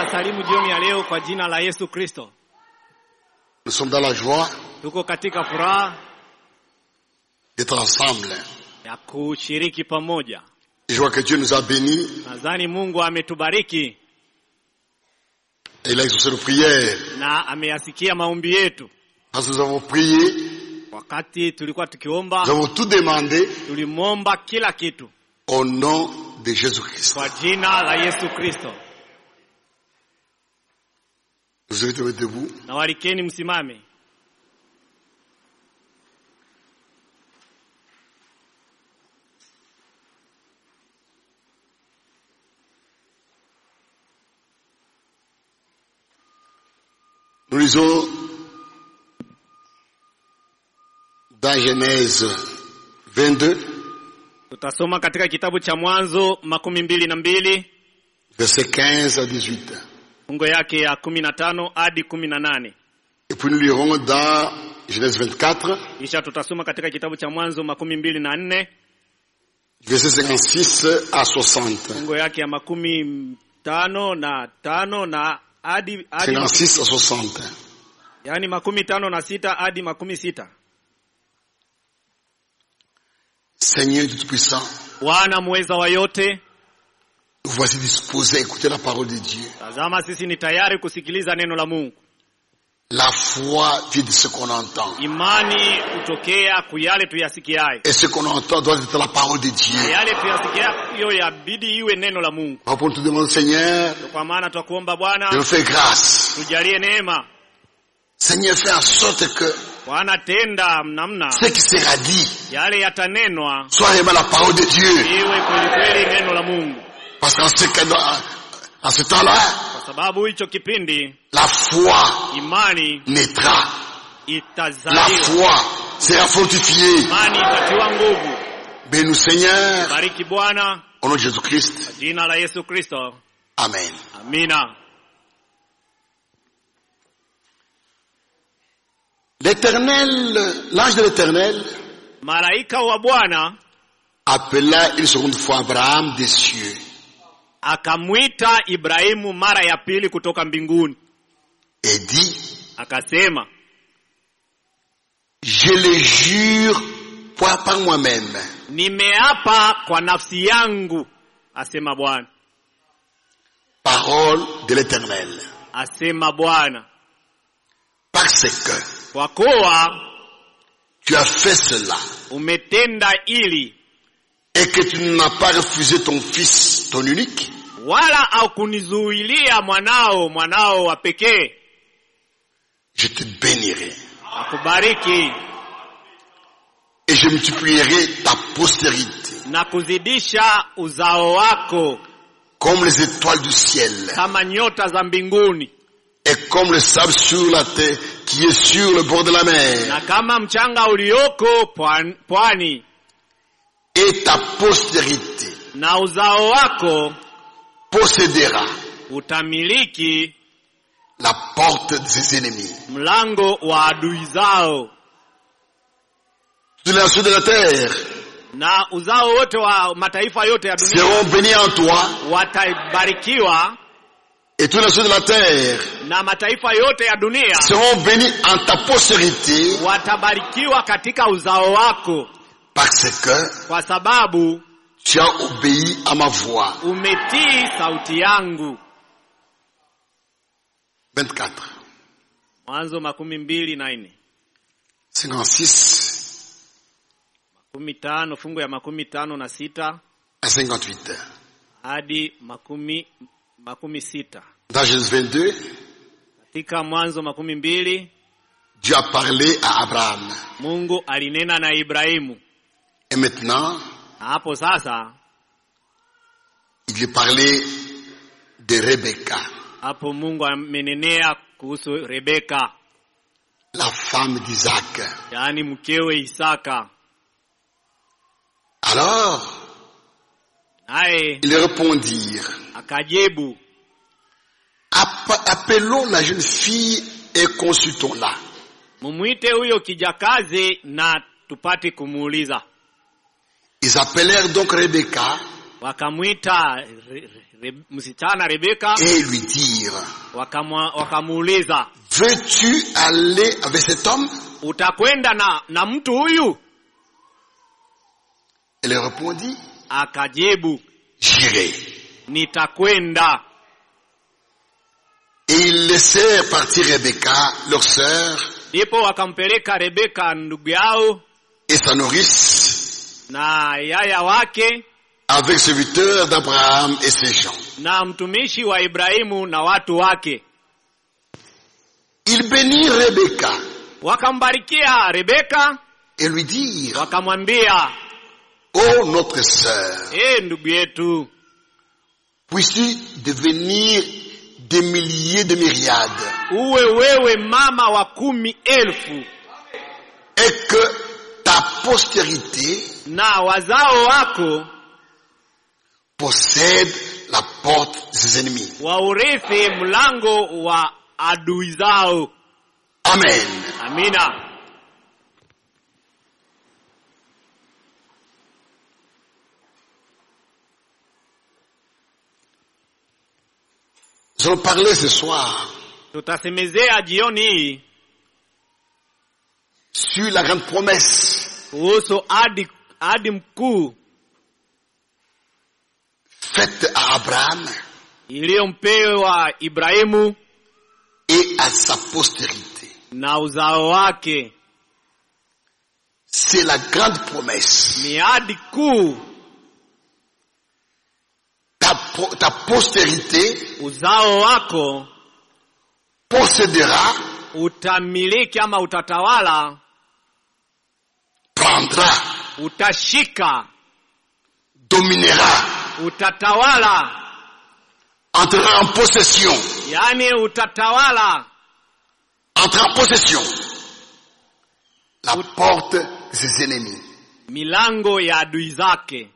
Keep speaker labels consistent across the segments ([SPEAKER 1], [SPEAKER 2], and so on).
[SPEAKER 1] Ninawasalimu jioni ya leo kwa jina la Yesu Kristo.
[SPEAKER 2] Nous sommes dans la joie
[SPEAKER 1] Tuko katika furaha
[SPEAKER 2] d'être ensemble.
[SPEAKER 1] ya kushiriki pamoja.
[SPEAKER 2] Je vois que Dieu nous a bénis
[SPEAKER 1] Nadhani Mungu ametubariki
[SPEAKER 2] et il a exaucé nos prières.
[SPEAKER 1] na ameyasikia maombi yetu.
[SPEAKER 2] Parce que nous avons prié,
[SPEAKER 1] Wakati tulikuwa tukiomba,
[SPEAKER 2] nous avons tout demandé
[SPEAKER 1] tulimwomba kila kitu
[SPEAKER 2] au nom de Jésus-Christ.
[SPEAKER 1] kwa jina la Yesu Kristo.
[SPEAKER 2] Vous invitez à mettre debout.
[SPEAKER 1] Na walikeni msimame.
[SPEAKER 2] Nous lisons dans Genèse 22,
[SPEAKER 1] Tutasoma katika kitabu cha Mwanzo makumi mbili na mbili
[SPEAKER 2] versets 15 à 18.
[SPEAKER 1] fungo yake ya kumi na tano hadi kumi na nane
[SPEAKER 2] Et puis nous lirons dans Genèse 24,
[SPEAKER 1] kisha tutasoma katika kitabu cha Mwanzo makumi mbili na nne
[SPEAKER 2] versets 56 à 60.
[SPEAKER 1] fungo yake ya makumi tano na tano na hadi hadi
[SPEAKER 2] 56 à 60.
[SPEAKER 1] yaani makumi tano na sita hadi makumi sita
[SPEAKER 2] Seigneur Dieu Tout-Puissant,
[SPEAKER 1] Bwana muweza wa yote,
[SPEAKER 2] nous voici disposés à écouter la parole de Dieu.
[SPEAKER 1] tazama sisi ni tayari kusikiliza neno la Mungu.
[SPEAKER 2] La foi vient de ce qu'on entend.
[SPEAKER 1] Imani hutokea kuyale tuyasikiayo,
[SPEAKER 2] Et ce qu'on entend doit être la parole de
[SPEAKER 1] na
[SPEAKER 2] Dieu.
[SPEAKER 1] yale tuyasikiayo yabidi iwe neno la Mungu.
[SPEAKER 2] Alors pour nous te demander, Seigneur,
[SPEAKER 1] Kwa maana twakuomba
[SPEAKER 2] de
[SPEAKER 1] Bwana,
[SPEAKER 2] nous faire grâce.
[SPEAKER 1] tujalie neema.
[SPEAKER 2] Seigneur, fais en sorte que
[SPEAKER 1] Bwana, tenda namna
[SPEAKER 2] ce qui sera dit
[SPEAKER 1] yale yatanenwa
[SPEAKER 2] soit réellement la parole de Dieu.
[SPEAKER 1] iwe kweli kweli neno la Mungu,
[SPEAKER 2] Parce qu'en ce, cas- en ce temps-là,
[SPEAKER 1] kwa sababu hicho kipindi
[SPEAKER 2] la foi
[SPEAKER 1] imani
[SPEAKER 2] naîtra. La
[SPEAKER 1] itazaliwa,
[SPEAKER 2] foi sera fortifiée.
[SPEAKER 1] imani itatiwa nguvu.
[SPEAKER 2] Bénis-nous, Seigneur,
[SPEAKER 1] Bariki Bwana,
[SPEAKER 2] au nom de Jésus-Christ.
[SPEAKER 1] jina la Yesu Kristo,
[SPEAKER 2] Amen.
[SPEAKER 1] amina.
[SPEAKER 2] L'éternel, l'ange de l'éternel,
[SPEAKER 1] Malaika wa Bwana
[SPEAKER 2] appela une seconde fois Abraham des cieux
[SPEAKER 1] akamwita Ibrahimu mara ya pili kutoka mbinguni,
[SPEAKER 2] et dit,
[SPEAKER 1] akasema,
[SPEAKER 2] je le jure par, par moi-même,
[SPEAKER 1] nimeapa kwa nafsi yangu, asema Bwana,
[SPEAKER 2] parole de l'éternel,
[SPEAKER 1] asema Bwana,
[SPEAKER 2] parce que
[SPEAKER 1] kwa kuwa
[SPEAKER 2] tu as fait cela
[SPEAKER 1] umetenda ili
[SPEAKER 2] et que tu n'as pas refusé ton fils, ton unique,
[SPEAKER 1] wala haukunizuilia mwanao, mwanao wa pekee,
[SPEAKER 2] je te bénirai
[SPEAKER 1] akubariki
[SPEAKER 2] et je multiplierai ta postérité
[SPEAKER 1] na kuzidisha uzao wako
[SPEAKER 2] comme les étoiles du ciel
[SPEAKER 1] kama nyota za mbinguni
[SPEAKER 2] et comme le sable sur la terre qui est sur le bord de la mer.
[SPEAKER 1] na kama mchanga ulioko pwan- pwani,
[SPEAKER 2] Et ta postérité
[SPEAKER 1] na uzao wako
[SPEAKER 2] possédera
[SPEAKER 1] utamiliki
[SPEAKER 2] la porte de ses ennemis.
[SPEAKER 1] mlango wa adui zao,
[SPEAKER 2] Tous les nations de la terre
[SPEAKER 1] na uzao wote wa mataifa yote ya dunia
[SPEAKER 2] seront bénis en toi
[SPEAKER 1] watabarikiwa,
[SPEAKER 2] et tous les nations de la terre
[SPEAKER 1] na mataifa yote ya dunia
[SPEAKER 2] seront bénis en ta postérité
[SPEAKER 1] watabarikiwa katika uzao wako,
[SPEAKER 2] parce que
[SPEAKER 1] kwa sababu
[SPEAKER 2] tu as obéi à ma voix.
[SPEAKER 1] umetii sauti yangu.
[SPEAKER 2] 24,
[SPEAKER 1] Mwanzo makumi mbili na nne
[SPEAKER 2] 56
[SPEAKER 1] makumi tano fungu ya makumi tano na sita
[SPEAKER 2] à 58.
[SPEAKER 1] hadi makumi makumi sita
[SPEAKER 2] Dans Genèse 22,
[SPEAKER 1] katika Mwanzo makumi mbili
[SPEAKER 2] Dieu a parlé à Abraham.
[SPEAKER 1] Mungu alinena na Ibrahimu,
[SPEAKER 2] Et maintenant,
[SPEAKER 1] na hapo sasa,
[SPEAKER 2] il lui parlait de Rebecca,
[SPEAKER 1] hapo Mungu amenenea kuhusu Rebeka,
[SPEAKER 2] la femme d'Isaac.
[SPEAKER 1] yaani mkewe Isaka.
[SPEAKER 2] Alors,
[SPEAKER 1] Naye
[SPEAKER 2] ils répondirent,
[SPEAKER 1] akajibu,
[SPEAKER 2] App- appelons la jeune fille et consultons-la.
[SPEAKER 1] mumwite huyo kijakazi na tupate kumuuliza.
[SPEAKER 2] Ils appelèrent donc Rebecca
[SPEAKER 1] wakamwita re, re, msichana Rebeka
[SPEAKER 2] et lui dire,
[SPEAKER 1] wakamwa- wakamuuliza
[SPEAKER 2] veux-tu aller avec cet homme
[SPEAKER 1] utakwenda na, na mtu huyu?
[SPEAKER 2] Elle répondit,
[SPEAKER 1] Akajibu,
[SPEAKER 2] j'irai.
[SPEAKER 1] nitakwenda.
[SPEAKER 2] Et ils laissèrent partir Rebecca, leur sœur,
[SPEAKER 1] Ndipo wakampeleka Rebeka ndugu yao
[SPEAKER 2] et sa nourrice,
[SPEAKER 1] na yaya wake
[SPEAKER 2] avec serviteurs d'Abraham et ses gens.
[SPEAKER 1] na mtumishi wa Ibrahimu na watu wake.
[SPEAKER 2] Ils bénirent Rebecca
[SPEAKER 1] Wakambarikia Rebeka,
[SPEAKER 2] et lui dirent,
[SPEAKER 1] wakamwambia
[SPEAKER 2] ô notre sœur,
[SPEAKER 1] e, ndugu yetu,
[SPEAKER 2] puisses-tu devenir des milliers de myriades
[SPEAKER 1] uwe wewe mama wa kumi elfu
[SPEAKER 2] et que ta postérité
[SPEAKER 1] na wazao wako
[SPEAKER 2] possède la porte de ses ennemis.
[SPEAKER 1] waurithi mlango wa adui zao.
[SPEAKER 2] Amen.
[SPEAKER 1] Amina.
[SPEAKER 2] Nous allons parler ce soir
[SPEAKER 1] Tutasemezea jioni hii
[SPEAKER 2] sur la grande promesse
[SPEAKER 1] kuhusu ahadi ahadi mkuu
[SPEAKER 2] faite à Abraham
[SPEAKER 1] iliyompewa Ibrahimu
[SPEAKER 2] et à sa postérité.
[SPEAKER 1] na uzao wake.
[SPEAKER 2] C'est la grande promesse.
[SPEAKER 1] Ni ahadi kuu,
[SPEAKER 2] Ta, po- ta postérité
[SPEAKER 1] uzao wako
[SPEAKER 2] possédera,
[SPEAKER 1] utamiliki ama utatawala,
[SPEAKER 2] prendra,
[SPEAKER 1] utashika,
[SPEAKER 2] dominera,
[SPEAKER 1] utatawala,
[SPEAKER 2] entrera en possession,
[SPEAKER 1] yaani utatawala
[SPEAKER 2] entrera en possession la porte de ses ennemis.
[SPEAKER 1] milango ya adui zake.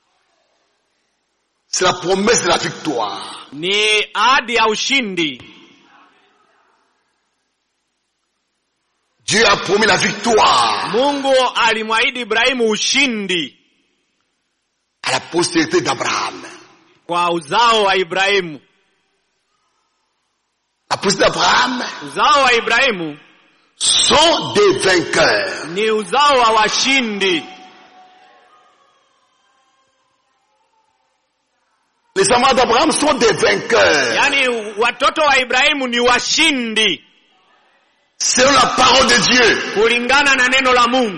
[SPEAKER 2] C'est la promesse de la victoire.
[SPEAKER 1] Ni ahadi ya ushindi.
[SPEAKER 2] Dieu a promis la victoire
[SPEAKER 1] Mungu alimwahidi Ibrahimu ushindi
[SPEAKER 2] à la postérité d'Abraham.
[SPEAKER 1] kwa uzao wa Ibrahimu.
[SPEAKER 2] La postérité d'Abraham
[SPEAKER 1] Uzao wa Ibrahimu
[SPEAKER 2] sont des vainqueurs.
[SPEAKER 1] ni uzao wa washindi.
[SPEAKER 2] Les amants d'Abraham sont des vainqueurs.
[SPEAKER 1] Yaani watoto wa Ibrahimu ni washindi
[SPEAKER 2] Selon la parole de Dieu.
[SPEAKER 1] kulingana na neno la Mungu.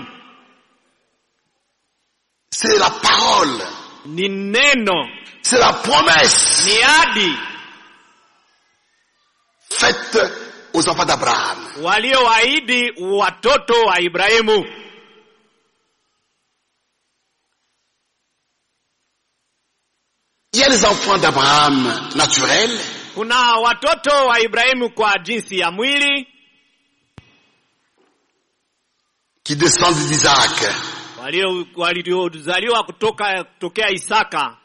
[SPEAKER 2] C'est la parole.
[SPEAKER 1] Ni neno,
[SPEAKER 2] C'est la promesse
[SPEAKER 1] ni ahadi
[SPEAKER 2] faite aux enfants d'Abraham.
[SPEAKER 1] walioahidi watoto wa Ibrahimu.
[SPEAKER 2] Il y a les enfants d'Abraham naturels
[SPEAKER 1] Kuna watoto wa Ibrahimu kwa jinsi ya mwili
[SPEAKER 2] qui descendent d'Isaac.
[SPEAKER 1] walio- waliozaliwa kutoka kutokea Isaka.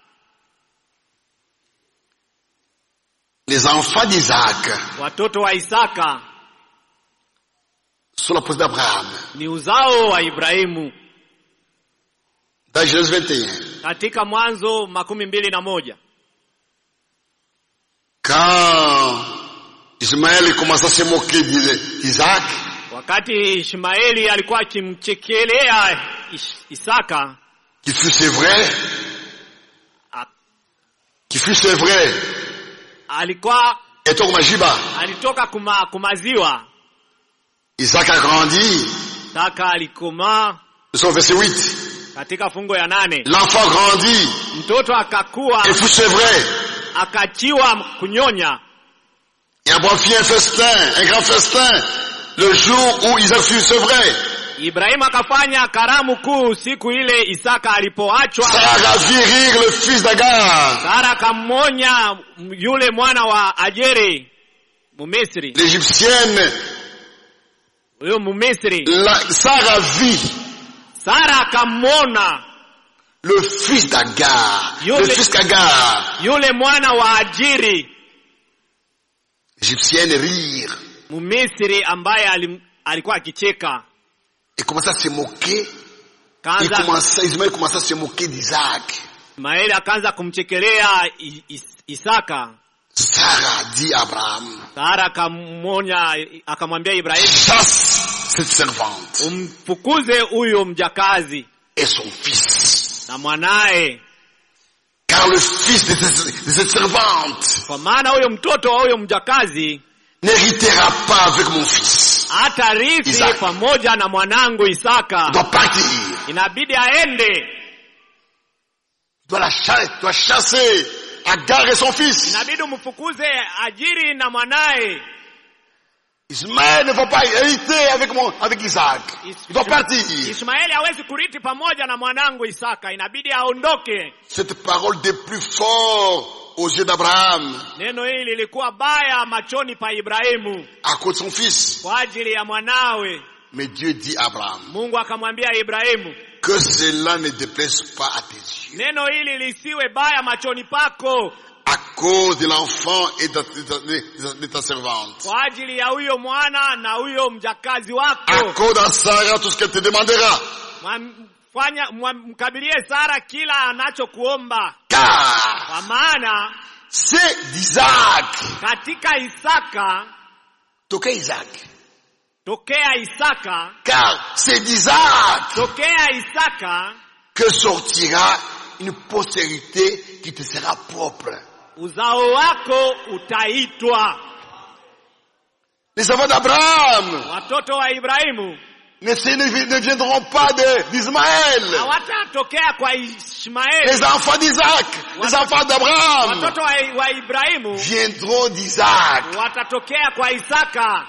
[SPEAKER 2] Les enfants d'Isaac
[SPEAKER 1] Watoto wa Isaka
[SPEAKER 2] sont la postérité d'Abraham.
[SPEAKER 1] ni uzao wa Ibrahimu.
[SPEAKER 2] Dans Genèse 21.
[SPEAKER 1] Katika Mwanzo makumi mbili na moja
[SPEAKER 2] Quand Ismaël commença à se moquer d'Isaac,
[SPEAKER 1] wakati Ishmaeli alikuwa akimchekelea Ish- Isaka
[SPEAKER 2] qui fut c'est vrai,
[SPEAKER 1] a-
[SPEAKER 2] qui fut c'est vrai,
[SPEAKER 1] alikuwa
[SPEAKER 2] et donc Majiba,
[SPEAKER 1] alitoka kuma, kumaziwa.
[SPEAKER 2] Isaac a grandi,
[SPEAKER 1] Isaka alikomaa
[SPEAKER 2] nous sommes au verset 8.
[SPEAKER 1] katika fungo ya nane.
[SPEAKER 2] L'enfant grandit,
[SPEAKER 1] Mtoto akakuwa
[SPEAKER 2] et fut c'est vrai,
[SPEAKER 1] akachiwa kunyonya.
[SPEAKER 2] et Abraham fit un festin, un grand festin, le jour où Isaac fut c'est vrai.
[SPEAKER 1] Ibrahimu akafanya karamu kuu siku ile Isaka alipoachwa.
[SPEAKER 2] Sarah fit rire le fils d'Agar,
[SPEAKER 1] Sara akamwonya yule mwana wa Ajeri Mumisri,
[SPEAKER 2] l'égyptienne,
[SPEAKER 1] huyo Mumisri.
[SPEAKER 2] la, Sarah vit
[SPEAKER 1] Sara akamwona
[SPEAKER 2] le fils d'Agar,
[SPEAKER 1] Yo,
[SPEAKER 2] le
[SPEAKER 1] le-
[SPEAKER 2] fils d'Agar,
[SPEAKER 1] yule mwana wa Ajiri
[SPEAKER 2] l'égyptienne rire,
[SPEAKER 1] Mumisri ambaye alim, alikuwa akicheka.
[SPEAKER 2] et commença à se moquer, il
[SPEAKER 1] Kaanza,
[SPEAKER 2] commença, Ismaël commença à se moquer d'Isaac.
[SPEAKER 1] Ismaeli akaanza kumchekelea I- Is- Isaka.
[SPEAKER 2] Sarah dit à Abraham,
[SPEAKER 1] Sara akamwonya, akamwambia Ibrahimu,
[SPEAKER 2] chasse cette servante
[SPEAKER 1] umfukuze huyo mjakazi
[SPEAKER 2] et son fils.
[SPEAKER 1] na mwanaye,
[SPEAKER 2] Car le fils de cette, de cette servante
[SPEAKER 1] kwa maana huyo mtoto wa huyo mjakazi
[SPEAKER 2] n'héritera pas avec mon fils.
[SPEAKER 1] hatarithi
[SPEAKER 2] Isaka.
[SPEAKER 1] pamoja na mwanangu
[SPEAKER 2] Il
[SPEAKER 1] Isaka.
[SPEAKER 2] doit partir.
[SPEAKER 1] Inabidi aende,
[SPEAKER 2] Il doit, la cha- il doit chasser Agar et son fils.
[SPEAKER 1] inabidi umfukuze Ajiri na mwanaye.
[SPEAKER 2] Ismaël ne va pas hériter avec, mon, avec Isaac. Il doit partir.
[SPEAKER 1] Ishmaeli hawezi kurithi pamoja na mwanangu Isaka, inabidi aondoke.
[SPEAKER 2] Cette parole des plus forts aux yeux d'Abraham
[SPEAKER 1] Neno hili lilikuwa baya machoni pa Ibrahimu
[SPEAKER 2] à cause de son fils.
[SPEAKER 1] kwa ajili ya mwanawe.
[SPEAKER 2] Mais Dieu dit à Abraham
[SPEAKER 1] Mungu akamwambia Ibrahimu,
[SPEAKER 2] que cela ne déplaise pas à tes yeux.
[SPEAKER 1] neno hili lisiwe baya machoni pako
[SPEAKER 2] À cause de l'enfant et de, de ta- de- de ta servante.
[SPEAKER 1] kwa ajili ya huyo mwana na huyo mjakazi
[SPEAKER 2] À
[SPEAKER 1] wako.
[SPEAKER 2] cause de Sarah, tout ce qu'elle te demandera.
[SPEAKER 1] Mwamfanya- mwamkabilie Sara kila anachokuomba,
[SPEAKER 2] Car
[SPEAKER 1] kwa maana
[SPEAKER 2] c'est d'Isaac.
[SPEAKER 1] katika Isaka,
[SPEAKER 2] Toquez Isaac.
[SPEAKER 1] tokea Isaka,
[SPEAKER 2] Car c'est d'Isaac
[SPEAKER 1] tokea Isaka
[SPEAKER 2] que sortira une postérité qui te sera propre.
[SPEAKER 1] uzao wako utaitwa.
[SPEAKER 2] Les enfants d'Abraham
[SPEAKER 1] Watoto wa Ibrahimu
[SPEAKER 2] ne, se- ne, ne viendront pas de- d'Ismaël.
[SPEAKER 1] hawatatokea kwa Ishmaeli.
[SPEAKER 2] Les enfants d'Isaac, les enfants d'Abraham
[SPEAKER 1] Watoto wa, wa Ibrahimu
[SPEAKER 2] viendront d'Isaac.
[SPEAKER 1] watatokea kwa Isaka.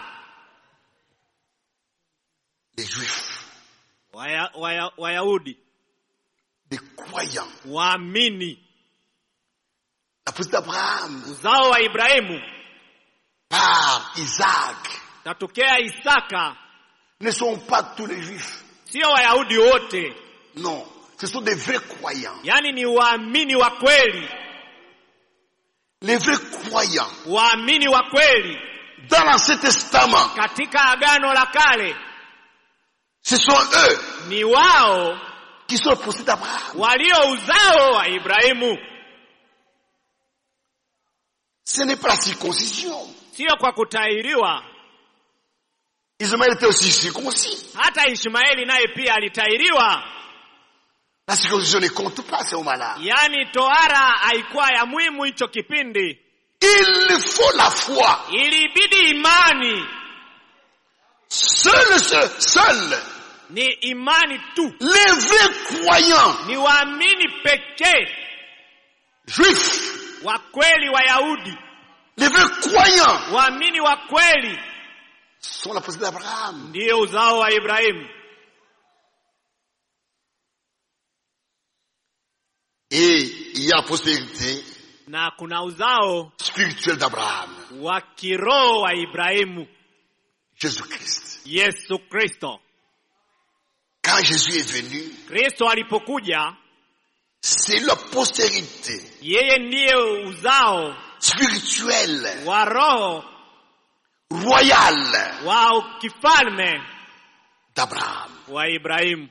[SPEAKER 2] Les juifs,
[SPEAKER 1] Waya- waya- Wayahudi
[SPEAKER 2] les croyants,
[SPEAKER 1] waamini
[SPEAKER 2] la pousse d'Abraham
[SPEAKER 1] uzao wa Ibrahimu
[SPEAKER 2] par Isaac
[SPEAKER 1] tatokea Isaka,
[SPEAKER 2] ne sont pas tous les juifs.
[SPEAKER 1] sio Wayahudi wote,
[SPEAKER 2] Non, ce sont des vrais croyants.
[SPEAKER 1] yaani ni waamini wa kweli,
[SPEAKER 2] Les vrais croyants
[SPEAKER 1] waamini wa kweli
[SPEAKER 2] dans l'Ancien Testament,
[SPEAKER 1] katika Agano la Kale.
[SPEAKER 2] ce sont eux
[SPEAKER 1] Ni wao
[SPEAKER 2] qui sont le procès d'Abraham.
[SPEAKER 1] walio uzao wa Ibrahimu,
[SPEAKER 2] Ce n'est pas la circoncision.
[SPEAKER 1] sio kwa kutahiriwa.
[SPEAKER 2] Ismaël était aussi circoncis.
[SPEAKER 1] Hata Ishmaeli naye pia alitahiriwa,
[SPEAKER 2] La circoncision ne compte pas à ce moment-là.
[SPEAKER 1] yaani tohara haikuwa ya muhimu hicho kipindi.
[SPEAKER 2] Il faut la foi.
[SPEAKER 1] Ilibidi imani,
[SPEAKER 2] Seul, seul, seul.
[SPEAKER 1] ni imani tu,
[SPEAKER 2] Les vrais croyants
[SPEAKER 1] ni waamini pekee
[SPEAKER 2] juifs,
[SPEAKER 1] wa kweli Wayahudi,
[SPEAKER 2] les vrais croyants
[SPEAKER 1] waamini wa kweli
[SPEAKER 2] sont la possédée d'Abraham.
[SPEAKER 1] ndiyo uzao wa Ibrahimu.
[SPEAKER 2] Et il y a la postérité
[SPEAKER 1] Na kuna uzao
[SPEAKER 2] spirituelle d'Abraham,
[SPEAKER 1] wa kiroho wa Ibrahimu,
[SPEAKER 2] Jésus-Christ.
[SPEAKER 1] Yesu Kristo.
[SPEAKER 2] Quand Jésus est venu,
[SPEAKER 1] Kristo alipokuja,
[SPEAKER 2] c'est la postérité
[SPEAKER 1] yeye ndiye uzao
[SPEAKER 2] spirituelle,
[SPEAKER 1] wa roho
[SPEAKER 2] royale
[SPEAKER 1] wa kifalme
[SPEAKER 2] d'Abraham.
[SPEAKER 1] wa Ibrahimu,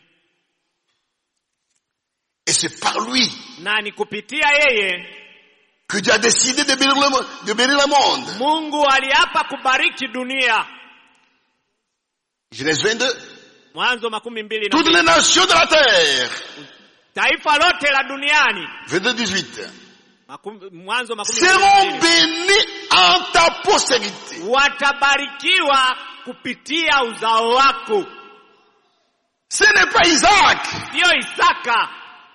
[SPEAKER 2] Et c'est par lui
[SPEAKER 1] na ni kupitia yeye
[SPEAKER 2] que Dieu a décidé de bénir le, mo- de bénir le monde.
[SPEAKER 1] Mungu aliapa kubariki dunia.
[SPEAKER 2] Genèse 22.
[SPEAKER 1] Mwanzo makumi mbili na
[SPEAKER 2] Toutes
[SPEAKER 1] mbili.
[SPEAKER 2] les nations de la terre.
[SPEAKER 1] Taifa lote la duniani
[SPEAKER 2] 22, 18.
[SPEAKER 1] Makum, Mwanzo makumi mbili na
[SPEAKER 2] Seront
[SPEAKER 1] mbili.
[SPEAKER 2] bénis en ta postérité.
[SPEAKER 1] watabarikiwa kupitia uzao wako,
[SPEAKER 2] Ce n'est pas Isaac.
[SPEAKER 1] sio Isaka.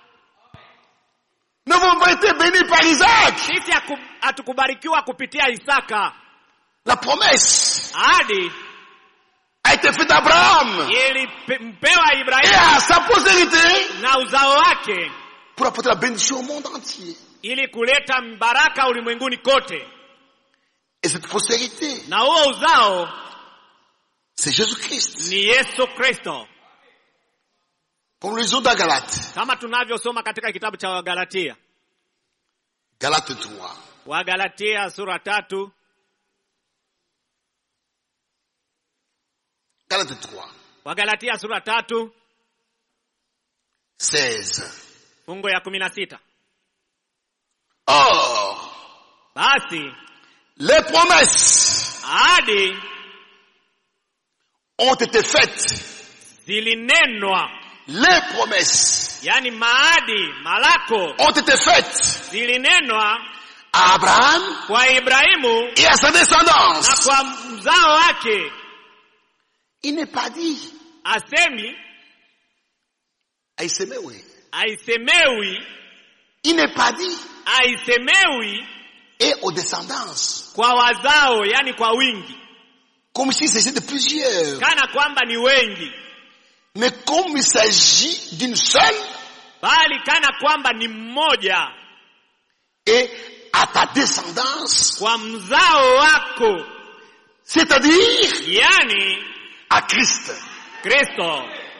[SPEAKER 2] Nous n'avons pas été bénis par Isaac.
[SPEAKER 1] Sisi haku- hatukubarikiwa kupitia Isaka.
[SPEAKER 2] La promesse
[SPEAKER 1] Ahadi
[SPEAKER 2] a été faite à Abraham
[SPEAKER 1] ilimpewa
[SPEAKER 2] et
[SPEAKER 1] Ibrahimu
[SPEAKER 2] à sa postérité
[SPEAKER 1] na uzao wake
[SPEAKER 2] pour apporter la bénédiction au monde entier.
[SPEAKER 1] ili kuleta baraka ulimwenguni kote,
[SPEAKER 2] Et cette postérité,
[SPEAKER 1] na huo uzao
[SPEAKER 2] c'est Jésus-Christ.
[SPEAKER 1] ni Yesu Kristo,
[SPEAKER 2] Comme le lisons dans Galate.
[SPEAKER 1] kama tunavyosoma katika kitabu cha Wagalatia.
[SPEAKER 2] Galate 3.
[SPEAKER 1] Wagalatia sura tatu
[SPEAKER 2] Galate 3.
[SPEAKER 1] Wagalatia sura tatu
[SPEAKER 2] 16.
[SPEAKER 1] fungo ya kumi na sita
[SPEAKER 2] Or,
[SPEAKER 1] basi
[SPEAKER 2] les promesses
[SPEAKER 1] ahadi
[SPEAKER 2] ont été faites.
[SPEAKER 1] zilinenwa
[SPEAKER 2] Les promesses
[SPEAKER 1] yani maadi malako
[SPEAKER 2] ont été faites
[SPEAKER 1] zilinenwa
[SPEAKER 2] à Abraham
[SPEAKER 1] kwa ibrahimu
[SPEAKER 2] et à sa
[SPEAKER 1] na
[SPEAKER 2] descendance.
[SPEAKER 1] kwa mzao wake
[SPEAKER 2] Il n'est pas dit.
[SPEAKER 1] asemi
[SPEAKER 2] Aisemewe.
[SPEAKER 1] aisemewi
[SPEAKER 2] Il n'est pas dit.
[SPEAKER 1] aisemewi
[SPEAKER 2] Et aux descendances.
[SPEAKER 1] kwa wazao yani kwa wingi
[SPEAKER 2] Comme s'il s'agissait de plusieurs.
[SPEAKER 1] kana kwamba ni wengi
[SPEAKER 2] Mais comme il s'agit d'une seule,
[SPEAKER 1] bali kana kwamba ni mmoja
[SPEAKER 2] et à ta descendance,
[SPEAKER 1] kwa mzao wako
[SPEAKER 2] c'est-à-dire
[SPEAKER 1] yani
[SPEAKER 2] à Christ.
[SPEAKER 1] kristo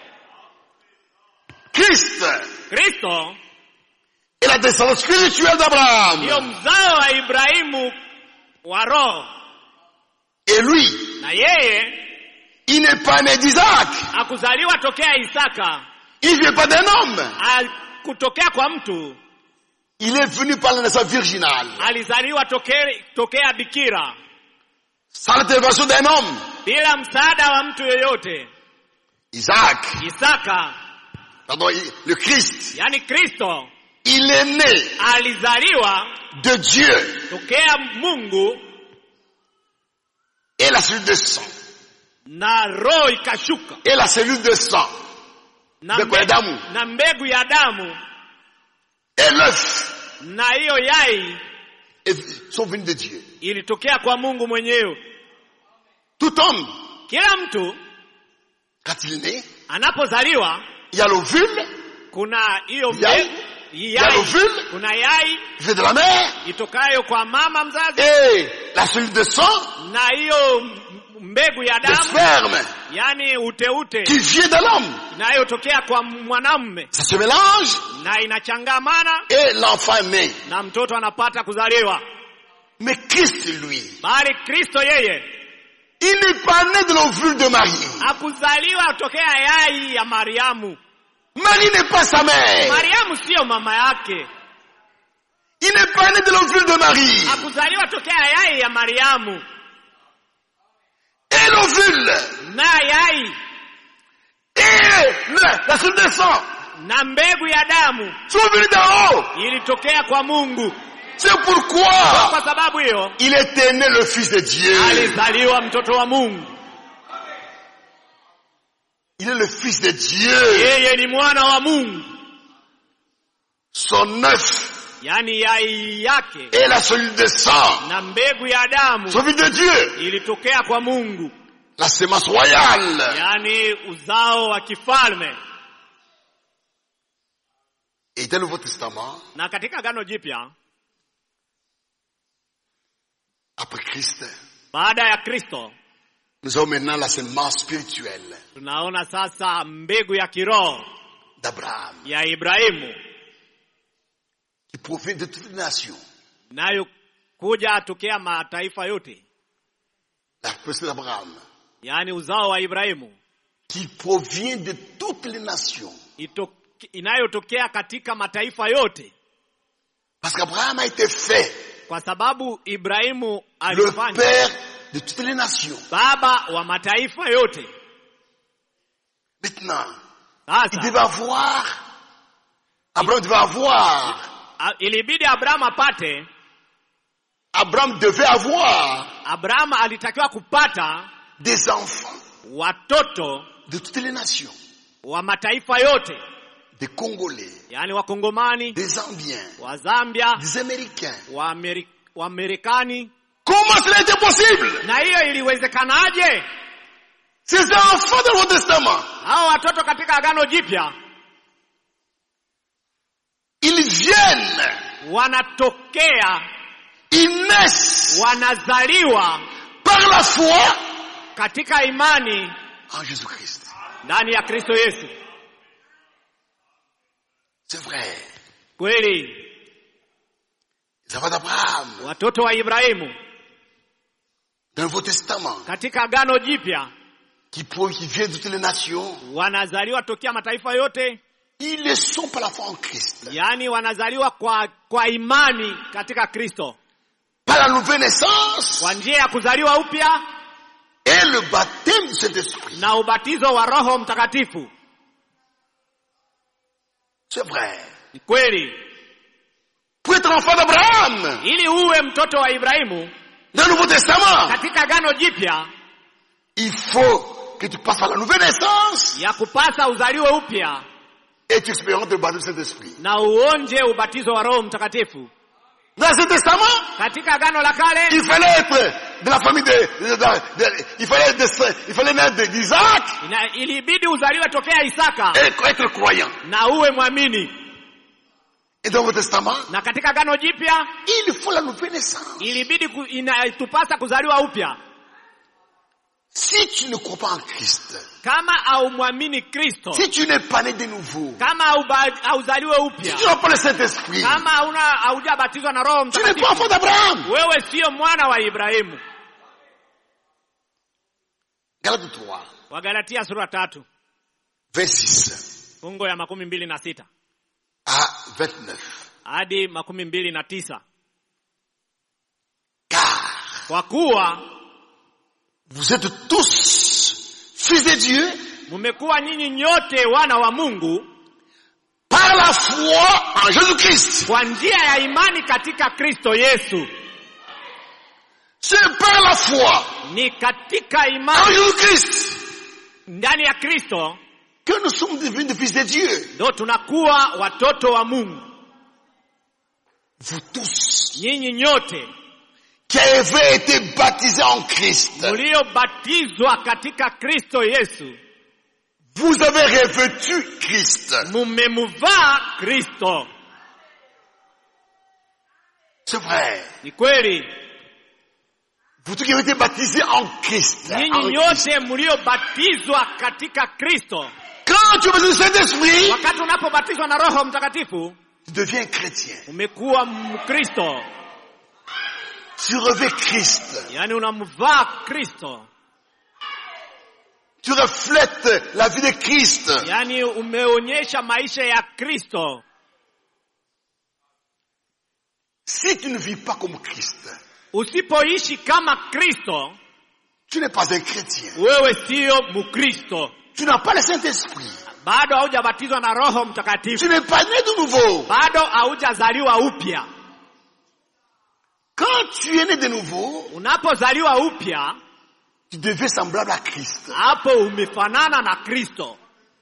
[SPEAKER 2] Christ
[SPEAKER 1] kristo
[SPEAKER 2] est la descendance spirituelle d'Abraham.
[SPEAKER 1] ndiyo mzao wa ibrahimu wa roho
[SPEAKER 2] Et lui,
[SPEAKER 1] na yeye
[SPEAKER 2] il n'est pas né d'Isaac.
[SPEAKER 1] hakuzaliwa tokea isaka
[SPEAKER 2] Il vient pas d'un homme.
[SPEAKER 1] kutokea kwa mtu
[SPEAKER 2] Il est venu par la naissance virginale.
[SPEAKER 1] alizaliwa tokea, tokea bikira
[SPEAKER 2] Sans l'intervention d'un homme.
[SPEAKER 1] bila msaada wa mtu yoyote
[SPEAKER 2] Isaac,
[SPEAKER 1] isaka
[SPEAKER 2] pardon, il- le Christ,
[SPEAKER 1] yani kristo
[SPEAKER 2] il est né
[SPEAKER 1] alizaliwa
[SPEAKER 2] de Dieu
[SPEAKER 1] tokea mungu
[SPEAKER 2] et la cellule de sang.
[SPEAKER 1] na roho ikashuka
[SPEAKER 2] Et la cellule de sang.
[SPEAKER 1] na,
[SPEAKER 2] Mbegu ya
[SPEAKER 1] mbe-
[SPEAKER 2] damu.
[SPEAKER 1] na mbegu ya damu
[SPEAKER 2] Et l'œuf
[SPEAKER 1] na hiyo yai
[SPEAKER 2] est- sont venus de Dieu.
[SPEAKER 1] ilitokea kwa mungu mwenyewe
[SPEAKER 2] Tout homme,
[SPEAKER 1] kila mtu
[SPEAKER 2] quand il est né,
[SPEAKER 1] anapozaliwa
[SPEAKER 2] il y a l'ovule,
[SPEAKER 1] kuna hiyo
[SPEAKER 2] Yai.
[SPEAKER 1] mbegu
[SPEAKER 2] il y a
[SPEAKER 1] yai
[SPEAKER 2] l'ovule,
[SPEAKER 1] kuna yai
[SPEAKER 2] qui vient de la mère,
[SPEAKER 1] itokayo kwa mama mzazi
[SPEAKER 2] et la cellule de sang,
[SPEAKER 1] na hiyo m- mbegu ya
[SPEAKER 2] le
[SPEAKER 1] damu
[SPEAKER 2] sperme,
[SPEAKER 1] yani uteute
[SPEAKER 2] qui vient de l'homme.
[SPEAKER 1] inayotokea kwa mwanamume
[SPEAKER 2] Ça se mélange
[SPEAKER 1] na inachangamana
[SPEAKER 2] et l'enfant naît.
[SPEAKER 1] na mtoto anapata kuzaliwa
[SPEAKER 2] Mais Christ, lui,
[SPEAKER 1] bali kristo yeye
[SPEAKER 2] il n'est pas né de l'ovule de Marie.
[SPEAKER 1] hakuzaliwa tokea yai ya mariamu
[SPEAKER 2] Marie n'est pas sa mère.
[SPEAKER 1] mariamu siyo mama yake
[SPEAKER 2] Il n'est pas né de l'ovule de Marie.
[SPEAKER 1] hakuzaliwa tokea yai ya mariamu
[SPEAKER 2] Et l'ovule,
[SPEAKER 1] na yai
[SPEAKER 2] et la, la cellule de sang
[SPEAKER 1] na mbegu ya damu
[SPEAKER 2] sont venus d'en haut.
[SPEAKER 1] ilitokea kwa mungu
[SPEAKER 2] C'est pourquoi
[SPEAKER 1] kwa sababu hiyo
[SPEAKER 2] il était né le Fils de Dieu.
[SPEAKER 1] alizaliwa mtoto wa mungu
[SPEAKER 2] Il est le Fils de Dieu.
[SPEAKER 1] yeye ni mwana wa mungu
[SPEAKER 2] Son œuf
[SPEAKER 1] yani yai yake
[SPEAKER 2] et la cellule de sang
[SPEAKER 1] na mbegu ya damu
[SPEAKER 2] sont venus de Dieu.
[SPEAKER 1] ilitokea kwa mungu
[SPEAKER 2] La sémence royale.
[SPEAKER 1] yani uzao wa kifalme
[SPEAKER 2] Et dans le Nouveau Testament,
[SPEAKER 1] na katika gano jipya
[SPEAKER 2] après Christ,
[SPEAKER 1] baada ya kristo
[SPEAKER 2] nous avons maintenant la sémence spirituelle
[SPEAKER 1] tunaona sasa mbegu ya kiroho
[SPEAKER 2] d'Abraham
[SPEAKER 1] ya ibrahimu
[SPEAKER 2] qui provient de toutes les nations.
[SPEAKER 1] nayo kuja tokea mataifa yote
[SPEAKER 2] La personne d'Abraham
[SPEAKER 1] yaani uzao wa ibrahimu
[SPEAKER 2] qui provient de toutes les nations.
[SPEAKER 1] ito- inayotokea katika mataifa yote
[SPEAKER 2] Parce qu'Abraham a été fait
[SPEAKER 1] kwa sababu ibrahimu
[SPEAKER 2] le
[SPEAKER 1] alifanya
[SPEAKER 2] père de toutes les nations.
[SPEAKER 1] baba wa mataifa yote
[SPEAKER 2] Maintenant, il
[SPEAKER 1] sasa
[SPEAKER 2] devait avoir, Abraham devait avoir,
[SPEAKER 1] a- ilibidi abrahamu apate
[SPEAKER 2] Abraham devait avoir
[SPEAKER 1] abrahamu alitakiwa kupata
[SPEAKER 2] des enfants
[SPEAKER 1] watoto
[SPEAKER 2] de toutes les nations.
[SPEAKER 1] wa mataifa yote
[SPEAKER 2] Des Congolais,
[SPEAKER 1] yaani wakongomani
[SPEAKER 2] des Zambiens,
[SPEAKER 1] wa zambia
[SPEAKER 2] des Américains.
[SPEAKER 1] wa Ameri- wa Marekani
[SPEAKER 2] Comment cela était possible
[SPEAKER 1] na hiyo iliwezekanaje
[SPEAKER 2] Ces enfants dans le Nouveau Testament,
[SPEAKER 1] hao watoto katika agano jipya
[SPEAKER 2] ils viennent,
[SPEAKER 1] wanatokea
[SPEAKER 2] ils naissent
[SPEAKER 1] wanazaliwa
[SPEAKER 2] par la foi
[SPEAKER 1] katika imani
[SPEAKER 2] en Jésus-Christ.
[SPEAKER 1] ndani ya kristo yesu
[SPEAKER 2] C'est vrai.
[SPEAKER 1] kweli
[SPEAKER 2] Les enfants d'Abraham,
[SPEAKER 1] watoto wa ibrahimu
[SPEAKER 2] dans le Nouveau Testament,
[SPEAKER 1] katika agano jipya
[SPEAKER 2] qui, pro- qui viennent de toutes les nations,
[SPEAKER 1] wanazaliwa tokea mataifa yote
[SPEAKER 2] Ils le sont par la foi en Christ.
[SPEAKER 1] yaani wanazaliwa kwa, kwa imani katika Kristo
[SPEAKER 2] Par la nouvelle naissance
[SPEAKER 1] kwa njia ya kuzaliwa upya
[SPEAKER 2] et le baptême du Saint-Esprit.
[SPEAKER 1] na ubatizo wa Roho Mtakatifu.
[SPEAKER 2] C'est vrai.
[SPEAKER 1] Ni kweli,
[SPEAKER 2] Pour être enfant d'Abraham,
[SPEAKER 1] ili uwe mtoto wa Ibrahimu
[SPEAKER 2] dans le Nouveau Testament,
[SPEAKER 1] katika Agano Jipya,
[SPEAKER 2] il faut que tu passes par la nouvelle naissance
[SPEAKER 1] ya kupasa uzaliwe upya
[SPEAKER 2] et tu expérimentes le baptême du Saint-Esprit.
[SPEAKER 1] na uonje ubatizo wa Roho Mtakatifu.
[SPEAKER 2] Dans ce testament,
[SPEAKER 1] Katika Agano la Kale
[SPEAKER 2] il fallait être de la famille de, de- de- de- il fallait être, il fallait naître d'Isaac
[SPEAKER 1] ina, ilibidi uzaliwe tokea Isaka
[SPEAKER 2] et être croyant.
[SPEAKER 1] na uwe mwamini,
[SPEAKER 2] Et dans le Nouveau Testament,
[SPEAKER 1] na katika Agano Jipya
[SPEAKER 2] il faut la nouvelle naissance.
[SPEAKER 1] ilibidi ku, inatupasa kuzaliwa upya.
[SPEAKER 2] Si tu ne crois pas en Christ,
[SPEAKER 1] Kama haumwamini Kristo,
[SPEAKER 2] si tu n'es pas né de nouveau,
[SPEAKER 1] kama hauba- hauzaliwe
[SPEAKER 2] si
[SPEAKER 1] upya,
[SPEAKER 2] tu n'as pas le Saint-Esprit,
[SPEAKER 1] kama hauna haujabatizwa na Roho
[SPEAKER 2] tu n'es pas enfant
[SPEAKER 1] Mtakatifu,
[SPEAKER 2] d'Abraham.
[SPEAKER 1] wewe sio mwana wa Ibrahimu.
[SPEAKER 2] Galates 3,
[SPEAKER 1] Wagalatia sura tatu
[SPEAKER 2] verset 6
[SPEAKER 1] fungo ya makumi mbili na sita
[SPEAKER 2] à 29.
[SPEAKER 1] hadi makumi mbili na tisa
[SPEAKER 2] Car
[SPEAKER 1] kwa kuwa
[SPEAKER 2] vous êtes tous fils de Dieu
[SPEAKER 1] mmekuwa nyinyi nyote wana wa Mungu
[SPEAKER 2] par la foi en Jésus-Christ.
[SPEAKER 1] kwa njia ya imani katika Kristo Yesu.
[SPEAKER 2] C'est par la foi
[SPEAKER 1] Ni katika
[SPEAKER 2] en
[SPEAKER 1] imani
[SPEAKER 2] Jésus-Christ
[SPEAKER 1] ndani ya Kristo
[SPEAKER 2] que nous sommes devenus des fils de Dieu.
[SPEAKER 1] ndo tunakuwa watoto wa Mungu.
[SPEAKER 2] Vous tous
[SPEAKER 1] Nyinyi nyote
[SPEAKER 2] qui avez été baptisés en Christ,
[SPEAKER 1] mliobatizwa katika Kristo Yesu,
[SPEAKER 2] vous avez revêtu Christ.
[SPEAKER 1] mumemuvaa Kristo.
[SPEAKER 2] C'est vrai.
[SPEAKER 1] Ni kweli,
[SPEAKER 2] Vous tous qui avez été baptisés en Christ. en
[SPEAKER 1] nyinyi
[SPEAKER 2] Christ.
[SPEAKER 1] nyote mliobatizwa katika Kristo,
[SPEAKER 2] Quand tu es le Saint-Esprit,
[SPEAKER 1] wakati unapobatizwa na Roho Mtakatifu
[SPEAKER 2] tu deviens chrétien.
[SPEAKER 1] umekuwa Mkristo,
[SPEAKER 2] Tu revêts Christ.
[SPEAKER 1] yaani unamvaa Kristo,
[SPEAKER 2] Tu reflètes la vie de Christ.
[SPEAKER 1] yaani umeonyesha maisha ya Kristo.
[SPEAKER 2] Si tu ne vis pas comme Christ,
[SPEAKER 1] Usipoishi kama Kristo,
[SPEAKER 2] tu n'es pas un chrétien.
[SPEAKER 1] wewe sio Mkristo,
[SPEAKER 2] Tu n'as pas le Saint-Esprit.
[SPEAKER 1] bado haujabatizwa na Roho
[SPEAKER 2] Tu
[SPEAKER 1] Mtakatifu,
[SPEAKER 2] n'es pas né de nouveau.
[SPEAKER 1] bado haujazaliwa upya.
[SPEAKER 2] Quand tu es né de nouveau,
[SPEAKER 1] Unapozaliwa upya,
[SPEAKER 2] tu deviens semblable à Christ.
[SPEAKER 1] hapo umefanana na Kristo.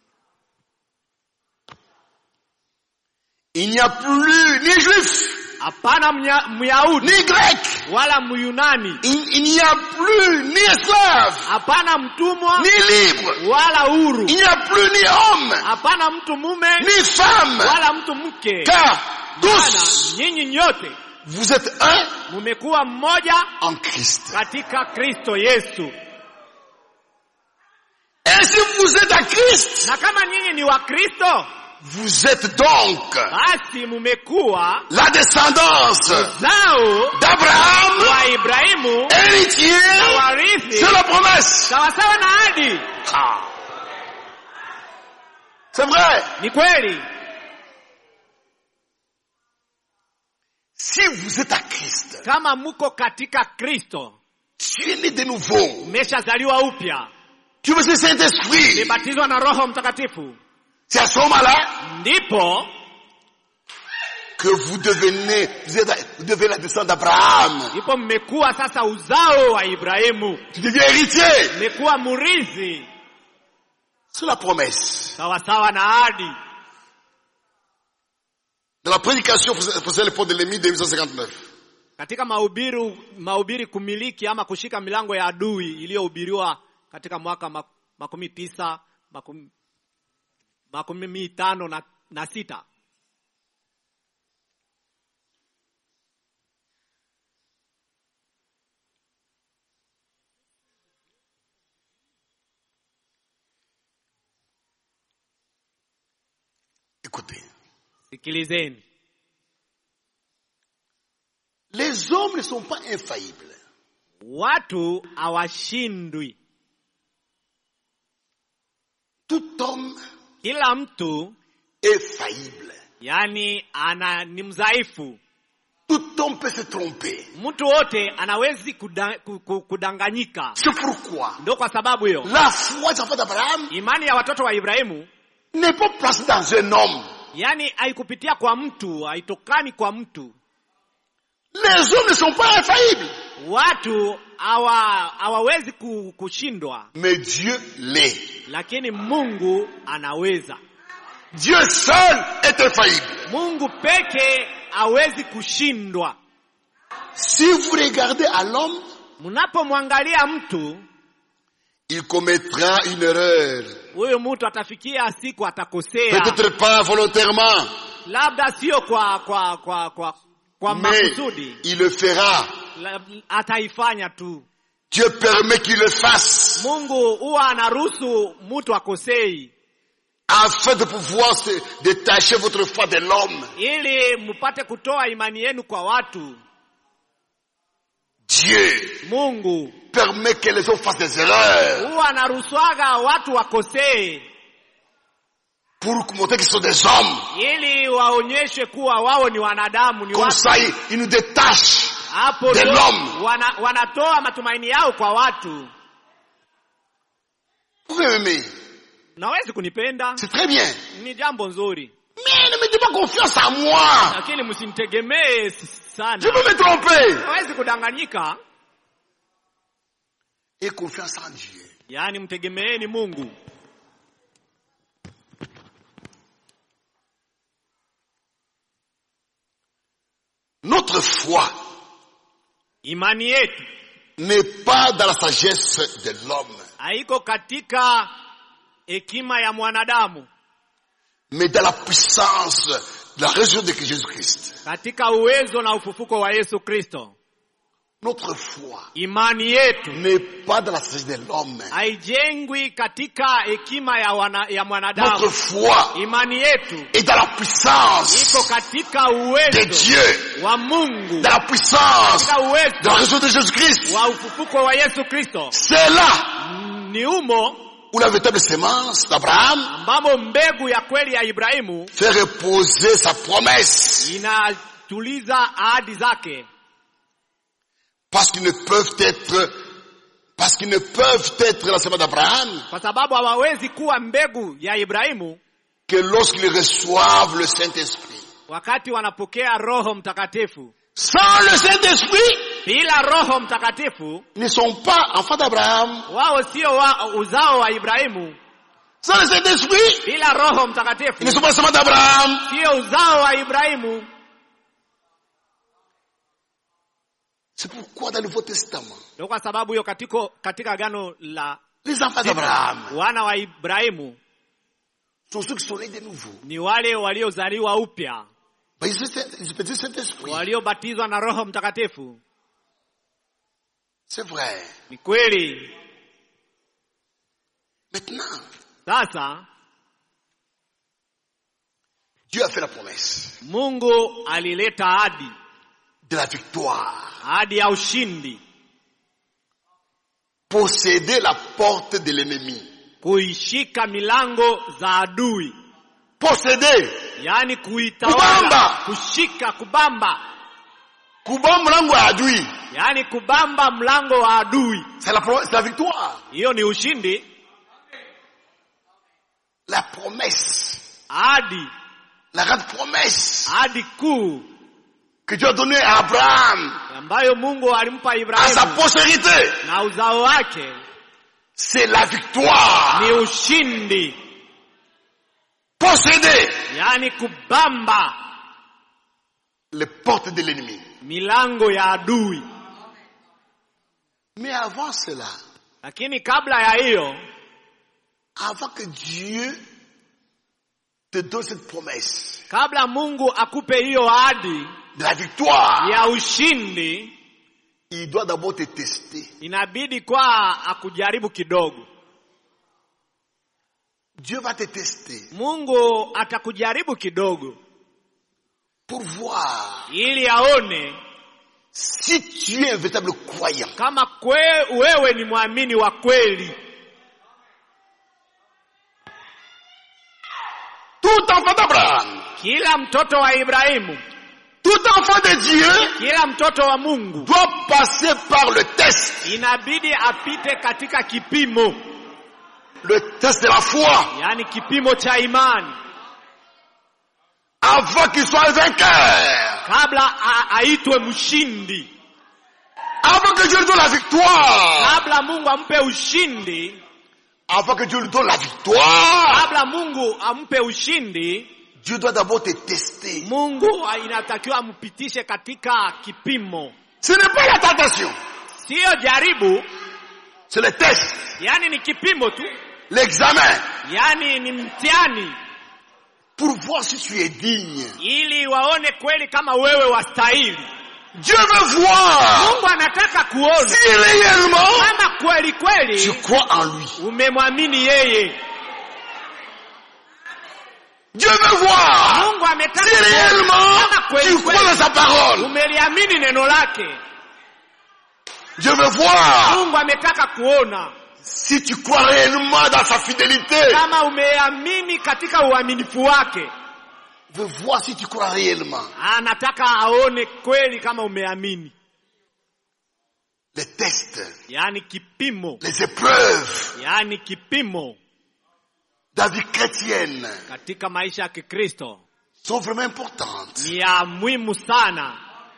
[SPEAKER 2] Il n'y a plus ni juif,
[SPEAKER 1] Hapana Mnya- Myahudi
[SPEAKER 2] ni grec.
[SPEAKER 1] wala Myunani,
[SPEAKER 2] Il, il n'y a plus ni esclave,
[SPEAKER 1] hapana mtumwa
[SPEAKER 2] ni libre.
[SPEAKER 1] wala huru,
[SPEAKER 2] Il n'y a plus ni homme,
[SPEAKER 1] hapana mtu mume
[SPEAKER 2] ni femme.
[SPEAKER 1] wala mtu mke.
[SPEAKER 2] Car
[SPEAKER 1] Maana
[SPEAKER 2] tous,
[SPEAKER 1] nyinyi nyote
[SPEAKER 2] vous êtes un
[SPEAKER 1] mumekuwa mmoja
[SPEAKER 2] en Christ.
[SPEAKER 1] katika Kristo Yesu.
[SPEAKER 2] Et si vous êtes à Christ,
[SPEAKER 1] Na kama nyinyi ni wa Kristo,
[SPEAKER 2] vous êtes donc
[SPEAKER 1] basi mumekuwa
[SPEAKER 2] la descendance
[SPEAKER 1] zao
[SPEAKER 2] d'Abraham,
[SPEAKER 1] wa Ibrahimu na
[SPEAKER 2] héritier
[SPEAKER 1] warithi
[SPEAKER 2] de la promesse.
[SPEAKER 1] sawasawa na ahadi.
[SPEAKER 2] Ah. C'est vrai.
[SPEAKER 1] Ni kweli,
[SPEAKER 2] Si vous êtes à Christ,
[SPEAKER 1] kama muko katika Kristo,
[SPEAKER 2] tu es né de nouveau.
[SPEAKER 1] mmeshazaliwa upya,
[SPEAKER 2] Tu veux le Saint-Esprit.
[SPEAKER 1] mmebatizwa na Roho Mtakatifu,
[SPEAKER 2] C'est à ce moment-là
[SPEAKER 1] ndipo
[SPEAKER 2] que vous devenez, vous, êtes, vous devenez la descendance d'Abraham.
[SPEAKER 1] ndipo mmekuwa sasa uzao wa Ibrahimu,
[SPEAKER 2] Tu deviens héritier.
[SPEAKER 1] mmekuwa murithi
[SPEAKER 2] C'est la promesse.
[SPEAKER 1] sawasawa na ahadi.
[SPEAKER 2] Dans la prédication faisait le pont de l'ennemi de 1859.
[SPEAKER 1] Katika mahubiri mahubiri kumiliki ama kushika milango ya adui iliyohubiriwa katika mwaka ma- makumi tisa makumi, makumi tano na, na sita
[SPEAKER 2] Écoutez.
[SPEAKER 1] sikilizeni,
[SPEAKER 2] Les hommes ne sont pas infaillibles.
[SPEAKER 1] watu hawashindwi.
[SPEAKER 2] Tout homme
[SPEAKER 1] Kila mtu
[SPEAKER 2] est faillible.
[SPEAKER 1] yaani ana ni mdhaifu
[SPEAKER 2] Tout homme peut se tromper.
[SPEAKER 1] mtu wote anawezi kuda, ku- ku- kudanganyika
[SPEAKER 2] C'est pourquoi
[SPEAKER 1] ndo kwa sababu hiyo
[SPEAKER 2] la foi des enfants d'Abraham
[SPEAKER 1] imani ya watoto wa ibrahimu
[SPEAKER 2] n'est pas placée dans un homme.
[SPEAKER 1] yaani haikupitia kwa mtu haitokani kwa mtu
[SPEAKER 2] Les hommes ne sont pas infaillibles,
[SPEAKER 1] watu hawa hawawezi ku- kushindwa
[SPEAKER 2] mais Dieu l'est.
[SPEAKER 1] lakini mungu anaweza
[SPEAKER 2] Dieu seul est infaillible.
[SPEAKER 1] mungu peke hawezi kushindwa
[SPEAKER 2] Si vous regardez à l'homme,
[SPEAKER 1] mnapomwangalia mtu
[SPEAKER 2] il commettra une erreur.
[SPEAKER 1] huyu mtu atafikia siku atakosea
[SPEAKER 2] Peut-être pas volontairement,
[SPEAKER 1] labda sio kwa kwa kwa kwa kwa
[SPEAKER 2] mais
[SPEAKER 1] makusudi
[SPEAKER 2] il le fera.
[SPEAKER 1] La- ataifanya tu
[SPEAKER 2] Dieu permet qu'il le fasse
[SPEAKER 1] mungu huwa anaruhusu mtu akosei
[SPEAKER 2] afin de pouvoir se détacher votre foi de l'homme.
[SPEAKER 1] ili mpate kutoa imani yenu kwa watu
[SPEAKER 2] Dieu
[SPEAKER 1] mungu
[SPEAKER 2] permet que les hommes fassent des erreurs
[SPEAKER 1] huwa anaruhusuaga watu wakosee
[SPEAKER 2] pour montrer qu'ils sont des hommes.
[SPEAKER 1] ili waonyeshe kuwa wao ni wanadamu ni
[SPEAKER 2] Comme
[SPEAKER 1] watu
[SPEAKER 2] ça, ils, ils nous détachent.
[SPEAKER 1] hapo
[SPEAKER 2] de
[SPEAKER 1] ndio
[SPEAKER 2] l'homme.
[SPEAKER 1] wana, wanatoa matumaini yao kwa watu
[SPEAKER 2] Vous pouvez m'aimer.
[SPEAKER 1] nawezi kunipenda
[SPEAKER 2] C'est très bien.
[SPEAKER 1] ni jambo nzuri
[SPEAKER 2] Mais ne mettez pas confiance en moi.
[SPEAKER 1] lakini msinitegemee s-
[SPEAKER 2] Je
[SPEAKER 1] sana
[SPEAKER 2] peux me tromper.
[SPEAKER 1] nawezi kudanganyika
[SPEAKER 2] Et confiance en Dieu.
[SPEAKER 1] yaani mtegemeeni mungu
[SPEAKER 2] Notre foi
[SPEAKER 1] imani yetu
[SPEAKER 2] n'est pas dans la sagesse de l'homme,
[SPEAKER 1] haiko katika hekima ya mwanadamu
[SPEAKER 2] mais dans la puissance de la résurrection de Jésus-Christ.
[SPEAKER 1] katika uwezo na ufufuko wa yesu kristo
[SPEAKER 2] Notre foi
[SPEAKER 1] imani yetu
[SPEAKER 2] n'est pas dans la sagesse de l'homme.
[SPEAKER 1] haijengwi katika hekima ya, wana, ya
[SPEAKER 2] Notre
[SPEAKER 1] mwanadamu
[SPEAKER 2] foi
[SPEAKER 1] imani yetu
[SPEAKER 2] est dans la puissance
[SPEAKER 1] iko katika
[SPEAKER 2] de
[SPEAKER 1] uwezo
[SPEAKER 2] Dieu,
[SPEAKER 1] wa mungu
[SPEAKER 2] dans la puissance
[SPEAKER 1] katika
[SPEAKER 2] de la
[SPEAKER 1] uwezo
[SPEAKER 2] résurrection de Jésus-Christ.
[SPEAKER 1] wa ufufuko wa yesu kristo
[SPEAKER 2] C'est là
[SPEAKER 1] ni humo
[SPEAKER 2] où la véritable sémence d'Abraham
[SPEAKER 1] ambamo mbegu ya kweli ya ibrahimu
[SPEAKER 2] fait reposer sa promesse.
[SPEAKER 1] inatuliza ahadi zake
[SPEAKER 2] Parce qu'ils ne peuvent être, parce qu'ils ne peuvent être la sémence d'Abraham
[SPEAKER 1] kwa sababu hawawezi kuwa mbegu ya ibrahimu
[SPEAKER 2] que lorsqu'ils reçoivent le Saint-Esprit.
[SPEAKER 1] wakati wanapokea roho mtakatifu
[SPEAKER 2] Sans le Saint-Esprit,
[SPEAKER 1] bila roho mtakatifu
[SPEAKER 2] ils ne sont pas enfants d'Abraham.
[SPEAKER 1] wao sio wa, uzao wa ibrahimu
[SPEAKER 2] Sans le Saint-Esprit,
[SPEAKER 1] bila roho
[SPEAKER 2] ils
[SPEAKER 1] mtakatifu
[SPEAKER 2] ne sont pas la sémence d'Abraham.
[SPEAKER 1] sio uzao wa ibrahimu
[SPEAKER 2] C'est pourquoi dans le Nouveau Testament,
[SPEAKER 1] ndio kwa sababu hiyo katika katika agano la
[SPEAKER 2] les enfants d'Abraham
[SPEAKER 1] wana wa ibrahimu
[SPEAKER 2] sont ceux qui sont nés de nouveau.
[SPEAKER 1] ni wale waliozaliwa upya
[SPEAKER 2] Ben, ils ont ils ont le Saint-Esprit.
[SPEAKER 1] waliobatizwa na roho mtakatifu
[SPEAKER 2] C'est vrai.
[SPEAKER 1] ni kweli
[SPEAKER 2] Maintenant,
[SPEAKER 1] sasa
[SPEAKER 2] Dieu a fait la promesse
[SPEAKER 1] mungu alileta ahadi
[SPEAKER 2] de la victoire.
[SPEAKER 1] ahadi ya ushindi
[SPEAKER 2] Posséder la porte de l'ennemi.
[SPEAKER 1] kuishika milango za adui
[SPEAKER 2] Posséder.
[SPEAKER 1] yaani
[SPEAKER 2] Kubamba.
[SPEAKER 1] kuitawala kushika kubamba
[SPEAKER 2] Kuba mlango wa adui.
[SPEAKER 1] yaani kubamba mlango wa adui
[SPEAKER 2] C'est la, pro- c'est la victoire.
[SPEAKER 1] hiyo ni ushindi
[SPEAKER 2] La promesse.
[SPEAKER 1] ahadi
[SPEAKER 2] La grande promesse
[SPEAKER 1] ahadi kuu
[SPEAKER 2] que Dieu a donnée à Abraham,
[SPEAKER 1] ambayo mungu alimpa
[SPEAKER 2] à sa
[SPEAKER 1] ibrahimu
[SPEAKER 2] postérité.
[SPEAKER 1] na uzao wake
[SPEAKER 2] C'est la victoire.
[SPEAKER 1] ni ushindi
[SPEAKER 2] Posséder
[SPEAKER 1] yaani kubamba
[SPEAKER 2] les portes de l'ennemi.
[SPEAKER 1] milango ya adui
[SPEAKER 2] Mais avant cela,
[SPEAKER 1] lakini kabla ya hiyo
[SPEAKER 2] avant que Dieu te donne cette promesse
[SPEAKER 1] kabla mungu akupe hiyo ahadi
[SPEAKER 2] de la victoire,
[SPEAKER 1] ya ushindi
[SPEAKER 2] il doit d'abord te tester.
[SPEAKER 1] inabidi kwa akujaribu kidogo
[SPEAKER 2] Dieu va te tester
[SPEAKER 1] mungu atakujaribu kidogo
[SPEAKER 2] pour voir
[SPEAKER 1] ili aone
[SPEAKER 2] si tu es un véritable croyant.
[SPEAKER 1] kama kwe, wewe ni mwamini wa kweli
[SPEAKER 2] Tout Tout enfant d'Abraham,
[SPEAKER 1] kila mtoto wa Ibrahimu,
[SPEAKER 2] tout enfant de Dieu
[SPEAKER 1] kila mtoto wa Mungu
[SPEAKER 2] doit passer par le test,
[SPEAKER 1] inabidi apite katika kipimo,
[SPEAKER 2] le test de la foi,
[SPEAKER 1] yaani kipimo cha imani
[SPEAKER 2] avant qu'il soit vainqueur,
[SPEAKER 1] kabla a- aitwe mshindi,
[SPEAKER 2] avant que Dieu lui donne la victoire,
[SPEAKER 1] kabla Mungu ampe ushindi,
[SPEAKER 2] avant que Dieu lui donne la victoire,
[SPEAKER 1] kabla Mungu ampe ushindi,
[SPEAKER 2] Dieu doit d'abord te tester.
[SPEAKER 1] Mungu inatakiwa ampitishe katika kipimo,
[SPEAKER 2] Ce n'est pas la tentation,
[SPEAKER 1] siyo jaribu,
[SPEAKER 2] c'est le test,
[SPEAKER 1] yaani ni kipimo tu,
[SPEAKER 2] l'examen,
[SPEAKER 1] yaani ni mtihani,
[SPEAKER 2] pour voir si tu es digne.
[SPEAKER 1] ili waone kweli kama wewe wastahili.
[SPEAKER 2] Dieu veut voir
[SPEAKER 1] Mungu anataka kuona
[SPEAKER 2] si réellement
[SPEAKER 1] kama kweli
[SPEAKER 2] tu
[SPEAKER 1] kweli
[SPEAKER 2] crois en lui.
[SPEAKER 1] umemwamini yeye.
[SPEAKER 2] Dieu veut voir
[SPEAKER 1] Mungu ametaka
[SPEAKER 2] si
[SPEAKER 1] kuona
[SPEAKER 2] réellement
[SPEAKER 1] kama kweli
[SPEAKER 2] tu crois dans
[SPEAKER 1] kweli
[SPEAKER 2] sa parole.
[SPEAKER 1] umeliamini neno lake.
[SPEAKER 2] Dieu veut voir
[SPEAKER 1] Mungu ametaka kuona
[SPEAKER 2] si tu crois réellement dans sa fidélité.
[SPEAKER 1] kama umeamini katika uaminifu wake.
[SPEAKER 2] veut voir si tu crois réellement.
[SPEAKER 1] Anataka aone kweli kama umeamini,
[SPEAKER 2] Les tests,
[SPEAKER 1] yaani kipimo,
[SPEAKER 2] les épreuves
[SPEAKER 1] yaani kipimo
[SPEAKER 2] de la vie chrétienne
[SPEAKER 1] katika maisha ya Kikristo
[SPEAKER 2] sont vraiment importantes.
[SPEAKER 1] ni ya muhimu sana.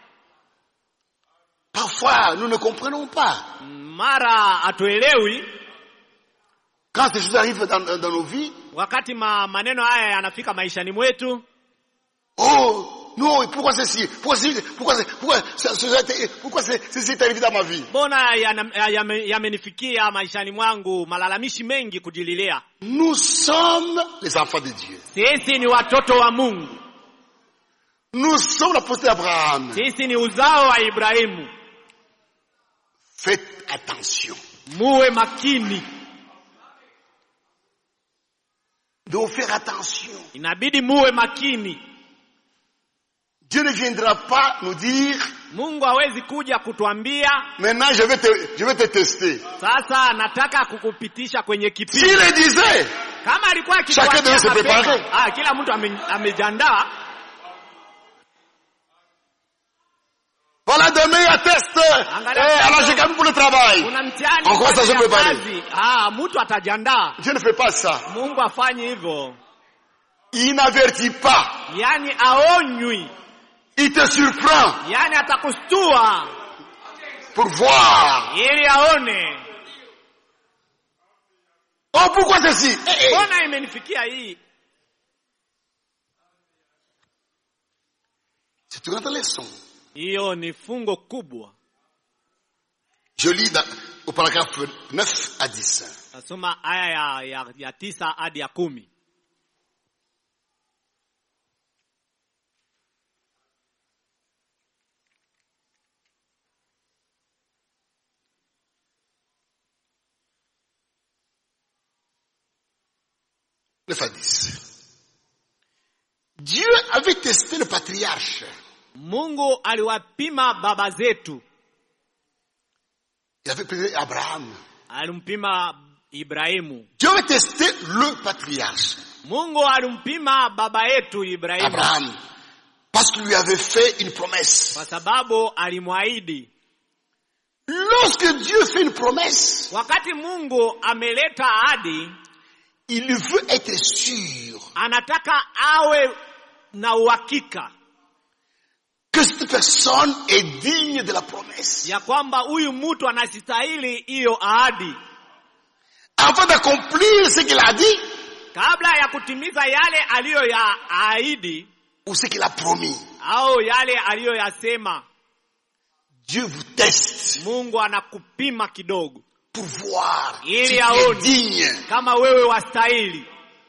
[SPEAKER 2] Parfois, nous ne comprenons pas.
[SPEAKER 1] Mara hatuelewi
[SPEAKER 2] Quand ces choses arrivent dans, dans nos vies,
[SPEAKER 1] wakati ma, maneno haya yanafika maishani mwetu.
[SPEAKER 2] oh, non, pourquoi ceci Pourquoi ceci Pourquoi, c'est- pourquoi, ça- ça- pourquoi c'est- ceci est arrivé dans ma vie
[SPEAKER 1] Mbona yana- yame- yamenifikia maishani mwangu malalamishi mengi kujililia?
[SPEAKER 2] Nous sommes les enfants de Dieu.
[SPEAKER 1] Sisi ni watoto wa Mungu,
[SPEAKER 2] Nous sommes la postérité d'Abraham.
[SPEAKER 1] sisi ni uzao wa Ibrahimu.
[SPEAKER 2] Faites attention.
[SPEAKER 1] Muwe makini,
[SPEAKER 2] Nous devons faire attention.
[SPEAKER 1] inabidi muwe makini.
[SPEAKER 2] Dieu ne viendra pas nous dire,
[SPEAKER 1] Mungu hawezi kuja kutuambia
[SPEAKER 2] maintenant je vais te, je vais te tester.
[SPEAKER 1] sasa nataka kukupitisha kwenye kipimo.
[SPEAKER 2] S'il le disait,
[SPEAKER 1] Kama alikuwa
[SPEAKER 2] Chacun devait se
[SPEAKER 1] akituambia
[SPEAKER 2] préparer.
[SPEAKER 1] mapema, ah, kila mtu ame- amejiandaa.
[SPEAKER 2] voilà demain il y a test. Eh,
[SPEAKER 1] Angalia.
[SPEAKER 2] alors j'ai quand même pour le travail.
[SPEAKER 1] Kuna mtihani
[SPEAKER 2] On commence à
[SPEAKER 1] kazi
[SPEAKER 2] se
[SPEAKER 1] ya
[SPEAKER 2] préparer.
[SPEAKER 1] kazi. Ah, mtu atajiandaa.
[SPEAKER 2] Dieu ne fait pas ça.
[SPEAKER 1] Mungu afanye hivyo,
[SPEAKER 2] Il n'avertit pas.
[SPEAKER 1] yaani aonywi,
[SPEAKER 2] Il te surprend
[SPEAKER 1] yaani atakustua
[SPEAKER 2] pour voir.
[SPEAKER 1] ili aone
[SPEAKER 2] Oh, pourquoi ceci Eh, eh.
[SPEAKER 1] mbona imenifikia hii.
[SPEAKER 2] C'est une grande leçon.
[SPEAKER 1] Hiyo ni fungo kubwa.
[SPEAKER 2] Je lis dans- au paragraphe 9 à 10.
[SPEAKER 1] Nasoma aya ya, ya, ya tisa hadi ya kumi.
[SPEAKER 2] Neuf à 10. Dieu avait testé le patriarche.
[SPEAKER 1] Mungu aliwapima baba zetu,
[SPEAKER 2] Il avait testé Abraham.
[SPEAKER 1] alimpima Ibrahimu.
[SPEAKER 2] Dieu avait testé le patriarche.
[SPEAKER 1] Mungu alimpima baba yetu Ibrahimu
[SPEAKER 2] Abraham. Parce qu'il lui avait fait une promesse.
[SPEAKER 1] kwa sababu alimwahidi.
[SPEAKER 2] Lorsque Dieu fait une promesse,
[SPEAKER 1] Wakati Mungu ameleta ahadi,
[SPEAKER 2] il veut être sûr
[SPEAKER 1] anataka awe na uhakika
[SPEAKER 2] que cette personne est digne de la promesse.
[SPEAKER 1] ya kwamba huyu mtu anastahili hiyo ahadi,
[SPEAKER 2] Avant d'accomplir ce qu'il a dit
[SPEAKER 1] kabla ya kutimiza yale aliyoyaahidi
[SPEAKER 2] ou ce qu'il a promis.
[SPEAKER 1] au yale aliyoyasema.
[SPEAKER 2] Dieu vous teste
[SPEAKER 1] Mungu anakupima kidogo,
[SPEAKER 2] pour voir
[SPEAKER 1] Il
[SPEAKER 2] si
[SPEAKER 1] y
[SPEAKER 2] tu
[SPEAKER 1] a
[SPEAKER 2] es
[SPEAKER 1] honte.
[SPEAKER 2] digne.
[SPEAKER 1] kama wewe wastahili.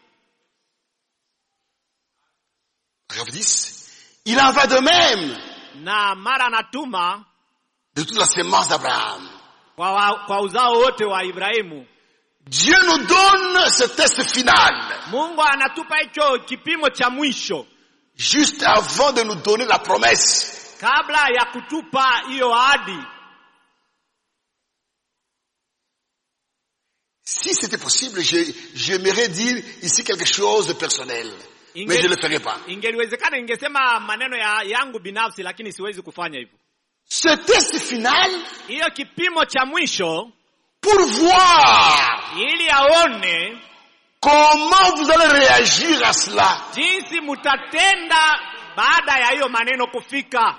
[SPEAKER 2] Paragraphe 10. Il en va de même
[SPEAKER 1] Na mara anatuma
[SPEAKER 2] de toute la sémence d'Abraham.
[SPEAKER 1] kwa, wa, kwa uzao wote wa Ibrahimu.
[SPEAKER 2] Dieu nous donne ce test final
[SPEAKER 1] Mungu anatupa hicho kipimo cha mwisho
[SPEAKER 2] juste avant de nous donner la promesse.
[SPEAKER 1] kabla ya kutupa hiyo ahadi.
[SPEAKER 2] Si c'était possible, je- j'aimerais dire ici quelque chose de personnel.
[SPEAKER 1] Inge-
[SPEAKER 2] mais je ne le ferai pas.
[SPEAKER 1] ingeliwezekana ingesema maneno ya yangu binafsi lakini siwezi kufanya hivyo
[SPEAKER 2] Ce test final,
[SPEAKER 1] hiyo kipimo cha mwisho
[SPEAKER 2] pour voir
[SPEAKER 1] ili aone
[SPEAKER 2] comment vous allez réagir à cela.
[SPEAKER 1] jinsi mutatenda baada ya hiyo maneno kufika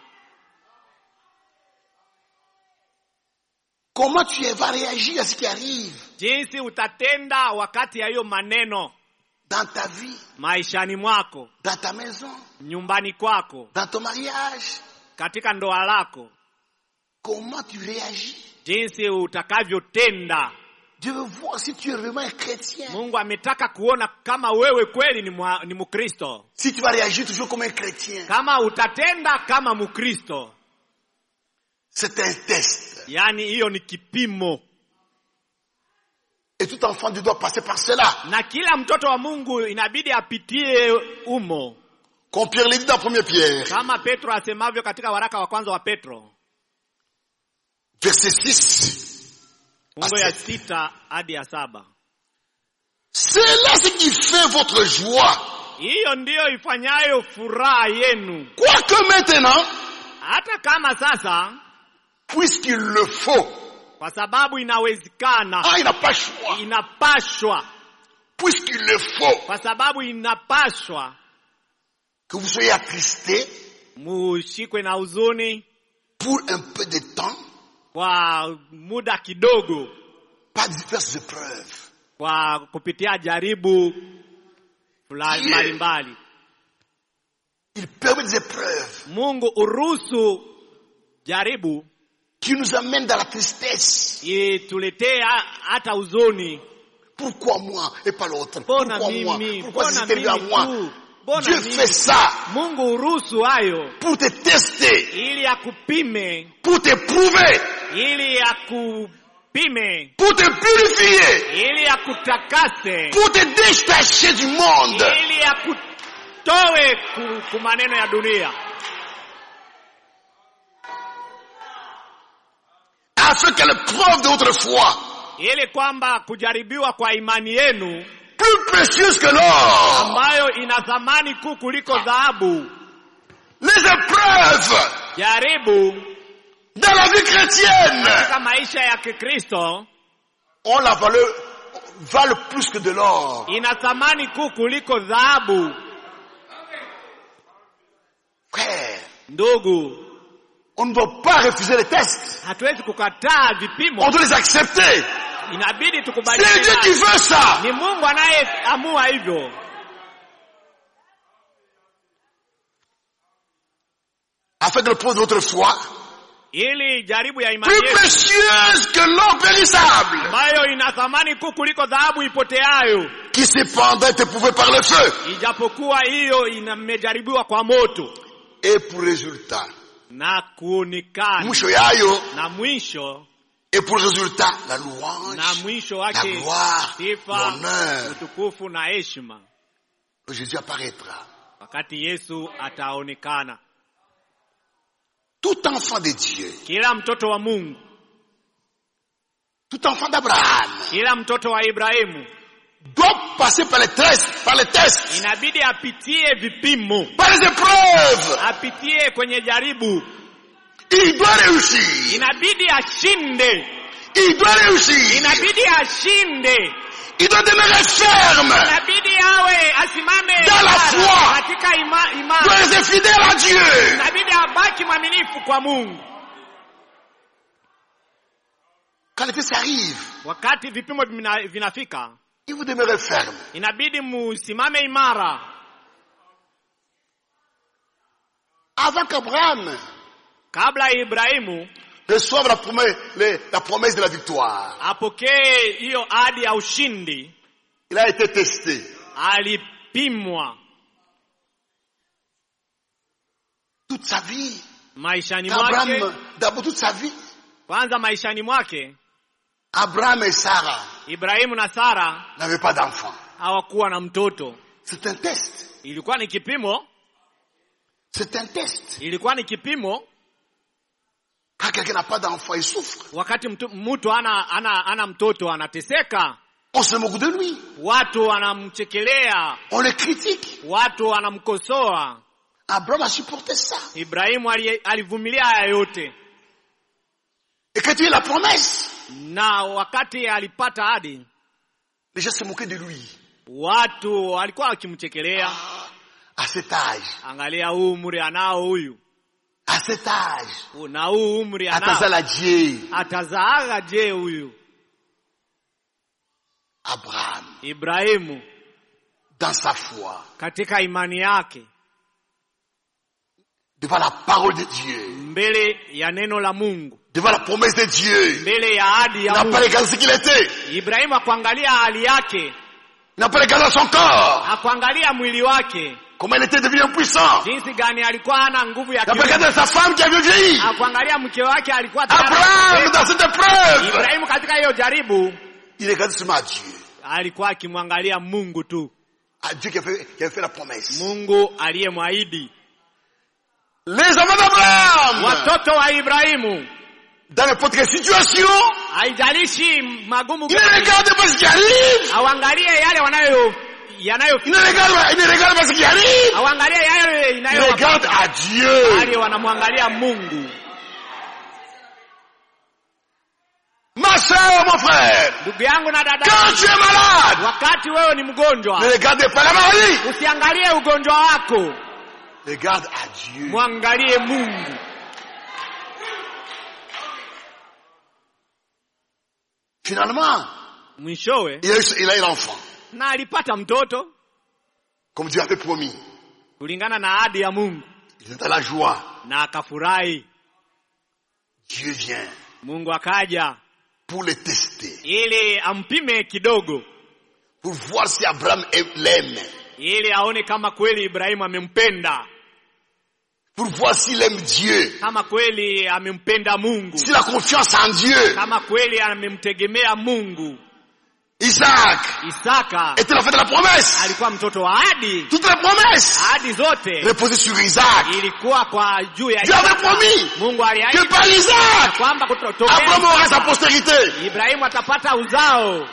[SPEAKER 2] Comment tu vas réagir à ce qui arrive
[SPEAKER 1] jinsi utatenda wakati ya hiyo maneno
[SPEAKER 2] dans ta vie,
[SPEAKER 1] maishani mwako
[SPEAKER 2] dans ta maison,
[SPEAKER 1] nyumbani kwako
[SPEAKER 2] dans ton mariage.
[SPEAKER 1] katika ndoa lako
[SPEAKER 2] Comment tu réagis
[SPEAKER 1] jinsi utakavyotenda
[SPEAKER 2] Dieu veut voir si tu es vraiment un chrétien.
[SPEAKER 1] mungu ametaka kuona kama wewe kweli ni, mwa, ni mkristo
[SPEAKER 2] Si tu vas réagir toujours comme un chrétien.
[SPEAKER 1] kama utatenda kama mkristo
[SPEAKER 2] C'est un test.
[SPEAKER 1] yaani hiyo ni kipimo
[SPEAKER 2] Et tout enfant de Dieu doit passer par cela.
[SPEAKER 1] na kila mtoto wa mungu inabidi apitie umo
[SPEAKER 2] Comme Pierre l'a dit dans 1 Pierre,
[SPEAKER 1] kama petro asemavyo katika waraka wa kwanza wa petro
[SPEAKER 2] verset 6.
[SPEAKER 1] fungo ya sita hadi ya saba
[SPEAKER 2] C'est là ce qui fait votre joie.
[SPEAKER 1] hiyo ndiyo ifanyayo furaha yenu
[SPEAKER 2] Quoique maintenant,
[SPEAKER 1] hata kama sasa
[SPEAKER 2] puisqu'il le faut,
[SPEAKER 1] kwa sababu inawezekana
[SPEAKER 2] ah, il n'a pas choix.
[SPEAKER 1] inapashwa
[SPEAKER 2] Puisqu'il le faut
[SPEAKER 1] kwa sababu inapashwa
[SPEAKER 2] que vous soyez attristés
[SPEAKER 1] mushikwe na huzuni
[SPEAKER 2] pour un peu de temps
[SPEAKER 1] kwa muda kidogo
[SPEAKER 2] par diverses épreuves.
[SPEAKER 1] kwa kupitia jaribu fulani
[SPEAKER 2] Ndiyo.
[SPEAKER 1] mbalimbali
[SPEAKER 2] Il permet des épreuves
[SPEAKER 1] mungu uruhusu jaribu
[SPEAKER 2] qui nous amènent dans la tristesse.
[SPEAKER 1] ituletee ha- hata huzuni
[SPEAKER 2] Pourquoi moi et pas l'autre
[SPEAKER 1] mbona
[SPEAKER 2] Pourquoi moi
[SPEAKER 1] mimi
[SPEAKER 2] Pourquoi
[SPEAKER 1] mbona
[SPEAKER 2] c'est arrivé à
[SPEAKER 1] mimi
[SPEAKER 2] moi
[SPEAKER 1] tu mbona
[SPEAKER 2] Dieu
[SPEAKER 1] mimi
[SPEAKER 2] fait ça
[SPEAKER 1] mungu uruhusu hayo
[SPEAKER 2] pour te tester,
[SPEAKER 1] ili akupime
[SPEAKER 2] pour te prouver,
[SPEAKER 1] ili akupime
[SPEAKER 2] pour te purifier,
[SPEAKER 1] ili akutakase
[SPEAKER 2] pour te détacher du monde.
[SPEAKER 1] ili akutoe ku, ku maneno ya dunia
[SPEAKER 2] Afin que l'épreuve de votre foi,
[SPEAKER 1] ili kwamba kujaribiwa kwa imani yenu
[SPEAKER 2] plus précieuse que l'or,
[SPEAKER 1] ambayo ina thamani kuu kuliko dhahabu
[SPEAKER 2] les épreuves
[SPEAKER 1] jaribu
[SPEAKER 2] dans la vie chrétienne
[SPEAKER 1] katika maisha ya kikristo
[SPEAKER 2] ont la valeur, valent plus que de l'or.
[SPEAKER 1] ina thamani kuu kuliko dhahabu
[SPEAKER 2] Frère,
[SPEAKER 1] ndugu
[SPEAKER 2] on ne doit pas refuser les tests.
[SPEAKER 1] hatuwezi kukataa
[SPEAKER 2] On
[SPEAKER 1] vipimo
[SPEAKER 2] doit les accepter.
[SPEAKER 1] inabidi
[SPEAKER 2] C'est
[SPEAKER 1] tukubaliane
[SPEAKER 2] Dieu qui
[SPEAKER 1] nayo.
[SPEAKER 2] veut ça.
[SPEAKER 1] ni mungu anayeamua hivyo
[SPEAKER 2] Afin que l'épreuve de votre foi,
[SPEAKER 1] ili jaribu ya imani
[SPEAKER 2] plus
[SPEAKER 1] yetu
[SPEAKER 2] précieuse que l'or périssable,
[SPEAKER 1] ambayo ina thamani kuu kuliko dhahabu ipoteayo
[SPEAKER 2] qui cependant est éprouvé par le feu,
[SPEAKER 1] ijapokuwa hiyo imejaribiwa kwa moto
[SPEAKER 2] et pour résultat,
[SPEAKER 1] na kuonekana
[SPEAKER 2] mwisho yayo,
[SPEAKER 1] na mwisho
[SPEAKER 2] et pour résultat, la louange,
[SPEAKER 1] na mwisho
[SPEAKER 2] la
[SPEAKER 1] wake
[SPEAKER 2] gloire,
[SPEAKER 1] sifa
[SPEAKER 2] l'honneur,
[SPEAKER 1] utukufu na heshima
[SPEAKER 2] que Jésus apparaîtra.
[SPEAKER 1] wakati yesu ataonekana
[SPEAKER 2] Tout enfant de Dieu,
[SPEAKER 1] kila mtoto wa mungu
[SPEAKER 2] tout enfant d'Abraham,
[SPEAKER 1] kila mtoto wa ibrahimu
[SPEAKER 2] doit passer par les tests, par les tests,
[SPEAKER 1] inabidi apitie vipimo
[SPEAKER 2] par les épreuves.
[SPEAKER 1] apitie kwenye jaribu
[SPEAKER 2] Il doit réussir.
[SPEAKER 1] inabidi ashinde
[SPEAKER 2] Il doit réussir.
[SPEAKER 1] inabidi ashinde
[SPEAKER 2] Il doit demeurer ferme.
[SPEAKER 1] inabidi awe asimame
[SPEAKER 2] Dans la
[SPEAKER 1] imara
[SPEAKER 2] foi.
[SPEAKER 1] katika ima,
[SPEAKER 2] Il doit
[SPEAKER 1] imani
[SPEAKER 2] rester fidèle à Dieu.
[SPEAKER 1] inabidi abaki mwaminifu kwa mungu
[SPEAKER 2] Quand les tests arrivent,
[SPEAKER 1] wakati vipimo vina- vinafika
[SPEAKER 2] il vous demeurez ferme.
[SPEAKER 1] inabidi musimame imara
[SPEAKER 2] Avant qu'Abraham
[SPEAKER 1] kabla ya ibrahimu
[SPEAKER 2] reçoive la promesse, les- la promesse de la victoire,
[SPEAKER 1] apokee hiyo ahadi ya ushindi
[SPEAKER 2] il a été testé.
[SPEAKER 1] alipimwa
[SPEAKER 2] Toute sa vie.
[SPEAKER 1] maishani mwake
[SPEAKER 2] Abraham, d'abord toute sa vie,
[SPEAKER 1] kwanza maishani mwake
[SPEAKER 2] Abraham et Sarah
[SPEAKER 1] ibrahimu na sara
[SPEAKER 2] n'avaient pas d'enfant.
[SPEAKER 1] hawakuwa na mtoto
[SPEAKER 2] C'est un test.
[SPEAKER 1] ilikuwa ni kipimo
[SPEAKER 2] C'est un test.
[SPEAKER 1] ilikuwa ni kipimo
[SPEAKER 2] Quand quelqu'un n'a pas d'enfant, il souffre.
[SPEAKER 1] wakati mtu, mtu ana, ana, ana mtoto anateseka
[SPEAKER 2] On se moque de lui.
[SPEAKER 1] watu wanamchekelea
[SPEAKER 2] On le critique.
[SPEAKER 1] watu wanamkosoa
[SPEAKER 2] Abraham a supporté ça.
[SPEAKER 1] ibrahimu ali- alivumilia haya yote
[SPEAKER 2] Et quand il a la promesse,
[SPEAKER 1] na wakati alipata hadi
[SPEAKER 2] les gens se moquaient de lui.
[SPEAKER 1] watu walikuwa wakimchekelea
[SPEAKER 2] Ah, à cet âge,
[SPEAKER 1] angalia huu umri anao huyu
[SPEAKER 2] à cet âge,
[SPEAKER 1] na huu umri
[SPEAKER 2] à
[SPEAKER 1] anao
[SPEAKER 2] Tazaladier,
[SPEAKER 1] atazaaga je huyu
[SPEAKER 2] Abraham,
[SPEAKER 1] ibrahimu
[SPEAKER 2] dans sa foi,
[SPEAKER 1] katika imani yake
[SPEAKER 2] devant la parole de Dieu,
[SPEAKER 1] mbele ya neno la mungu
[SPEAKER 2] devant la promesse de Dieu,
[SPEAKER 1] mbele ya ahadi
[SPEAKER 2] il
[SPEAKER 1] ya
[SPEAKER 2] n'a pas
[SPEAKER 1] mungu
[SPEAKER 2] regardé ce qu'il était,
[SPEAKER 1] ibrahimu akuangalia hali yake
[SPEAKER 2] il n'a pas regardé son corps,
[SPEAKER 1] akuangalia mwili wake
[SPEAKER 2] comment il était devenu impuissant,
[SPEAKER 1] jinsi gani alikuwa hana nguvu ya
[SPEAKER 2] il n'a pas
[SPEAKER 1] kiume
[SPEAKER 2] regardé sa femme qui avait vieilli.
[SPEAKER 1] akuangalia mke wake alikuwa tayari
[SPEAKER 2] Abraham,
[SPEAKER 1] amekufa.
[SPEAKER 2] dans cette épreuve,
[SPEAKER 1] ibrahimu katika hiyo jaribu
[SPEAKER 2] il regarde seulement à Dieu,
[SPEAKER 1] alikuwa akimwangalia mungu tu
[SPEAKER 2] à Dieu qui a fait, qui a fait la promesse.
[SPEAKER 1] mungu aliyemwahidi
[SPEAKER 2] Les enfants d'Abraham,
[SPEAKER 1] watoto wa ibrahimu
[SPEAKER 2] dans n'importe quelle situation,
[SPEAKER 1] haijalishi magumu
[SPEAKER 2] il ne regarde pas ce qui arrive,
[SPEAKER 1] auangalie yale wanayo yanayo
[SPEAKER 2] il ne regarde pas, il ne regarde pas ce qui arrive,
[SPEAKER 1] auangalie yale
[SPEAKER 2] il
[SPEAKER 1] inayo
[SPEAKER 2] regarde à Dieu.
[SPEAKER 1] bali wanamwangalia mungu
[SPEAKER 2] Ma soeur, mon frère,
[SPEAKER 1] ndugu yangu na dada
[SPEAKER 2] quand tu es malade,
[SPEAKER 1] wakati wewe ni mgonjwa
[SPEAKER 2] ne regardez pas la maladie,
[SPEAKER 1] usiangalie ugonjwa wako
[SPEAKER 2] regarde à Dieu.
[SPEAKER 1] mwangalie mungu
[SPEAKER 2] Finalement,
[SPEAKER 1] mwishowe
[SPEAKER 2] il a, eu, il a eu l'enfant,
[SPEAKER 1] na alipata mtoto
[SPEAKER 2] comme Dieu avait promis.
[SPEAKER 1] kulingana na ahadi ya mungu
[SPEAKER 2] Il est dans la joie.
[SPEAKER 1] na akafurahi
[SPEAKER 2] Dieu vient
[SPEAKER 1] mungu akaja
[SPEAKER 2] pour le tester,
[SPEAKER 1] ili ampime kidogo
[SPEAKER 2] pour voir si Abraham l'aime,
[SPEAKER 1] ili aone kama kweli ibrahimu amempenda
[SPEAKER 2] pour voir s'il aime Dieu,
[SPEAKER 1] kama kweli amempenda mungu
[SPEAKER 2] s'il a confiance en Dieu.
[SPEAKER 1] kama kweli amemtegemea mungu
[SPEAKER 2] Isaac
[SPEAKER 1] isaka
[SPEAKER 2] était la fin de la promesse.
[SPEAKER 1] alikuwa mtoto wa ahadi
[SPEAKER 2] Toutes les promesses
[SPEAKER 1] ahadi zote
[SPEAKER 2] reposaient sur Isaac.
[SPEAKER 1] ilikuwa kwa juu ya
[SPEAKER 2] Dieu avait
[SPEAKER 1] Isaka.
[SPEAKER 2] promis
[SPEAKER 1] mungu
[SPEAKER 2] que
[SPEAKER 1] aliahidi
[SPEAKER 2] par Isaac,
[SPEAKER 1] kwamba kutotokea
[SPEAKER 2] Abraham aura sa
[SPEAKER 1] Isaka,
[SPEAKER 2] postérité.
[SPEAKER 1] ibrahimu atapata uzao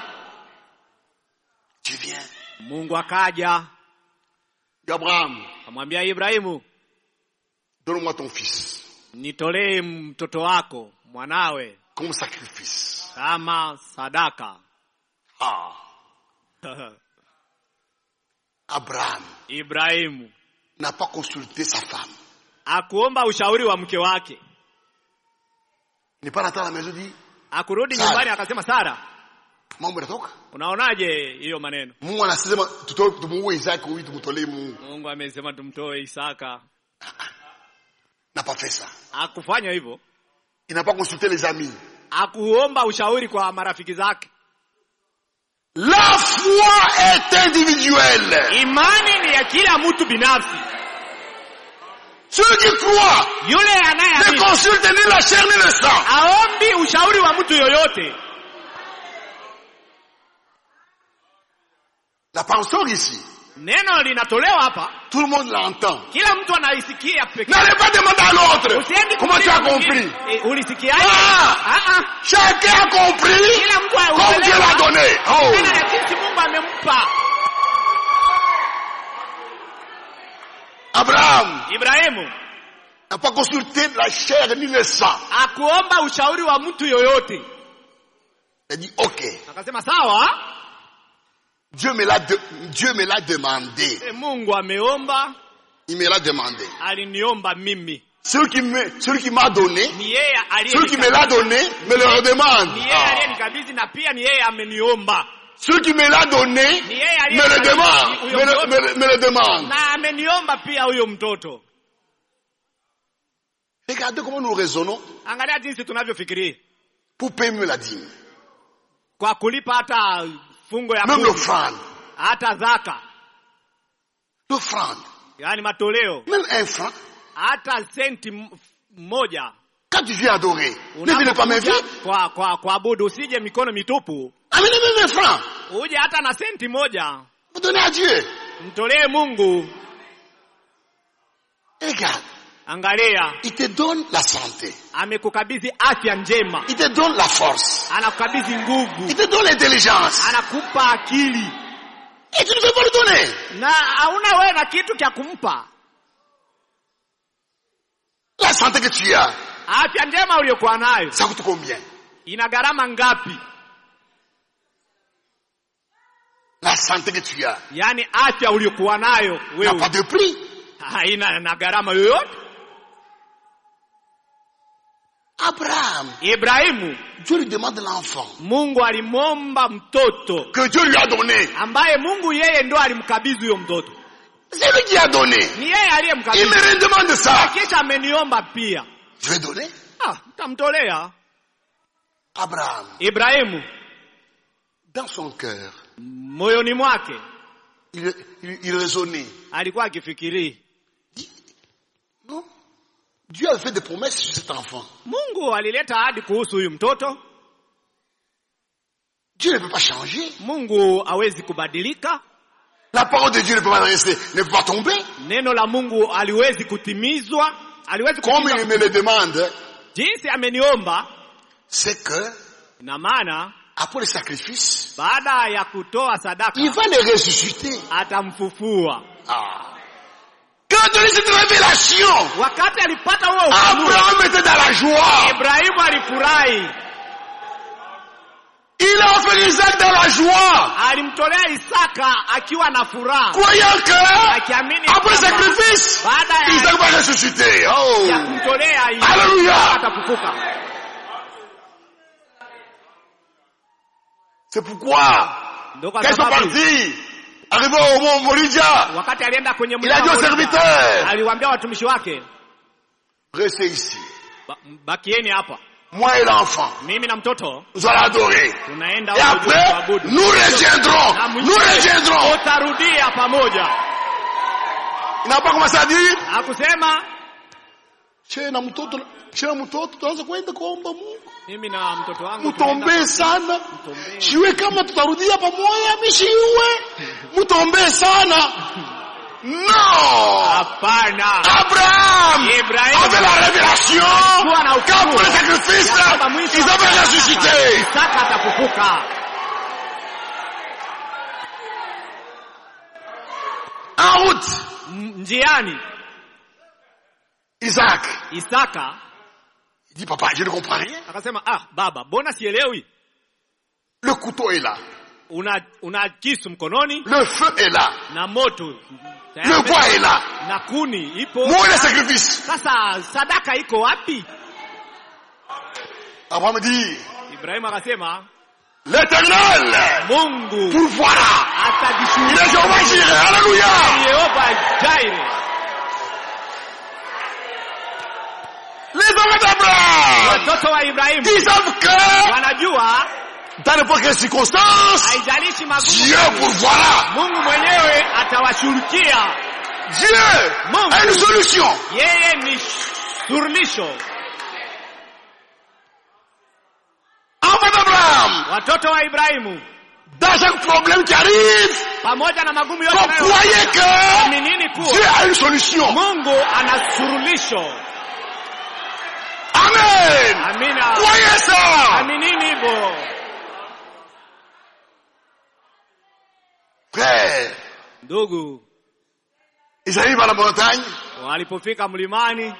[SPEAKER 2] Tu viens.
[SPEAKER 1] mungu akaja
[SPEAKER 2] Abraham,
[SPEAKER 1] akamwambia ibrahimu
[SPEAKER 2] donne-moi ton fils
[SPEAKER 1] nitolee mtoto wako mwanawe
[SPEAKER 2] comme sacrifice.
[SPEAKER 1] kama sadaka
[SPEAKER 2] Ah, Abraham
[SPEAKER 1] ibrahimu
[SPEAKER 2] n'a pas consulté sa femme.
[SPEAKER 1] akuomba ushauri wa mke wake
[SPEAKER 2] Il n'est pas rentré à la maison et dit,
[SPEAKER 1] akurudi
[SPEAKER 2] Sara.
[SPEAKER 1] nyumbani akasema sara
[SPEAKER 2] mambo yanatoka.
[SPEAKER 1] unaonaje hiyo maneno
[SPEAKER 2] Mungu anasema tutoe tumuue Isaac huyu tumtolee Mungu.
[SPEAKER 1] mungu amesema tumtoe isaka
[SPEAKER 2] N'a pas fait ça.
[SPEAKER 1] akufanya hivyo
[SPEAKER 2] Il n'a pas consulté les amis.
[SPEAKER 1] akuomba ushauri kwa marafiki zake
[SPEAKER 2] La foi est individuelle.
[SPEAKER 1] imani ni ya kila mtu binafsi
[SPEAKER 2] Celui qui croit
[SPEAKER 1] yule
[SPEAKER 2] ne
[SPEAKER 1] anayeamini
[SPEAKER 2] consulte ni la chair ni le sang.
[SPEAKER 1] aombi ushauri wa mtu yoyote
[SPEAKER 2] La penseur ici,
[SPEAKER 1] neno linatolewa hapa
[SPEAKER 2] tout le monde l'entend.
[SPEAKER 1] kila mtu anaisikia peke
[SPEAKER 2] N'allez pas demander à l'autre.
[SPEAKER 1] Usiendi
[SPEAKER 2] Comment tu as
[SPEAKER 1] kuuliza
[SPEAKER 2] compris
[SPEAKER 1] mwingine, eh, ulisikiaje
[SPEAKER 2] Ah!
[SPEAKER 1] Ah, ah.
[SPEAKER 2] Chacun a compris
[SPEAKER 1] kila mtu
[SPEAKER 2] comme Dieu l'a donné. Oh.
[SPEAKER 1] kulingana na jinsi mungu amempa
[SPEAKER 2] Abraham
[SPEAKER 1] ibrahimu
[SPEAKER 2] n'a pas consulté la chair ni le sang.
[SPEAKER 1] akuomba ushauri wa mtu yoyote
[SPEAKER 2] Il a dit, ok,
[SPEAKER 1] akasema sawa
[SPEAKER 2] Dieu me l'a de- Dieu me l'a demandé.
[SPEAKER 1] e, mungu ameomba
[SPEAKER 2] Il me l'a demandé.
[SPEAKER 1] aliniomba mimi
[SPEAKER 2] Celui qui me, celui qui m'a donné,
[SPEAKER 1] ni yeye
[SPEAKER 2] celui qui me
[SPEAKER 1] aliyenikabidhi-
[SPEAKER 2] l'a donné, me le redemande.
[SPEAKER 1] ni yeye
[SPEAKER 2] Ah.
[SPEAKER 1] aliyenikabidhi na pia ni yeye ameniomba
[SPEAKER 2] Celui qui me l'a donné,
[SPEAKER 1] ni yeye
[SPEAKER 2] me le demande,
[SPEAKER 1] aliyenikabidhi
[SPEAKER 2] me
[SPEAKER 1] huyo
[SPEAKER 2] le, me
[SPEAKER 1] mtoto
[SPEAKER 2] le- me le demande.
[SPEAKER 1] na ameniomba pia huyo mtoto
[SPEAKER 2] Regardez comment nous raisonnons
[SPEAKER 1] angalia jinsi tunavyofikiria
[SPEAKER 2] pour payer mieux la dîme.
[SPEAKER 1] kwa kulipa hata fungo ya
[SPEAKER 2] Même
[SPEAKER 1] kumi,
[SPEAKER 2] l'offrande.
[SPEAKER 1] hata zaka
[SPEAKER 2] L'offrande.
[SPEAKER 1] yaani matoleo
[SPEAKER 2] Même un franc.
[SPEAKER 1] hata senti m- moja
[SPEAKER 2] Quand tu viens adorer, ne venez pas
[SPEAKER 1] Unapokuja
[SPEAKER 2] m'inviter.
[SPEAKER 1] kwa kwa kuabudu usije mikono mitupu
[SPEAKER 2] Amenez même un franc.
[SPEAKER 1] uje hata na senti moja
[SPEAKER 2] Vous donnez à Dieu.
[SPEAKER 1] mtolee mungu
[SPEAKER 2] Et regarde.
[SPEAKER 1] angalia
[SPEAKER 2] Il te donne la santé.
[SPEAKER 1] amekukabidhi afya njema
[SPEAKER 2] Il te donne la force.
[SPEAKER 1] anakukabidhi
[SPEAKER 2] Il
[SPEAKER 1] nguvu
[SPEAKER 2] te donne l'intelligence.
[SPEAKER 1] anakupa akili
[SPEAKER 2] Et tu ne veux pas le donner.
[SPEAKER 1] na hauna wewe na kitu cha kumpa
[SPEAKER 2] La santé que tu as,
[SPEAKER 1] afya njema uliyokuwa nayo
[SPEAKER 2] ça coûte combien
[SPEAKER 1] ina gharama ngapi
[SPEAKER 2] La santé que tu as
[SPEAKER 1] yaani afya uliyokuwa nayo
[SPEAKER 2] n'a pas
[SPEAKER 1] wewe
[SPEAKER 2] de prix.
[SPEAKER 1] haina na gharama yoyote
[SPEAKER 2] Abraham,
[SPEAKER 1] ibrahimu
[SPEAKER 2] Dieu lui demande l'enfant
[SPEAKER 1] mungu alimwomba mtoto
[SPEAKER 2] que Dieu lui a donné.
[SPEAKER 1] ambaye mungu yeye ndo alimkabidhi huyo mtoto
[SPEAKER 2] C'est lui qui a donné.
[SPEAKER 1] ni yeye
[SPEAKER 2] Il
[SPEAKER 1] aliyemkabidhi
[SPEAKER 2] me redemande ça.
[SPEAKER 1] kisha ameniomba pia
[SPEAKER 2] Je vais donner.
[SPEAKER 1] ah, tamtolea
[SPEAKER 2] Abraham,
[SPEAKER 1] ibrahimu
[SPEAKER 2] dans son cœur,
[SPEAKER 1] moyoni mwake
[SPEAKER 2] il, il, il raisonnait.
[SPEAKER 1] alikuwa akifikirii
[SPEAKER 2] Non. Dieu a fait des promesses sur cet enfant.
[SPEAKER 1] mungu alileta ahadi kuhusu huyu mtoto
[SPEAKER 2] Dieu ne peut pas changer.
[SPEAKER 1] mungu hawezi kubadilika
[SPEAKER 2] La parole de Dieu ne peut pas rester, ne peut pas tomber.
[SPEAKER 1] neno la mungu aliwezi kutimizwa aliwezi
[SPEAKER 2] Comme
[SPEAKER 1] kutimizwa.
[SPEAKER 2] il me le demande,
[SPEAKER 1] jinsi ameniomba
[SPEAKER 2] c'est que
[SPEAKER 1] ina maana
[SPEAKER 2] après le sacrifice,
[SPEAKER 1] baada ya kutoa sadaka
[SPEAKER 2] il va les ressusciter.
[SPEAKER 1] atamfufua
[SPEAKER 2] Ah. Quand il a eu cette révélation,
[SPEAKER 1] wakati alipata huo ufunuo
[SPEAKER 2] Abraham était dans la joie.
[SPEAKER 1] ibrahimu alifurahi
[SPEAKER 2] Il a offert Isaac dans la joie,
[SPEAKER 1] alimtolea isaka akiwa na furaha
[SPEAKER 2] croyant que
[SPEAKER 1] akiamini
[SPEAKER 2] après le
[SPEAKER 1] kwamba
[SPEAKER 2] sacrifice,
[SPEAKER 1] baada ya,
[SPEAKER 2] Isaac va ressusciter. Oh.
[SPEAKER 1] ya kumtolea
[SPEAKER 2] Hallelujah.
[SPEAKER 1] atafufuka
[SPEAKER 2] C'est pourquoi,
[SPEAKER 1] ndio kwa
[SPEAKER 2] quand ils sont
[SPEAKER 1] sababu
[SPEAKER 2] partis, arrivés au mont Moridia,
[SPEAKER 1] wakati alienda kwenye
[SPEAKER 2] il a dit aux
[SPEAKER 1] mlima wa Oliva,
[SPEAKER 2] serviteurs,
[SPEAKER 1] aliwaambia watumishi wake
[SPEAKER 2] restez ici.
[SPEAKER 1] "Ba- bakieni hapa
[SPEAKER 2] Moi et l'enfant,
[SPEAKER 1] mimi na mtoto
[SPEAKER 2] nous allons adorer.
[SPEAKER 1] tunaenda
[SPEAKER 2] Et
[SPEAKER 1] huko juu
[SPEAKER 2] après,
[SPEAKER 1] kuabudu
[SPEAKER 2] nous reviendrons.
[SPEAKER 1] Na
[SPEAKER 2] Nous
[SPEAKER 1] mwishowe
[SPEAKER 2] reviendrons.
[SPEAKER 1] utarudia pamoja
[SPEAKER 2] Il n'a pas commencé à dire,
[SPEAKER 1] hakusema
[SPEAKER 2] che na mtoto, che na mtoto, tuanze kwenda kuomba Mungu.
[SPEAKER 1] mimi na mtoto wangu tunaenda
[SPEAKER 2] Mutombee sana.
[SPEAKER 1] Mtombee.
[SPEAKER 2] Shiwe kama tutarudia pamoja, mishiwe. Mutombee sana. Non.
[SPEAKER 1] hapana
[SPEAKER 2] Abraham
[SPEAKER 1] Ibrahim
[SPEAKER 2] avait la révélation
[SPEAKER 1] kuwa na
[SPEAKER 2] qu'après le
[SPEAKER 1] ufunuo
[SPEAKER 2] sacrifice,
[SPEAKER 1] ya kwamba mwisho
[SPEAKER 2] ils avaient ressuscité.
[SPEAKER 1] Isaka atafufuka
[SPEAKER 2] En route,
[SPEAKER 1] M- njiani
[SPEAKER 2] Isaac,
[SPEAKER 1] Isaka
[SPEAKER 2] il dit, papa, je ne comprends rien.
[SPEAKER 1] akasema ah baba mbona sielewi
[SPEAKER 2] Le couteau est là.
[SPEAKER 1] una una kisu mkononi
[SPEAKER 2] Le feu est là.
[SPEAKER 1] na moto
[SPEAKER 2] Le bois est là.
[SPEAKER 1] na kuni ipo
[SPEAKER 2] Où est le sacrifice
[SPEAKER 1] sasa sadaka iko wapi
[SPEAKER 2] Abraham dit,
[SPEAKER 1] Ibrahimu akasema
[SPEAKER 2] l'éternel
[SPEAKER 1] Mungu
[SPEAKER 2] pourvoira. Il est
[SPEAKER 1] atajishughulisha
[SPEAKER 2] Jéhovah Jireh. Alléluia.
[SPEAKER 1] Yehova Jaire
[SPEAKER 2] Les hommes d'Abraham,
[SPEAKER 1] watoto wa Ibrahimu
[SPEAKER 2] ils savent que
[SPEAKER 1] wanajua
[SPEAKER 2] dans n'importe quelle circonstance,
[SPEAKER 1] haijalishi magumu
[SPEAKER 2] Dieu
[SPEAKER 1] gani,
[SPEAKER 2] pourvoira.
[SPEAKER 1] Mungu mwenyewe atawashughulikia
[SPEAKER 2] Dieu
[SPEAKER 1] Mungu.
[SPEAKER 2] a une solution.
[SPEAKER 1] yeye ni suluhisho
[SPEAKER 2] Enfants d'Abraham,
[SPEAKER 1] watoto wa Ibrahimu
[SPEAKER 2] dans chaque problème qui arrive,
[SPEAKER 1] pamoja na magumu yote
[SPEAKER 2] vous croyez que
[SPEAKER 1] aminini
[SPEAKER 2] Dieu
[SPEAKER 1] kuwa
[SPEAKER 2] a une solution.
[SPEAKER 1] Mungu ana suluhisho
[SPEAKER 2] Amen.
[SPEAKER 1] amina
[SPEAKER 2] Croyez ça.
[SPEAKER 1] aminini hivyo
[SPEAKER 2] Frère,
[SPEAKER 1] ndugu
[SPEAKER 2] ils arrivent à la montagne,
[SPEAKER 1] walipofika mlimani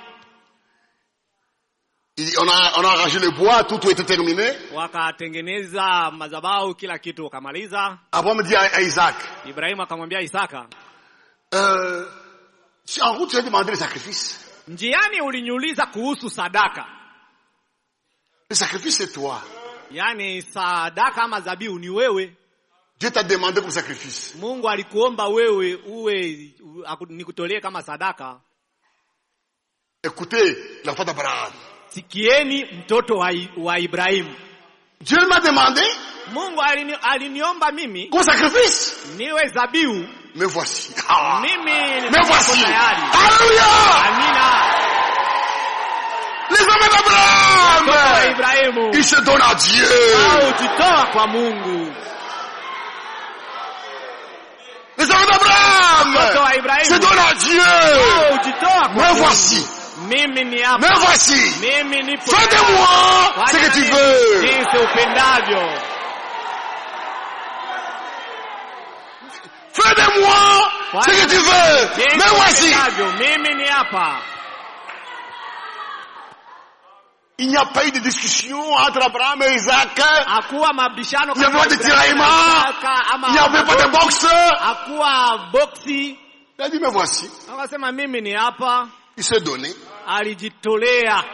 [SPEAKER 2] il- on a, on a arrangé le bois, tout, tout était terminé.
[SPEAKER 1] wakatengeneza madhabahu kila kitu wakamaliza
[SPEAKER 2] Abraham dit à, à Isaac,
[SPEAKER 1] Ibrahimu akamwambia Isaka
[SPEAKER 2] euh, si en route tu as demandé le sacrifice.
[SPEAKER 1] njiani uliniuliza kuhusu sadaka
[SPEAKER 2] Le sacrifice c'est toi.
[SPEAKER 1] yaani sadaka ama zabihu ni wewe
[SPEAKER 2] Dieu t'a demandé comme sacrifice.
[SPEAKER 1] Mungu alikuomba wewe uwe u- aku- nikutolee kama sadaka
[SPEAKER 2] Écoutez la foi d'Abraham.
[SPEAKER 1] sikieni mtoto wa, I- wa Ibrahimu
[SPEAKER 2] Dieu m'a demandé
[SPEAKER 1] Mungu alini, aliniomba mimi
[SPEAKER 2] comme sacrifice.
[SPEAKER 1] niwe zabihu
[SPEAKER 2] Me voici. Ah.
[SPEAKER 1] mimi
[SPEAKER 2] Me
[SPEAKER 1] niko
[SPEAKER 2] voici.
[SPEAKER 1] tayari
[SPEAKER 2] Alléluia.
[SPEAKER 1] amina
[SPEAKER 2] Les hommes
[SPEAKER 1] mtoto wa
[SPEAKER 2] d'Abraham,
[SPEAKER 1] Ibrahimu
[SPEAKER 2] ils se donnent à Dieu.
[SPEAKER 1] au jitoa kwa Mungu
[SPEAKER 2] Les hommes d'Abraham
[SPEAKER 1] mtoto wa
[SPEAKER 2] se
[SPEAKER 1] Ibrahimu
[SPEAKER 2] donnent à Dieu.
[SPEAKER 1] au jitoa kwa
[SPEAKER 2] Me
[SPEAKER 1] Mungu
[SPEAKER 2] voici.
[SPEAKER 1] mimi ni
[SPEAKER 2] Me
[SPEAKER 1] hapa
[SPEAKER 2] voici.
[SPEAKER 1] mimi nipo
[SPEAKER 2] Fais de
[SPEAKER 1] tayari.
[SPEAKER 2] moi ce
[SPEAKER 1] Fanya
[SPEAKER 2] que tu
[SPEAKER 1] nami
[SPEAKER 2] veux.
[SPEAKER 1] jinsi upendavyo
[SPEAKER 2] Fais de moi ce que tu veux.
[SPEAKER 1] jinsi
[SPEAKER 2] Me voici.
[SPEAKER 1] upendavyo mimi ni hapa
[SPEAKER 2] Il n'y a pas eu de discussion entre Abraham et Isaac.
[SPEAKER 1] hakuwa mabishano
[SPEAKER 2] Il n'y avait
[SPEAKER 1] kati
[SPEAKER 2] pas
[SPEAKER 1] ya
[SPEAKER 2] de
[SPEAKER 1] Ibrahimu na
[SPEAKER 2] tiraillement.
[SPEAKER 1] Isaka ama
[SPEAKER 2] Il n'y avait pas de boxe.
[SPEAKER 1] hakuwa boksi
[SPEAKER 2] Il a dit, me voici.
[SPEAKER 1] akasema mimi ni hapa
[SPEAKER 2] Il s'est donné.
[SPEAKER 1] alijitolea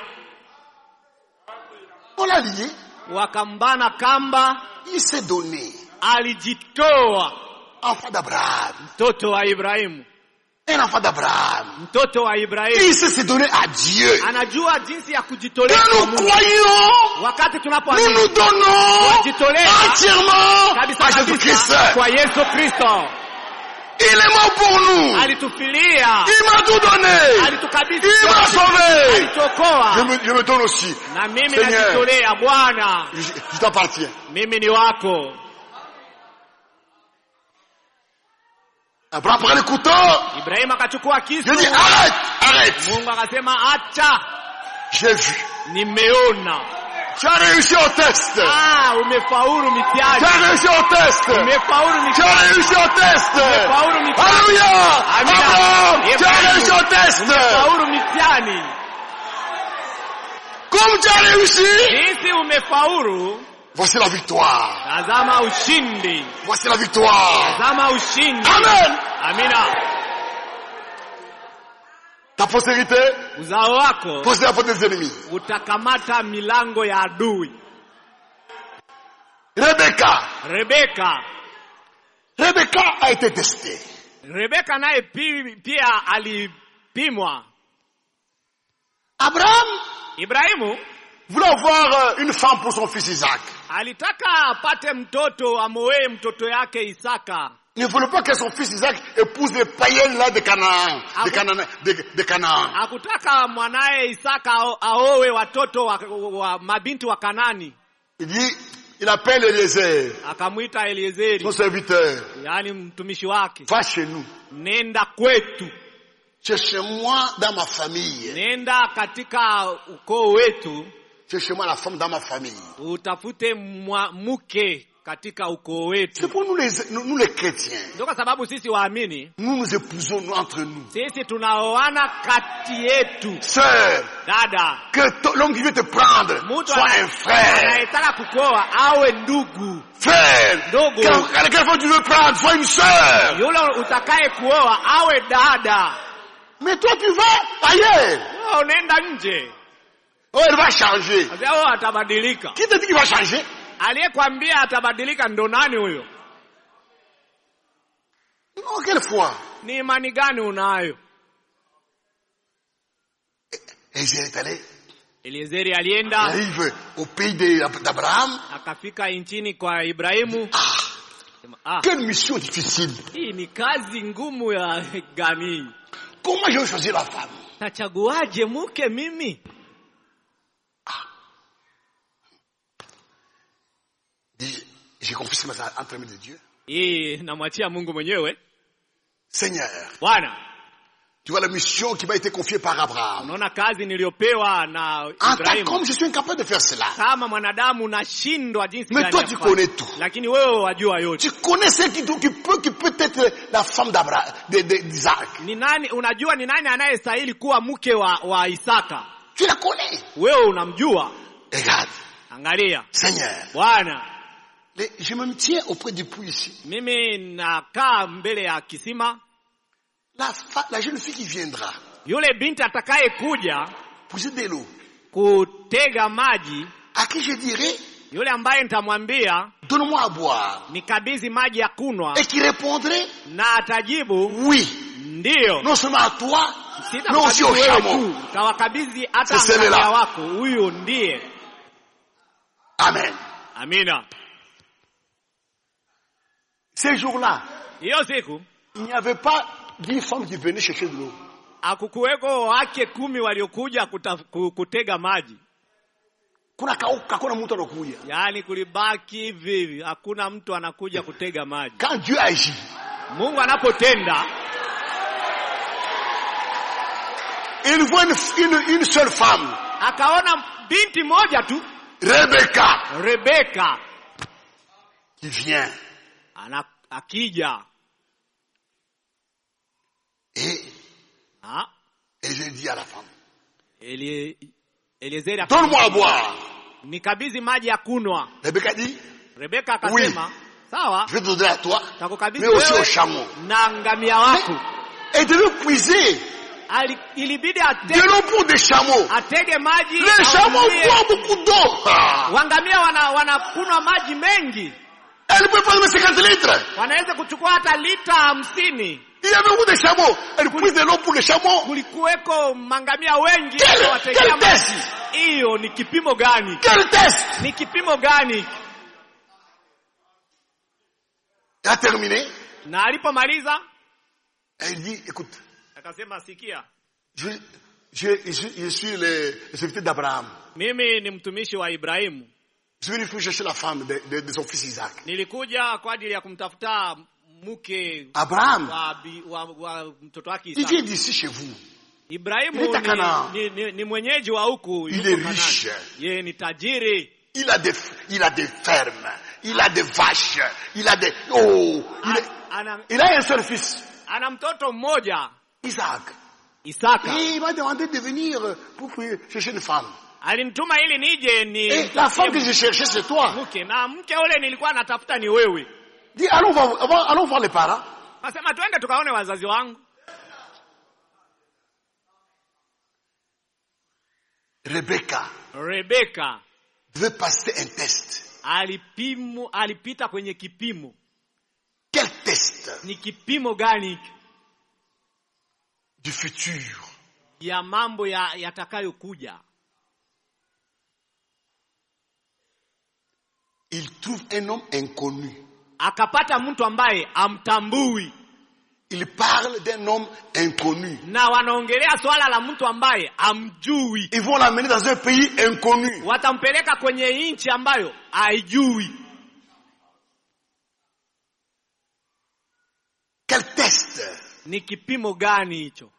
[SPEAKER 2] On l'a lié.
[SPEAKER 1] wakambana kamba
[SPEAKER 2] Il s'est donné.
[SPEAKER 1] alijitoa
[SPEAKER 2] Enfant d'Abraham.
[SPEAKER 1] mtoto wa Ibrahimu
[SPEAKER 2] Un enfant d'Abraham.
[SPEAKER 1] mtoto wa Ibrahimu
[SPEAKER 2] Il s'est donné à Dieu.
[SPEAKER 1] anajua jinsi ya
[SPEAKER 2] Et
[SPEAKER 1] kujitolea kwa
[SPEAKER 2] nous
[SPEAKER 1] Mungu.
[SPEAKER 2] croyons,
[SPEAKER 1] wakati
[SPEAKER 2] nous
[SPEAKER 1] tunapoamini
[SPEAKER 2] nous donnons
[SPEAKER 1] Wajitolea.
[SPEAKER 2] entièrement
[SPEAKER 1] kabisa
[SPEAKER 2] à Jésus-Christ.
[SPEAKER 1] kabisa kwa Yesu Kristo
[SPEAKER 2] Il est mort pour nous.
[SPEAKER 1] alitufilia
[SPEAKER 2] Il m'a tout donné.
[SPEAKER 1] alitukabidhi
[SPEAKER 2] Il m'a
[SPEAKER 1] yote.
[SPEAKER 2] sauvé. Je
[SPEAKER 1] alituokoa
[SPEAKER 2] me, je me donne aussi.
[SPEAKER 1] na mimi
[SPEAKER 2] Seigneur.
[SPEAKER 1] najitolea Bwana
[SPEAKER 2] Je, je t'appartiens.
[SPEAKER 1] mimi ni wako
[SPEAKER 2] Abraham prend le couteau.
[SPEAKER 1] Ibrahimu akachukua kisu
[SPEAKER 2] Je dis arrête, arrête.
[SPEAKER 1] Mungu akasema acha
[SPEAKER 2] J'ai vu.
[SPEAKER 1] nimeona
[SPEAKER 2] Tu as réussi au test.
[SPEAKER 1] ah umefaulu
[SPEAKER 2] Tu
[SPEAKER 1] mitihani
[SPEAKER 2] as réussi au test.
[SPEAKER 1] umefaulu
[SPEAKER 2] Tu
[SPEAKER 1] mitihani
[SPEAKER 2] as réussi au test.
[SPEAKER 1] umefaulu mitihani
[SPEAKER 2] Alléluia.
[SPEAKER 1] Amina.
[SPEAKER 2] Abraham, tu as
[SPEAKER 1] Ibrahimu.
[SPEAKER 2] réussi au test.
[SPEAKER 1] umefaulu mitihani
[SPEAKER 2] Comme tu as réussi,
[SPEAKER 1] jinsi umefaulu
[SPEAKER 2] voici la victoire.
[SPEAKER 1] tazama ushindi
[SPEAKER 2] Voici la victoire.
[SPEAKER 1] tazama ushindi
[SPEAKER 2] Amen.
[SPEAKER 1] amina
[SPEAKER 2] Ta postérité,
[SPEAKER 1] uzao wako
[SPEAKER 2] possède la faute des ennemis.
[SPEAKER 1] utakamata milango ya adui
[SPEAKER 2] Rebecca.
[SPEAKER 1] Rebeka
[SPEAKER 2] Rebecca a été testée.
[SPEAKER 1] Rebeka naye pi- pia alipimwa
[SPEAKER 2] Abraham
[SPEAKER 1] Ibrahimu
[SPEAKER 2] voulait avoir euh, une femme pour son fils Isaac.
[SPEAKER 1] alitaka apate mtoto amoee mtoto yake Isaka
[SPEAKER 2] Il ne voulait pas que son fils Isaac épouse les païennes là de Canaan.
[SPEAKER 1] Ah
[SPEAKER 2] De
[SPEAKER 1] bon?
[SPEAKER 2] Canaan. De, de Canaan.
[SPEAKER 1] hakutaka mwanaye Isaka ao- aowe watoto wa, wa mabinti wa Kanani
[SPEAKER 2] Il dit, il appelle Eliezer,
[SPEAKER 1] akamwita Eliezeri
[SPEAKER 2] son serviteur.
[SPEAKER 1] yaani mtumishi wake
[SPEAKER 2] Va chez nous.
[SPEAKER 1] nenda kwetu
[SPEAKER 2] Cherchez-moi dans ma famille.
[SPEAKER 1] nenda katika ukoo wetu
[SPEAKER 2] Cherchez-moi la femme dans ma famille.
[SPEAKER 1] utafute mwa, mke katika ukoo wetu
[SPEAKER 2] C'est pour nous les, nous, nous les chrétiens.
[SPEAKER 1] ndio kwa sababu sisi waamini
[SPEAKER 2] Nous nous épousons nous, entre nous.
[SPEAKER 1] sisi tunaoana kati yetu
[SPEAKER 2] Sœur,
[SPEAKER 1] dada
[SPEAKER 2] que to- l'homme qui veut te prendre
[SPEAKER 1] mtu
[SPEAKER 2] soit
[SPEAKER 1] ana-
[SPEAKER 2] un frère.
[SPEAKER 1] anayetaka kukoa awe ndugu
[SPEAKER 2] Frère,
[SPEAKER 1] Ndugu.
[SPEAKER 2] quand, quand quelqu'un tu veux prendre, soit une sœur.
[SPEAKER 1] yule utakaye kuoa awe dada
[SPEAKER 2] Mais toi tu vas ailleurs.
[SPEAKER 1] Wewe unaenda nje
[SPEAKER 2] Oh, elle va changer.
[SPEAKER 1] Sasa wewe atabadilika
[SPEAKER 2] Qui te dit qu'il va changer
[SPEAKER 1] aliyekwambia atabadilika ndo nani huyo
[SPEAKER 2] Non, quelle foi
[SPEAKER 1] ni imani gani unayo
[SPEAKER 2] Et il est allé,
[SPEAKER 1] eliezeri
[SPEAKER 2] il
[SPEAKER 1] alienda
[SPEAKER 2] arrive au pays de- d'Abraham.
[SPEAKER 1] akafika nchini kwa ibrahimu
[SPEAKER 2] Ah,
[SPEAKER 1] Sema, ah,
[SPEAKER 2] quelle mission difficile.
[SPEAKER 1] hii ni kazi ngumu ya gani
[SPEAKER 2] Comment je vais choisir la femme
[SPEAKER 1] tachaguaje mke mimi
[SPEAKER 2] Dis, J'ai confié ce matin entre les mains de Dieu.
[SPEAKER 1] hii namwachia mungu mwenyewe
[SPEAKER 2] Seigneur,
[SPEAKER 1] bwana
[SPEAKER 2] tu vois la mission qui m'a été confiée par Abraham.
[SPEAKER 1] unaona kazi niliyopewa na
[SPEAKER 2] En tant
[SPEAKER 1] ibrahimu
[SPEAKER 2] qu'homme, je suis incapable de faire cela.
[SPEAKER 1] kama mwanadamu nashindwa jinsi
[SPEAKER 2] Mais
[SPEAKER 1] gani
[SPEAKER 2] toi,
[SPEAKER 1] ya
[SPEAKER 2] tu
[SPEAKER 1] kufanya.
[SPEAKER 2] connais tout.
[SPEAKER 1] lakini wewe wajua yote
[SPEAKER 2] Tu connais celle qui, qui peut, qui peut être la femme d'Abraham, de- de- d'Isaac.
[SPEAKER 1] ni nani unajua ni nani anayestahili kuwa mke wa, wa isaka
[SPEAKER 2] Tu la connais.
[SPEAKER 1] wewe unamjua
[SPEAKER 2] Regarde,
[SPEAKER 1] angalia
[SPEAKER 2] Seigneur,
[SPEAKER 1] bwana
[SPEAKER 2] les- je me tiens auprès du puits ici.
[SPEAKER 1] mimi nakaa mbele ya kisima
[SPEAKER 2] La, fa- la jeune fille qui viendra
[SPEAKER 1] yule binti atakaye kuja
[SPEAKER 2] pousser de l'eau,
[SPEAKER 1] kutega maji
[SPEAKER 2] à qui je dirai,
[SPEAKER 1] yule ambaye nitamwambia
[SPEAKER 2] donne-moi à boire.
[SPEAKER 1] nikabidhi maji ya kunwa
[SPEAKER 2] Et qui répondrait,
[SPEAKER 1] na atajibu
[SPEAKER 2] oui,
[SPEAKER 1] ndiyo
[SPEAKER 2] non seulement à toi, mais aussi
[SPEAKER 1] sitakabidhi
[SPEAKER 2] au
[SPEAKER 1] wewe
[SPEAKER 2] chameau.
[SPEAKER 1] tu tawakabidhi hata
[SPEAKER 2] C'est celui-là.
[SPEAKER 1] angalia wako huyu ndiye
[SPEAKER 2] Amen.
[SPEAKER 1] amina
[SPEAKER 2] Ces jours-là,
[SPEAKER 1] hiyo siku
[SPEAKER 2] il n'y avait pas dix femmes qui venaient chercher de l'eau.
[SPEAKER 1] akukuweko wake kumi waliokuja kuta, ku- kutega maji
[SPEAKER 2] Kuna kauka, kuna mtu anakuja.
[SPEAKER 1] yaani kulibaki hivi hivi hakuna mtu anakuja kutega maji
[SPEAKER 2] Quand Dieu agit,
[SPEAKER 1] mungu anapotenda
[SPEAKER 2] il voit une, une, une seule femme,
[SPEAKER 1] akaona binti moja tu
[SPEAKER 2] Rebecca,
[SPEAKER 1] rebeka
[SPEAKER 2] qui vient.
[SPEAKER 1] ana akija
[SPEAKER 2] Et,
[SPEAKER 1] Ah,
[SPEAKER 2] et je dis à la femme,
[SPEAKER 1] Elie- Eliezeri aka-
[SPEAKER 2] donne-moi à boire.
[SPEAKER 1] nikabidhi maji ya kunwa
[SPEAKER 2] Rebecca dit,
[SPEAKER 1] rebeka akasema sawa
[SPEAKER 2] je vais te donner à toi,
[SPEAKER 1] takukabidhi
[SPEAKER 2] mais aussi
[SPEAKER 1] wewe
[SPEAKER 2] au chameau.
[SPEAKER 1] na ngamia wako
[SPEAKER 2] Elle devait puiser
[SPEAKER 1] Ali- ilibidi
[SPEAKER 2] de
[SPEAKER 1] ate,
[SPEAKER 2] l'eau pour des chameaux.
[SPEAKER 1] atege maji
[SPEAKER 2] Les chameaux
[SPEAKER 1] awatumie.
[SPEAKER 2] boivent beaucoup d'eau. Ah.
[SPEAKER 1] wangamia wana wanakunywa maji mengi
[SPEAKER 2] Elle peut prendre 50 litres.
[SPEAKER 1] wanaweza kuchukua hata lita hamsini
[SPEAKER 2] Il y avait beaucoup de chameaux. Elle puise de l'eau pour les chameaux.
[SPEAKER 1] kulikuweko mangamia wengi
[SPEAKER 2] Quel-
[SPEAKER 1] wategea
[SPEAKER 2] quel
[SPEAKER 1] maji
[SPEAKER 2] test?
[SPEAKER 1] hiyo ni kipimo gani
[SPEAKER 2] Quel test
[SPEAKER 1] ni kipimo gani
[SPEAKER 2] Elle a terminé.
[SPEAKER 1] na alipomaliza
[SPEAKER 2] Elle dit, écoute,
[SPEAKER 1] akasema sikia
[SPEAKER 2] je, je, je, je suis le, le serviteur d'Abraham.
[SPEAKER 1] mimi ni mtumishi wa ibrahimu
[SPEAKER 2] Je suis venu pour chercher la femme de, de, de son fils Isaac.
[SPEAKER 1] nilikuja kwa ajili ya kumtafuta mke
[SPEAKER 2] Abraham,
[SPEAKER 1] wa, bi- wa, wa mtoto wake
[SPEAKER 2] il
[SPEAKER 1] Isaka.
[SPEAKER 2] vient d'ici chez vous.
[SPEAKER 1] Ibrahimu
[SPEAKER 2] Il est à Canaan.
[SPEAKER 1] ni, ni, ni, ni mwenyeji wa huku
[SPEAKER 2] Il
[SPEAKER 1] yuko
[SPEAKER 2] est
[SPEAKER 1] Kanaani.
[SPEAKER 2] riche.
[SPEAKER 1] yeye ni tajiri
[SPEAKER 2] Il a des, il a des fermes. Il a des vaches. Il a des, oh, il, est-
[SPEAKER 1] ana,
[SPEAKER 2] il a un seul fils,
[SPEAKER 1] ana mtoto mmoja
[SPEAKER 2] Isaac.
[SPEAKER 1] Isaka
[SPEAKER 2] Et il m'a demandé de venir pour chercher une femme.
[SPEAKER 1] alinituma ili nije ni
[SPEAKER 2] Et la femme que je cherchais, c'est toi.
[SPEAKER 1] mke na mke ule nilikuwa natafuta ni wewe
[SPEAKER 2] Dis, allons voir, allons voir les parents.
[SPEAKER 1] nasema twende tukaone wazazi wangu
[SPEAKER 2] Rebecca
[SPEAKER 1] Rebeka
[SPEAKER 2] devait passer un test.
[SPEAKER 1] alipimu alipita kwenye kipimo
[SPEAKER 2] Quel test
[SPEAKER 1] ni kipimo gani hiki
[SPEAKER 2] du futur
[SPEAKER 1] ya mambo ya yatakayokuja
[SPEAKER 2] Il trouve un homme inconnu.
[SPEAKER 1] akapata mtu ambaye amtambui
[SPEAKER 2] Il parle d'un homme inconnu.
[SPEAKER 1] na wanaongelea swala la mtu ambaye amjui
[SPEAKER 2] Ils vont l'amener dans un pays inconnu.
[SPEAKER 1] watampeleka kwenye nchi ambayo haijui
[SPEAKER 2] Quel test
[SPEAKER 1] ni kipimo gani hicho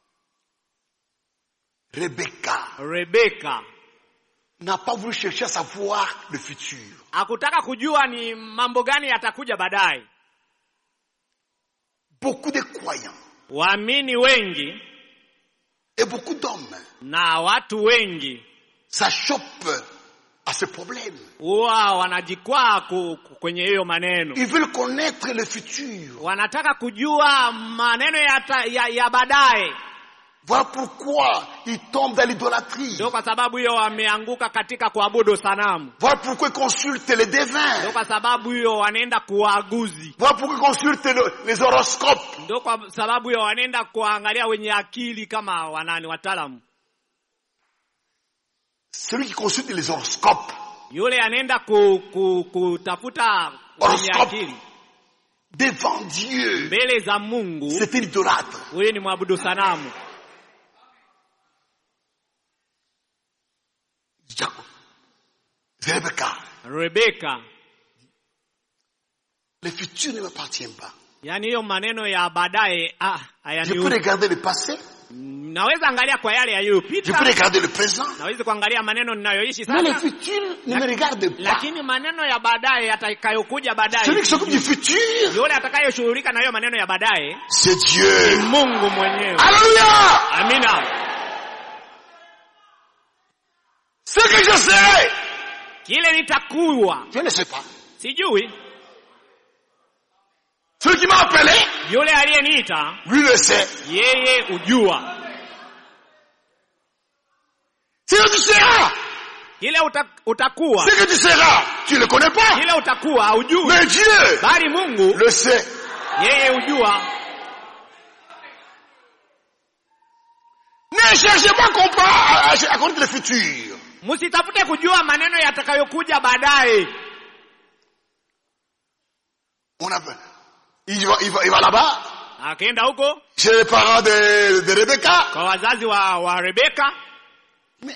[SPEAKER 2] Rebecca
[SPEAKER 1] rebeka
[SPEAKER 2] n'a pas voulu chercher à savoir le futur.
[SPEAKER 1] hakutaka kujua ni mambo gani yatakuja baadaye
[SPEAKER 2] Beaucoup de croyants
[SPEAKER 1] waamini wengi
[SPEAKER 2] et beaucoup d'hommes
[SPEAKER 1] na watu wengi
[SPEAKER 2] s'achoppent à ce problème.
[SPEAKER 1] huwa wanajikwaa ku- ku- kwenye hiyo maneno
[SPEAKER 2] Ils veulent connaître le futur.
[SPEAKER 1] wanataka kujua maneno ya, ta- ya, ya baadaye
[SPEAKER 2] Voilà pourquoi ils tombent dans l'idolâtrie.
[SPEAKER 1] ndio kwa sababu hiyo wameanguka katika kuabudu sanamu
[SPEAKER 2] Voilà pourquoi ils consultent les
[SPEAKER 1] ndio
[SPEAKER 2] devins.
[SPEAKER 1] kwa sababu hiyo wanaenda kuwaaguzi
[SPEAKER 2] Voilà pourquoi ils consultent le- les horoscopes.
[SPEAKER 1] ndio kwa sababu hiyo wanaenda kuangalia wenye akili kama wanani wataalamu
[SPEAKER 2] Celui qui consulte les horoscopes
[SPEAKER 1] yule anaenda ku, ku, kutafuta wenye
[SPEAKER 2] Horoscope.
[SPEAKER 1] akili
[SPEAKER 2] devant Dieu,
[SPEAKER 1] mbele za mungu
[SPEAKER 2] c'est un idolâtre.
[SPEAKER 1] huyu ni mwabudu sanamu
[SPEAKER 2] Jacob. C'est Rebecca.
[SPEAKER 1] rebeka
[SPEAKER 2] Le futur ne m'appartient pas.
[SPEAKER 1] yaani hiyo maneno ya baadaye ah,
[SPEAKER 2] Je peux
[SPEAKER 1] hayanihusu.
[SPEAKER 2] regarder le passé,
[SPEAKER 1] naweza angalia kwa yale
[SPEAKER 2] je
[SPEAKER 1] yaliyopita
[SPEAKER 2] peux regarder le présent,
[SPEAKER 1] naweza kuangalia maneno ninayoishi
[SPEAKER 2] mais le
[SPEAKER 1] sasa
[SPEAKER 2] futur ne me regarde pas.
[SPEAKER 1] lakini maneno ya baadaye yatakayokuja baadaye
[SPEAKER 2] Celui qui s'occupe du futur,
[SPEAKER 1] yule atakayeshughulika na hiyo maneno ya baadaye
[SPEAKER 2] c'est Dieu.
[SPEAKER 1] mungu mwenyewe
[SPEAKER 2] Alléluia!
[SPEAKER 1] amina
[SPEAKER 2] Ce que je sais,
[SPEAKER 1] kile nitakuwa
[SPEAKER 2] je ne sais pas.
[SPEAKER 1] sijui
[SPEAKER 2] Celui qui m'a appelé,
[SPEAKER 1] yule aliyeniita
[SPEAKER 2] lui le sait.
[SPEAKER 1] yeye ujua
[SPEAKER 2] Ce que tu seras,
[SPEAKER 1] kile uta, utakuwa
[SPEAKER 2] ce que tu seras, tu ne le connais pas.
[SPEAKER 1] kile utakuwa haujui
[SPEAKER 2] Mais Dieu
[SPEAKER 1] bali mungu
[SPEAKER 2] le sait.
[SPEAKER 1] yeye ujua
[SPEAKER 2] Ne cherchez pas à comprendre, à, à- à connaître le futur.
[SPEAKER 1] msitafute kujua maneno yatakayokuja baadaye
[SPEAKER 2] On a, il va, il va, il va là-bas,
[SPEAKER 1] akaenda huko
[SPEAKER 2] chez les parents de, de Rebecca.
[SPEAKER 1] kwa wazazi wa, wa rebeka
[SPEAKER 2] Mais,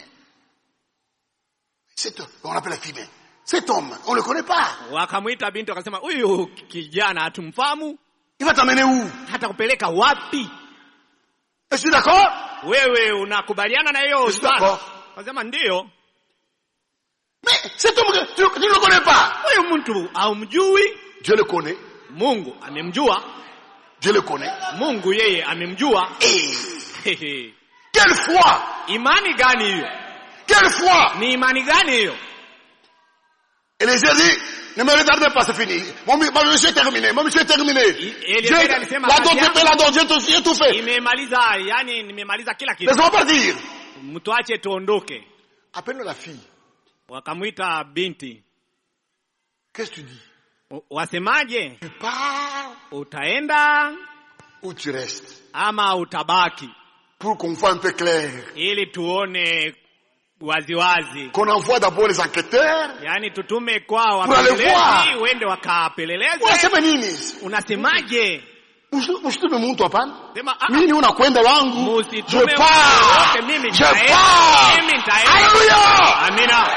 [SPEAKER 2] cet homme, on l'appelle la fille, mais cet homme, on ne le connaît pas.
[SPEAKER 1] wakamwita binti wakasema huyu kijana hatumfahamu
[SPEAKER 2] Il va t'amener où
[SPEAKER 1] hata kupeleka wapi
[SPEAKER 2] Je suis d'accord
[SPEAKER 1] wewe unakubaliana na hiyo
[SPEAKER 2] Je suis
[SPEAKER 1] swala
[SPEAKER 2] d'accord.
[SPEAKER 1] akasema ndiyo
[SPEAKER 2] Mais cet homme, que tu, tu ne le connais pas.
[SPEAKER 1] huyu mtu haumjui
[SPEAKER 2] Dieu le connaît.
[SPEAKER 1] mungu amemjua
[SPEAKER 2] Dieu le connaît.
[SPEAKER 1] mungu yeye amemjua
[SPEAKER 2] Et quelle foi
[SPEAKER 1] imani gani hiyo
[SPEAKER 2] Quelle foi
[SPEAKER 1] ni imani gani hiyo
[SPEAKER 2] Élisée dit, ne me retardez pas, c'est fini. Mon, mon monsieur est terminé, mon monsieur est terminé.
[SPEAKER 1] Élisée
[SPEAKER 2] Dieu,
[SPEAKER 1] alisema
[SPEAKER 2] la dot,
[SPEAKER 1] kazi yangu-
[SPEAKER 2] la dot, Dieu tout, Dieu tout fait.
[SPEAKER 1] imemaliza yani nimemaliza kila kitu
[SPEAKER 2] Laisse-moi partir.
[SPEAKER 1] mtuache tuondoke
[SPEAKER 2] Appelle la fille.
[SPEAKER 1] wakamwita binti
[SPEAKER 2] Qu'est-ce que tu dis
[SPEAKER 1] "W- wasemaje
[SPEAKER 2] Tu pars
[SPEAKER 1] utaenda
[SPEAKER 2] ou tu restes
[SPEAKER 1] ama utabaki
[SPEAKER 2] Pour qu'on voit un peu clair.
[SPEAKER 1] ili tuone waziwazi
[SPEAKER 2] Qu'on envoie d'abord les enquêteurs.
[SPEAKER 1] yaani tutume kwa
[SPEAKER 2] Pour aller
[SPEAKER 1] wapelelezi
[SPEAKER 2] voir.
[SPEAKER 1] uende wakapeleleze
[SPEAKER 2] Unasema nini?
[SPEAKER 1] unasemaje
[SPEAKER 2] Usitume mtu hapana.
[SPEAKER 1] sema "Ah,
[SPEAKER 2] Mimi unakwenda wangu.
[SPEAKER 1] Musitume
[SPEAKER 2] Je
[SPEAKER 1] mtu
[SPEAKER 2] pars.
[SPEAKER 1] yoyote, mimi
[SPEAKER 2] Je
[SPEAKER 1] nitaenda.
[SPEAKER 2] pars.
[SPEAKER 1] Mimi nitaenda.
[SPEAKER 2] Alléluia.
[SPEAKER 1] amina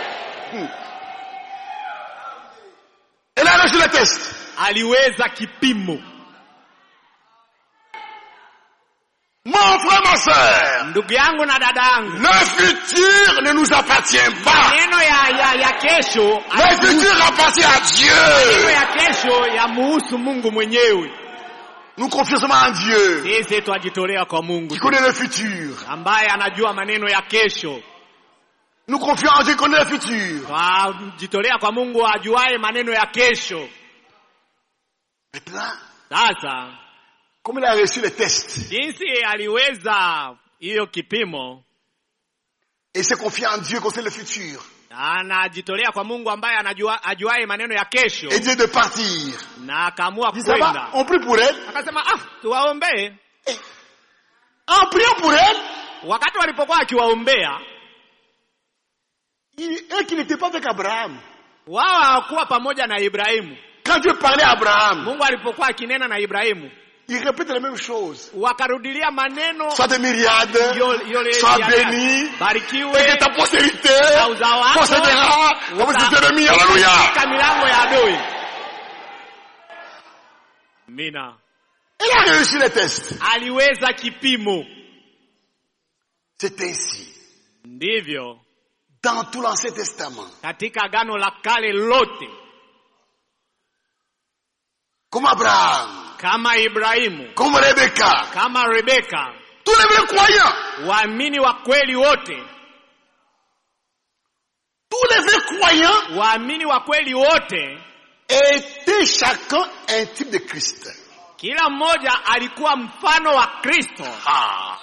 [SPEAKER 2] Elle a reçu le test.
[SPEAKER 1] aliweza kipimo
[SPEAKER 2] Mon frère, ma soeur.
[SPEAKER 1] ndugu yangu na dada yangu
[SPEAKER 2] Le futur ne nous appartient pas.
[SPEAKER 1] maneno ya, ya, ya kesho
[SPEAKER 2] Le futur appartient à
[SPEAKER 1] maneno
[SPEAKER 2] Dieu.
[SPEAKER 1] ya kesho yamuhusu mungu mwenyewe
[SPEAKER 2] Nous confions seulement en Dieu
[SPEAKER 1] sisi twajitolea kwa mungu
[SPEAKER 2] qui connaît le futur.
[SPEAKER 1] ambaye anajua maneno ya kesho
[SPEAKER 2] Nous confions en Dieu qui connaît le futur.
[SPEAKER 1] twajitolea kwa mungu ajuaye maneno ya kesho
[SPEAKER 2] Maintenant,
[SPEAKER 1] sasa
[SPEAKER 2] comme il a reçu le test
[SPEAKER 1] jinsi aliweza hiyo kipimo
[SPEAKER 2] et s'est confié en Dieu qui connaît le futur
[SPEAKER 1] anajitolea kwa mungu ambaye anajua ajuaye maneno ya kesho
[SPEAKER 2] et dit de partir.
[SPEAKER 1] na akaamua
[SPEAKER 2] Il dit, ça va,
[SPEAKER 1] kwenda
[SPEAKER 2] on prie pour elle.
[SPEAKER 1] akasema ah tuwaombee
[SPEAKER 2] En priant pour elle,
[SPEAKER 1] wakati walipokuwa akiwaombea
[SPEAKER 2] il, elle qui n'était pas avec Abraham.
[SPEAKER 1] wao hawakuwa pamoja na ibrahimu
[SPEAKER 2] Quand Dieu parlait à Abraham,
[SPEAKER 1] mungu alipokuwa akinena na ibrahimu
[SPEAKER 2] il répète la même chose.
[SPEAKER 1] wakarudilia maneno
[SPEAKER 2] Sois des myriades,
[SPEAKER 1] yo- yole
[SPEAKER 2] sois
[SPEAKER 1] ya-
[SPEAKER 2] béni,
[SPEAKER 1] barikiwe
[SPEAKER 2] et que ta postérité
[SPEAKER 1] na uzao wako
[SPEAKER 2] possédera comme
[SPEAKER 1] uta-
[SPEAKER 2] ses ennemis. Alléluia.
[SPEAKER 1] katika milango ya adui mina
[SPEAKER 2] Elle a réussi le test.
[SPEAKER 1] aliweza kipimo
[SPEAKER 2] C'est ainsi.
[SPEAKER 1] ndivyo
[SPEAKER 2] Dans tout l'Ancien Testament,
[SPEAKER 1] katika agano la kale lote
[SPEAKER 2] comme Abraham,
[SPEAKER 1] kama ibrahimu
[SPEAKER 2] comme Rebecca,
[SPEAKER 1] kama rebeka
[SPEAKER 2] tous les vrais croyants,
[SPEAKER 1] waamini wa kweli wote
[SPEAKER 2] tous les vrais croyants
[SPEAKER 1] waamini wa kweli wote
[SPEAKER 2] étaient chacun un type de Christ.
[SPEAKER 1] kila mmoja alikuwa mfano wa kristo
[SPEAKER 2] Ah.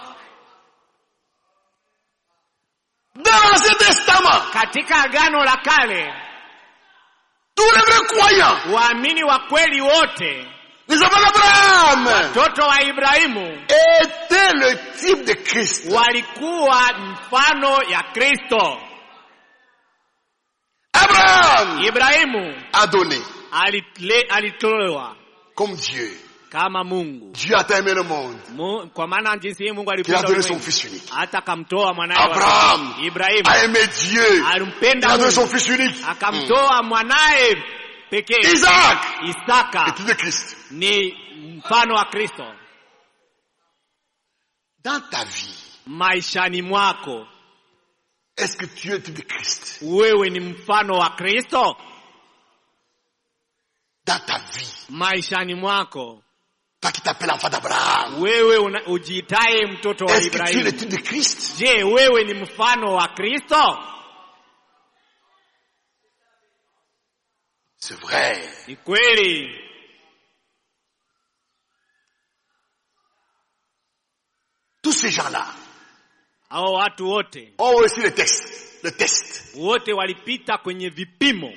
[SPEAKER 2] Dans l'Ancien Testament,
[SPEAKER 1] katika agano la kale
[SPEAKER 2] tous les vrais croyants,
[SPEAKER 1] waamini wa kweli wote
[SPEAKER 2] les enfants d'Abraham,
[SPEAKER 1] watoto wa ibrahimu
[SPEAKER 2] étaient le type de Christ.
[SPEAKER 1] walikuwa mfano ya kristo
[SPEAKER 2] Abraham
[SPEAKER 1] ibrahimu
[SPEAKER 2] a donné
[SPEAKER 1] alitle- alitolewa
[SPEAKER 2] comme Dieu.
[SPEAKER 1] kama mungu
[SPEAKER 2] Dieu a aimé le monde
[SPEAKER 1] Mu, kwa maana jinsi hii mungu
[SPEAKER 2] qu'il a
[SPEAKER 1] alipenda
[SPEAKER 2] donné son
[SPEAKER 1] ulimwengu,
[SPEAKER 2] fils unique.
[SPEAKER 1] hata akamtoa mwanaye wa-
[SPEAKER 2] Abraham
[SPEAKER 1] ibrahimu
[SPEAKER 2] a aimé Dieu. Il
[SPEAKER 1] alimpenda
[SPEAKER 2] a donné son
[SPEAKER 1] mungu
[SPEAKER 2] fils unique.
[SPEAKER 1] akamtoa mwanaye pekee
[SPEAKER 2] Isaac
[SPEAKER 1] isaka
[SPEAKER 2] est de Christ.
[SPEAKER 1] ni mfano wa kristo
[SPEAKER 2] Dans ta vie,
[SPEAKER 1] maishani mwako
[SPEAKER 2] est-ce que tu es le type de Christ
[SPEAKER 1] wewe ni mfano wa kristo
[SPEAKER 2] Dans ta vie,
[SPEAKER 1] maishani mwako
[SPEAKER 2] toi qui t'appelles enfant d'Abraham,
[SPEAKER 1] wewe una- ujiitaye mtoto wa
[SPEAKER 2] est-ce que tu es le
[SPEAKER 1] ibrahimu
[SPEAKER 2] type de Christ
[SPEAKER 1] je wewe ni mfano wa kristo
[SPEAKER 2] C'est vrai.
[SPEAKER 1] ni kweli
[SPEAKER 2] Tous ces gens-là
[SPEAKER 1] hao watu wote
[SPEAKER 2] ont reçu le test. Le test.
[SPEAKER 1] wote walipita kwenye vipimo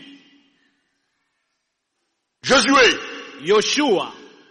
[SPEAKER 2] Josué,
[SPEAKER 1] yoshua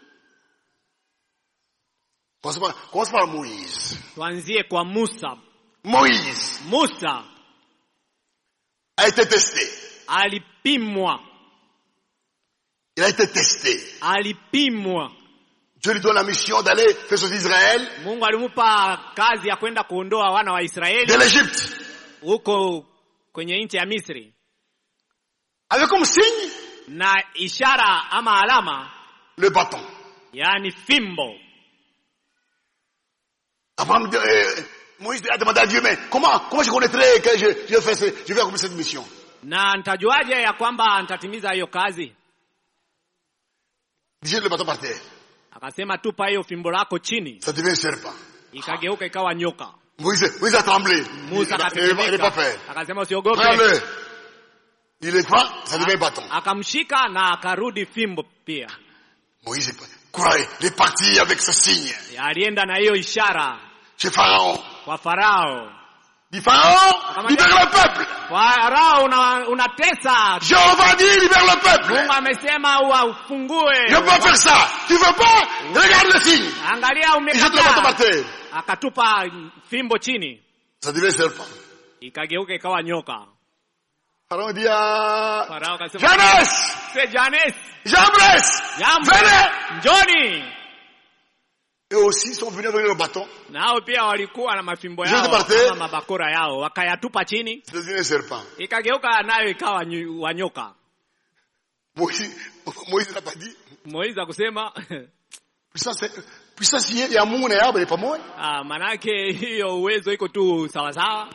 [SPEAKER 2] commence par, commence par Moïse.
[SPEAKER 1] tuanzie kwa musa
[SPEAKER 2] Moïse
[SPEAKER 1] musa
[SPEAKER 2] a été testé.
[SPEAKER 1] alipimwa
[SPEAKER 2] Il a été testé.
[SPEAKER 1] alipimwa
[SPEAKER 2] Dieu lui donne la mission d'aller faire sortir Israël
[SPEAKER 1] mungu alimupa kazi ya kwenda kuondoa wana wa
[SPEAKER 2] de
[SPEAKER 1] israeli
[SPEAKER 2] l'Égypte.
[SPEAKER 1] huko kwenye nchi ya misri
[SPEAKER 2] Avec comme signe
[SPEAKER 1] na ishara ama alama
[SPEAKER 2] le bâton.
[SPEAKER 1] yaani fimbo
[SPEAKER 2] Abraham, euh, Moïse a demandé à Dieu, mais comment, comment je connaîtrais que je, je, fais ce- je vais accomplir cette mission
[SPEAKER 1] na nitajuaje ya kwamba nitatimiza hiyo kazi
[SPEAKER 2] Jette le bâton par terre.
[SPEAKER 1] akasema tupa hiyo fimbo lako chini
[SPEAKER 2] Ça devient un serpent.
[SPEAKER 1] ikageuka ikawa nyoka
[SPEAKER 2] Moïse, Moïse a tremblé. Il
[SPEAKER 1] musa
[SPEAKER 2] n'a il n'a pas
[SPEAKER 1] akatetemeka
[SPEAKER 2] peur.
[SPEAKER 1] akasema usiogope
[SPEAKER 2] Regarde-le. Il est pas, ça devient un bâton.
[SPEAKER 1] akamshika na akarudi fimbo pia
[SPEAKER 2] Moïse est- quoi, il est parti avec ce signe
[SPEAKER 1] alienda na hiyo ishara
[SPEAKER 2] chez Pharaon.
[SPEAKER 1] kwa farao
[SPEAKER 2] Dit Pharaon, libère le peuple.
[SPEAKER 1] farao una- unatesa
[SPEAKER 2] Jéhovah dit, libère le peuple.
[SPEAKER 1] mungu amesema ufungue
[SPEAKER 2] Je peux pas faire ça. Tu veux pas Regarde le signe.
[SPEAKER 1] angalia
[SPEAKER 2] Il jette le bâton par
[SPEAKER 1] umekataa
[SPEAKER 2] terre.
[SPEAKER 1] akatupa fimbo chini
[SPEAKER 2] Ça devient un serpent.
[SPEAKER 1] ikageuka ikawa nyoka
[SPEAKER 2] Pharaon dit à
[SPEAKER 1] farao akasema
[SPEAKER 2] Jeunesse,
[SPEAKER 1] "Se Janes,
[SPEAKER 2] Jambres,
[SPEAKER 1] jambo
[SPEAKER 2] venez.
[SPEAKER 1] njoni
[SPEAKER 2] Eux aussi sont venus avec le bâton.
[SPEAKER 1] nao pia walikuwa na mafimbo
[SPEAKER 2] Jean
[SPEAKER 1] yao
[SPEAKER 2] de Barthé.
[SPEAKER 1] ama mabakora yao wakayatupa chini
[SPEAKER 2] C'est devenu un serpent.
[SPEAKER 1] ikageuka nayo ikawa nyu- wa nyoka
[SPEAKER 2] Moïse, Moïse n'a pas dit.
[SPEAKER 1] moizi akusema
[SPEAKER 2] Puissance, puissance ya Mungu na yabo ni pamoja.
[SPEAKER 1] ah, manake hiyo uwezo iko tu sawasawa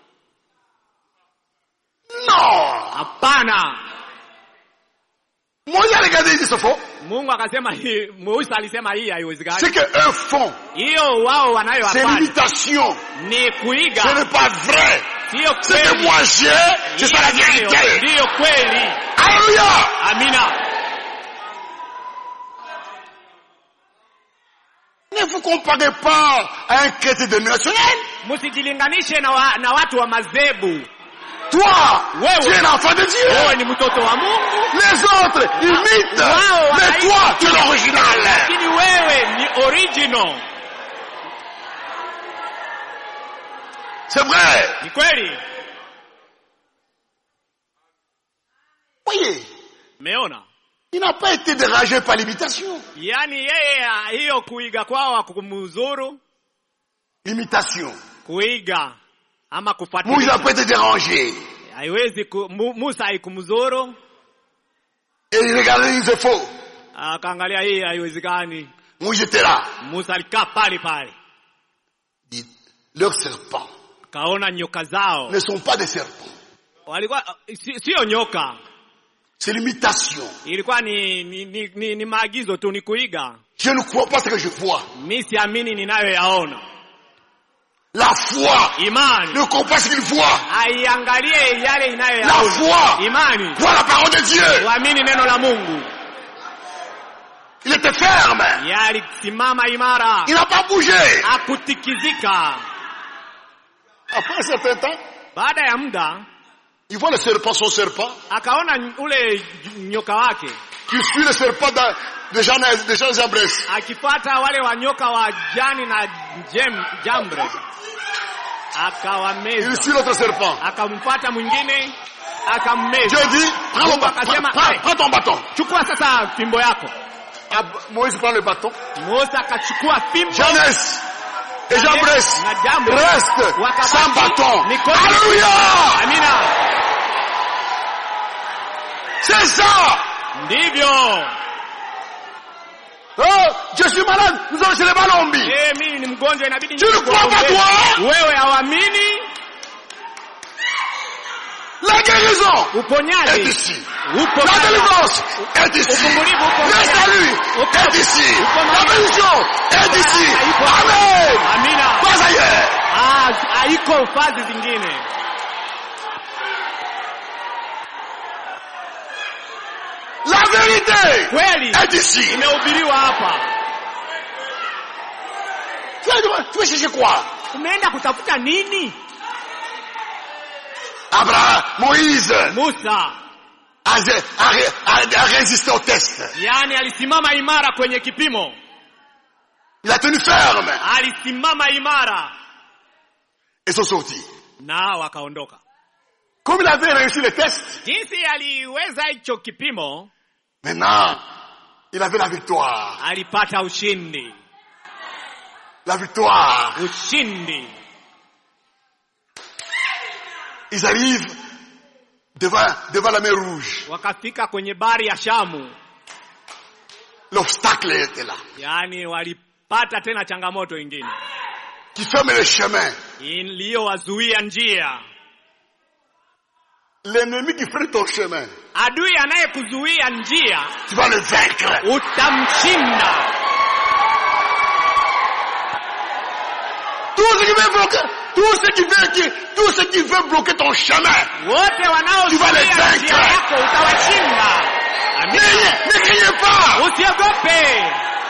[SPEAKER 2] Non.
[SPEAKER 1] hapana
[SPEAKER 2] Moïse a regardé, il dit c'est faux.
[SPEAKER 1] mungu akasema hii musa alisema hii haiwezekani
[SPEAKER 2] C'est que eux font.
[SPEAKER 1] hiyo wao
[SPEAKER 2] C'est
[SPEAKER 1] wanayoafanya
[SPEAKER 2] l'imitation.
[SPEAKER 1] ni
[SPEAKER 2] Ce
[SPEAKER 1] kuiga
[SPEAKER 2] n'est pas vrai.
[SPEAKER 1] siyo
[SPEAKER 2] Ce que
[SPEAKER 1] kweli
[SPEAKER 2] moi j'ai, c'est ça la
[SPEAKER 1] Hiyo
[SPEAKER 2] vérité.
[SPEAKER 1] ndiyo kweli
[SPEAKER 2] Alléluia.
[SPEAKER 1] amina
[SPEAKER 2] Ne vous comparez pas à un chrétien dénominationnel.
[SPEAKER 1] msijilinganishe na, wa, na watu wa madhehebu
[SPEAKER 2] Toi,
[SPEAKER 1] Ouais,
[SPEAKER 2] tu es
[SPEAKER 1] ouais.
[SPEAKER 2] l'enfant de Dieu.
[SPEAKER 1] wewe ni mtoto wa mungu
[SPEAKER 2] Les autres imitent.
[SPEAKER 1] Wow,
[SPEAKER 2] mais
[SPEAKER 1] wanaimba.
[SPEAKER 2] toi, tu es l'original.
[SPEAKER 1] lakini wewe ni original
[SPEAKER 2] C'est vrai.
[SPEAKER 1] ni kweli
[SPEAKER 2] Voyez,
[SPEAKER 1] meona
[SPEAKER 2] il n'a pas été dérangé par l'imitation.
[SPEAKER 1] yaani yeye ah, hiyo kuiga kwao hakumuzuru
[SPEAKER 2] L'imitation.
[SPEAKER 1] kuiga ama
[SPEAKER 2] Moïse
[SPEAKER 1] kufuatilia
[SPEAKER 2] n'a pas été dérangé.
[SPEAKER 1] haiwezi ku, Mu- Musa haikumzuru
[SPEAKER 2] Et il regardait, il disait faux.
[SPEAKER 1] akaangalia hii haiwezekani
[SPEAKER 2] Moïse était là.
[SPEAKER 1] Musa alikaa pale pale
[SPEAKER 2] Il dit, leurs serpents
[SPEAKER 1] kaona nyoka zao
[SPEAKER 2] ne sont pas des serpents.
[SPEAKER 1] walikuwa si- sio nyoka
[SPEAKER 2] C'est l'imitation.
[SPEAKER 1] ilikuwa ni ni, ni, ni ni maagizo tu ni kuiga
[SPEAKER 2] Je ne crois pas ce que je vois.
[SPEAKER 1] mi siamini ninayoyaona
[SPEAKER 2] La foi
[SPEAKER 1] imani
[SPEAKER 2] ne croit pas ce qu'il voit.
[SPEAKER 1] aiangalie yale
[SPEAKER 2] La
[SPEAKER 1] inayoyaona
[SPEAKER 2] foi
[SPEAKER 1] imani
[SPEAKER 2] voit la parole de Dieu.
[SPEAKER 1] uamini neno la mungu
[SPEAKER 2] Il était ferme.
[SPEAKER 1] yalisimama imara
[SPEAKER 2] Il n'a pas bougé.
[SPEAKER 1] akutikizika
[SPEAKER 2] Après un certain temps,
[SPEAKER 1] baada ya muda
[SPEAKER 2] il voit le serpent, son serpent,
[SPEAKER 1] akaona ule nyoka wake
[SPEAKER 2] qui suit le serpent de, de Jean, de Jean Jambres.
[SPEAKER 1] akipata wale wanyoka wa jani na jem, jambre
[SPEAKER 2] Il
[SPEAKER 1] akawameza
[SPEAKER 2] suit l'autre serpent.
[SPEAKER 1] akampata mwingine akammeza
[SPEAKER 2] Dieu dit, prends, le
[SPEAKER 1] Mungu
[SPEAKER 2] ba-
[SPEAKER 1] akasema,
[SPEAKER 2] prends- prends-
[SPEAKER 1] "Hey,
[SPEAKER 2] prends ton bâton.
[SPEAKER 1] chukua sasa fimbo yako
[SPEAKER 2] Ah, Moïse prend le bâton.
[SPEAKER 1] musa akachukua fimbo
[SPEAKER 2] Jeannès et
[SPEAKER 1] Na
[SPEAKER 2] Jambres
[SPEAKER 1] na jambo
[SPEAKER 2] restent
[SPEAKER 1] Wakabaki
[SPEAKER 2] sans bâton.
[SPEAKER 1] mikono-
[SPEAKER 2] Alléluia
[SPEAKER 1] amina
[SPEAKER 2] C'est ça
[SPEAKER 1] ndivyo
[SPEAKER 2] Oh, je suis malade, nous allons chez les Malombi.
[SPEAKER 1] Eh, mimi ni mgonjwa inabidi
[SPEAKER 2] Tu ne crois pas,
[SPEAKER 1] nikuombee.
[SPEAKER 2] toi?
[SPEAKER 1] wewe hawamini
[SPEAKER 2] La guérison est
[SPEAKER 1] uponyaji
[SPEAKER 2] ici.
[SPEAKER 1] upo
[SPEAKER 2] La
[SPEAKER 1] hapa.
[SPEAKER 2] délivrance est ici.
[SPEAKER 1] Ufungulivu uko
[SPEAKER 2] Le
[SPEAKER 1] hapa.
[SPEAKER 2] salut
[SPEAKER 1] Uko-
[SPEAKER 2] est ici.
[SPEAKER 1] uko
[SPEAKER 2] La
[SPEAKER 1] mahali.
[SPEAKER 2] bénédiction est ici.
[SPEAKER 1] Iko-
[SPEAKER 2] Amen.
[SPEAKER 1] amina
[SPEAKER 2] Pas ailleurs.
[SPEAKER 1] Ah, haiko fazi zingine
[SPEAKER 2] La vérité
[SPEAKER 1] kweli
[SPEAKER 2] est ici.
[SPEAKER 1] imehubiriwa hapa
[SPEAKER 2] Tu vas, tu vas chercher quoi
[SPEAKER 1] umeenda kutafuta nini
[SPEAKER 2] Abraham, Moïse
[SPEAKER 1] musa
[SPEAKER 2] a, a- a- a résisté au test.
[SPEAKER 1] yaani alisimama imara kwenye kipimo
[SPEAKER 2] Il a tenu ferme.
[SPEAKER 1] alisimama imara
[SPEAKER 2] Et sont sortis.
[SPEAKER 1] na wakaondoka
[SPEAKER 2] Comme il avait réussi le test,
[SPEAKER 1] jinsi aliweza hicho kipimo
[SPEAKER 2] maintenant, il avait la victoire.
[SPEAKER 1] alipata ushindi
[SPEAKER 2] La victoire.
[SPEAKER 1] ushindi
[SPEAKER 2] Ils arrivent devant, devant la mer rouge.
[SPEAKER 1] wakafika kwenye bari ya shamu
[SPEAKER 2] L'obstacle était là.
[SPEAKER 1] yaani walipata tena changamoto ingine
[SPEAKER 2] qui ferment le chemin.
[SPEAKER 1] iliyowazuia njia.
[SPEAKER 2] L'ennemi qui freine ton chemin,
[SPEAKER 1] Adui anayekuzuia njia
[SPEAKER 2] tu vas le vaincre.
[SPEAKER 1] utamshinda.
[SPEAKER 2] Tout ce qui veut bloquer, tout ce qui veut, qui- tout ce qui veut bloquer ton chemin,
[SPEAKER 1] Wote
[SPEAKER 2] Tu vas les
[SPEAKER 1] wanaozuia
[SPEAKER 2] vaincre.
[SPEAKER 1] njia yako utawashinda. Amina.
[SPEAKER 2] ne, ne criez pas.
[SPEAKER 1] Usiogope,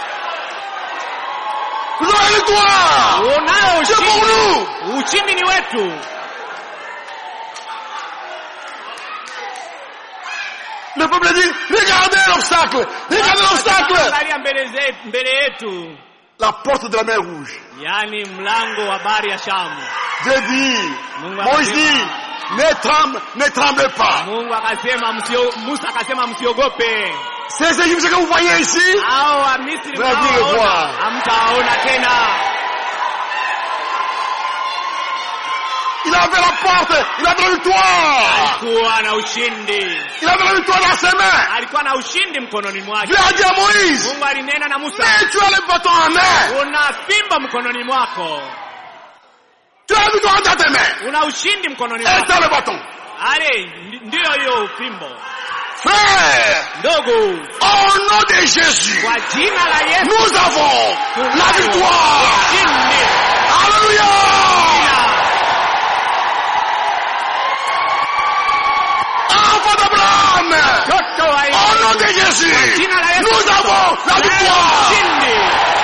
[SPEAKER 2] Nous avons la victoire.
[SPEAKER 1] unao
[SPEAKER 2] C'est pour
[SPEAKER 1] ushindi.
[SPEAKER 2] nous.
[SPEAKER 1] Ushindi ni wetu.
[SPEAKER 2] Le peuple dit, regardez l'obstacle, regardez l'obstacle.
[SPEAKER 1] Angalia mbele ze- mbele yetu,
[SPEAKER 2] La porte de la mer rouge.
[SPEAKER 1] yaani mlango wa bahari ya Shamu.
[SPEAKER 2] Dieu dit,
[SPEAKER 1] Mungu
[SPEAKER 2] Moïse dit,
[SPEAKER 1] akasema-
[SPEAKER 2] ne tremble, ne tremblez pas.
[SPEAKER 1] Mungu akasema msio, Musa akasema msiogope.
[SPEAKER 2] Ces Égyptiens que vous voyez ici,
[SPEAKER 1] Hao wa Misri
[SPEAKER 2] Vous allez le
[SPEAKER 1] mnaowaona,
[SPEAKER 2] voir.
[SPEAKER 1] hamtawaona tena.
[SPEAKER 2] il avait la porte, il avait la victoire.
[SPEAKER 1] Alikuwa na ushindi,
[SPEAKER 2] Il avait la victoire dans ses mains.
[SPEAKER 1] alikuwa na ushindi mkononi mwake.
[SPEAKER 2] Dieu a dit à Moïse,
[SPEAKER 1] Mungu alinena na Musa,
[SPEAKER 2] mais tu as le bâton en main.
[SPEAKER 1] una fimbo mkononi mwako,
[SPEAKER 2] Tu as la victoire dans tes mains.
[SPEAKER 1] una ushindi mkononi
[SPEAKER 2] Et
[SPEAKER 1] mwako.
[SPEAKER 2] c'est le bâton.
[SPEAKER 1] Ale, ndi- ndiyo hiyo fimbo.
[SPEAKER 2] Frère,
[SPEAKER 1] Ndogo,
[SPEAKER 2] au nom de Jésus,
[SPEAKER 1] kwa jina la Yesu
[SPEAKER 2] nous avons la victoire.
[SPEAKER 1] ushindi.
[SPEAKER 2] Alléluia. Enfant d'Abraham,
[SPEAKER 1] Mtoto wa
[SPEAKER 2] au
[SPEAKER 1] Yesu,
[SPEAKER 2] nom de Jésus,
[SPEAKER 1] jina la Yesu
[SPEAKER 2] nous avons la
[SPEAKER 1] leo
[SPEAKER 2] victoire.
[SPEAKER 1] ushindi.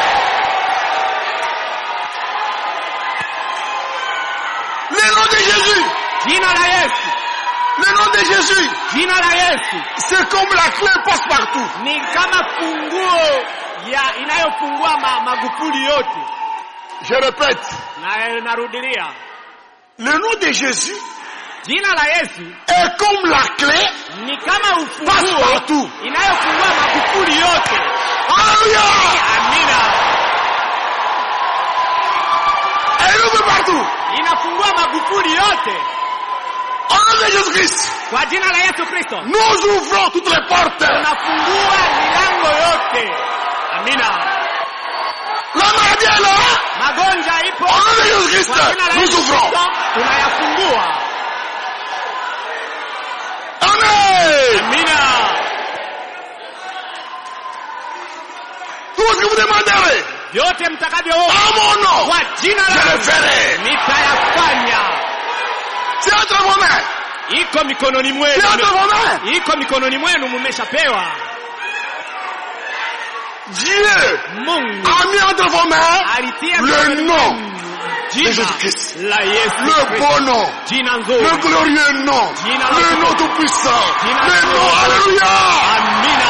[SPEAKER 2] Le nom de Jésus,
[SPEAKER 1] Jina la Yesu,
[SPEAKER 2] le nom de Jésus,
[SPEAKER 1] jina la Yesu
[SPEAKER 2] c'est comme la clé passe partout.
[SPEAKER 1] ni kama funguo ya inayofungua ma, magufuli yote.
[SPEAKER 2] Je répète,
[SPEAKER 1] Na narudilia,
[SPEAKER 2] le nom de Jésus
[SPEAKER 1] jina la Yesu
[SPEAKER 2] est comme la clé
[SPEAKER 1] ni kama
[SPEAKER 2] passe
[SPEAKER 1] ufunguo
[SPEAKER 2] partout.
[SPEAKER 1] inayofungua magufuli yote.
[SPEAKER 2] Alléluia.
[SPEAKER 1] Amina,
[SPEAKER 2] Elle ouvre partout.
[SPEAKER 1] inafungua magufuli yote
[SPEAKER 2] Au nom de Jésus-Christ,
[SPEAKER 1] kwa jina la Yesu Kristo.
[SPEAKER 2] nous ouvrons toutes les portes.
[SPEAKER 1] Unafungua milango yote. Amina,
[SPEAKER 2] La maladie est là.
[SPEAKER 1] magonjwa ipo
[SPEAKER 2] Au nom de Jésus-Christ,
[SPEAKER 1] kwa jina la
[SPEAKER 2] nous
[SPEAKER 1] Yesu
[SPEAKER 2] ouvrons.
[SPEAKER 1] Kristo tunayafungua.
[SPEAKER 2] Amen.
[SPEAKER 1] Amina,
[SPEAKER 2] Tout ce que vous demanderez
[SPEAKER 1] vyote mtakavyoomba
[SPEAKER 2] en mon nom,
[SPEAKER 1] kwa jina
[SPEAKER 2] je
[SPEAKER 1] la
[SPEAKER 2] le ferai.
[SPEAKER 1] nitayafanya.
[SPEAKER 2] C'est entre vos mains.
[SPEAKER 1] Iko mikononi
[SPEAKER 2] C'est
[SPEAKER 1] mwenu,
[SPEAKER 2] entre vos mains.
[SPEAKER 1] iko mikononi mwenu, mumeshapewa.
[SPEAKER 2] Dieu
[SPEAKER 1] Mungu
[SPEAKER 2] a mis entre vos mains
[SPEAKER 1] alitia
[SPEAKER 2] le
[SPEAKER 1] mikononi
[SPEAKER 2] nom
[SPEAKER 1] mwenu
[SPEAKER 2] de
[SPEAKER 1] jina
[SPEAKER 2] Jésus-Christ.
[SPEAKER 1] la Yesu
[SPEAKER 2] Le
[SPEAKER 1] Kristo,
[SPEAKER 2] beau nom.
[SPEAKER 1] jina
[SPEAKER 2] Le
[SPEAKER 1] nzuri.
[SPEAKER 2] glorieux nom.
[SPEAKER 1] Jina la
[SPEAKER 2] Le
[SPEAKER 1] Yesu.
[SPEAKER 2] nom tout puissant.
[SPEAKER 1] Jina
[SPEAKER 2] Le
[SPEAKER 1] la
[SPEAKER 2] nom.
[SPEAKER 1] Yesu.
[SPEAKER 2] Alléluia.
[SPEAKER 1] Amina.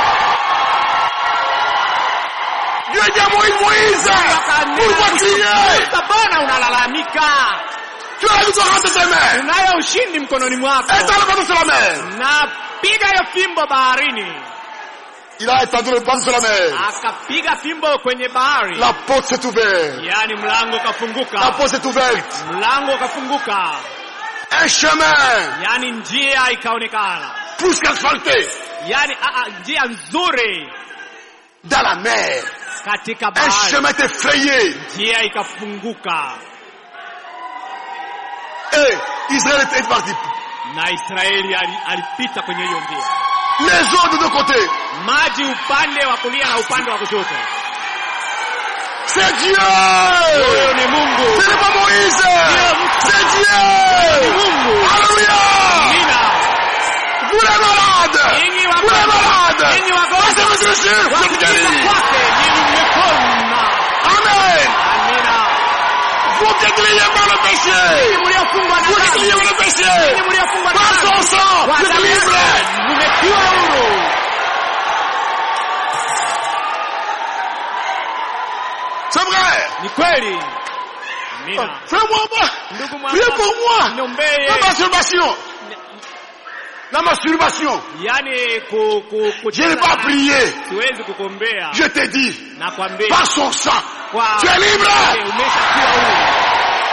[SPEAKER 2] Dieu dit à Moïse, Moïse, pourquoi crier
[SPEAKER 1] Sasa mbona unalalamika?
[SPEAKER 2] Tu as la victoire entre tes mains.
[SPEAKER 1] Unayo ushindi mkononi mwako.
[SPEAKER 2] Et t'as le bâton sur la mer.
[SPEAKER 1] Na piga hiyo fimbo baharini.
[SPEAKER 2] Il a étendu le bâton sur la mer.
[SPEAKER 1] Akapiga fimbo kwenye bahari.
[SPEAKER 2] La porte s'est ouverte.
[SPEAKER 1] Yaani mlango
[SPEAKER 2] La
[SPEAKER 1] ukafunguka.
[SPEAKER 2] porte s'est ouverte.
[SPEAKER 1] Mlango ukafunguka.
[SPEAKER 2] Un chemin
[SPEAKER 1] Yaani njia ikaonekana.
[SPEAKER 2] plus qu'asphalté
[SPEAKER 1] Yaani a, a, njia nzuri
[SPEAKER 2] dans la mer.
[SPEAKER 1] katika
[SPEAKER 2] Un
[SPEAKER 1] bahari.
[SPEAKER 2] chemin est effrayé.
[SPEAKER 1] Njia ikafunguka
[SPEAKER 2] Et Israël est parti.
[SPEAKER 1] na Israeli ali- alipita kwenye hiyo njia.
[SPEAKER 2] Les eaux de deux côtés.
[SPEAKER 1] Maji upande wa kulia na upande wa kushoto.
[SPEAKER 2] C'est Dieu.
[SPEAKER 1] Huyo ni Mungu.
[SPEAKER 2] Ce n'est pas Moïse. C'est
[SPEAKER 1] Ni
[SPEAKER 2] Dieu.
[SPEAKER 1] Mungu.
[SPEAKER 2] Alléluia.
[SPEAKER 1] Amina.
[SPEAKER 2] Vous les malades.
[SPEAKER 1] Nyinyi
[SPEAKER 2] Vous les
[SPEAKER 1] wagonjwa,
[SPEAKER 2] malades.
[SPEAKER 1] nyinyi
[SPEAKER 2] Passez
[SPEAKER 1] wagonjwa,
[SPEAKER 2] votre Jésus. Je vous
[SPEAKER 1] wakipita
[SPEAKER 2] guéris.
[SPEAKER 1] kwake nyinyi mmepona.
[SPEAKER 2] Amen.
[SPEAKER 1] Amina.
[SPEAKER 2] Vous qui êtes liés par le péché.
[SPEAKER 1] Nyinyi mliofungwa na
[SPEAKER 2] Vous qui êtes
[SPEAKER 1] dhambi,
[SPEAKER 2] liés par le péché.
[SPEAKER 1] nyinyi mliofungwa na
[SPEAKER 2] Par son
[SPEAKER 1] dhambi,
[SPEAKER 2] sang.
[SPEAKER 1] kwa
[SPEAKER 2] Vous êtes
[SPEAKER 1] damu
[SPEAKER 2] libres.
[SPEAKER 1] yake mmetiwa huru.
[SPEAKER 2] C'est vrai.
[SPEAKER 1] Ni kweli. Amina.
[SPEAKER 2] Fais-moi moi.
[SPEAKER 1] Ndugu
[SPEAKER 2] Priez
[SPEAKER 1] mwamba,
[SPEAKER 2] pour moi.
[SPEAKER 1] niombee.
[SPEAKER 2] La masturbation. La masturbation.
[SPEAKER 1] Yaani ku, ku, ku,
[SPEAKER 2] Je n'ai pas prié.
[SPEAKER 1] siwezi kukuombea.
[SPEAKER 2] Je t'ai dit.
[SPEAKER 1] Nakwambia
[SPEAKER 2] Par son sang.
[SPEAKER 1] kwa
[SPEAKER 2] Tu es libre.
[SPEAKER 1] umeshakuwa huru.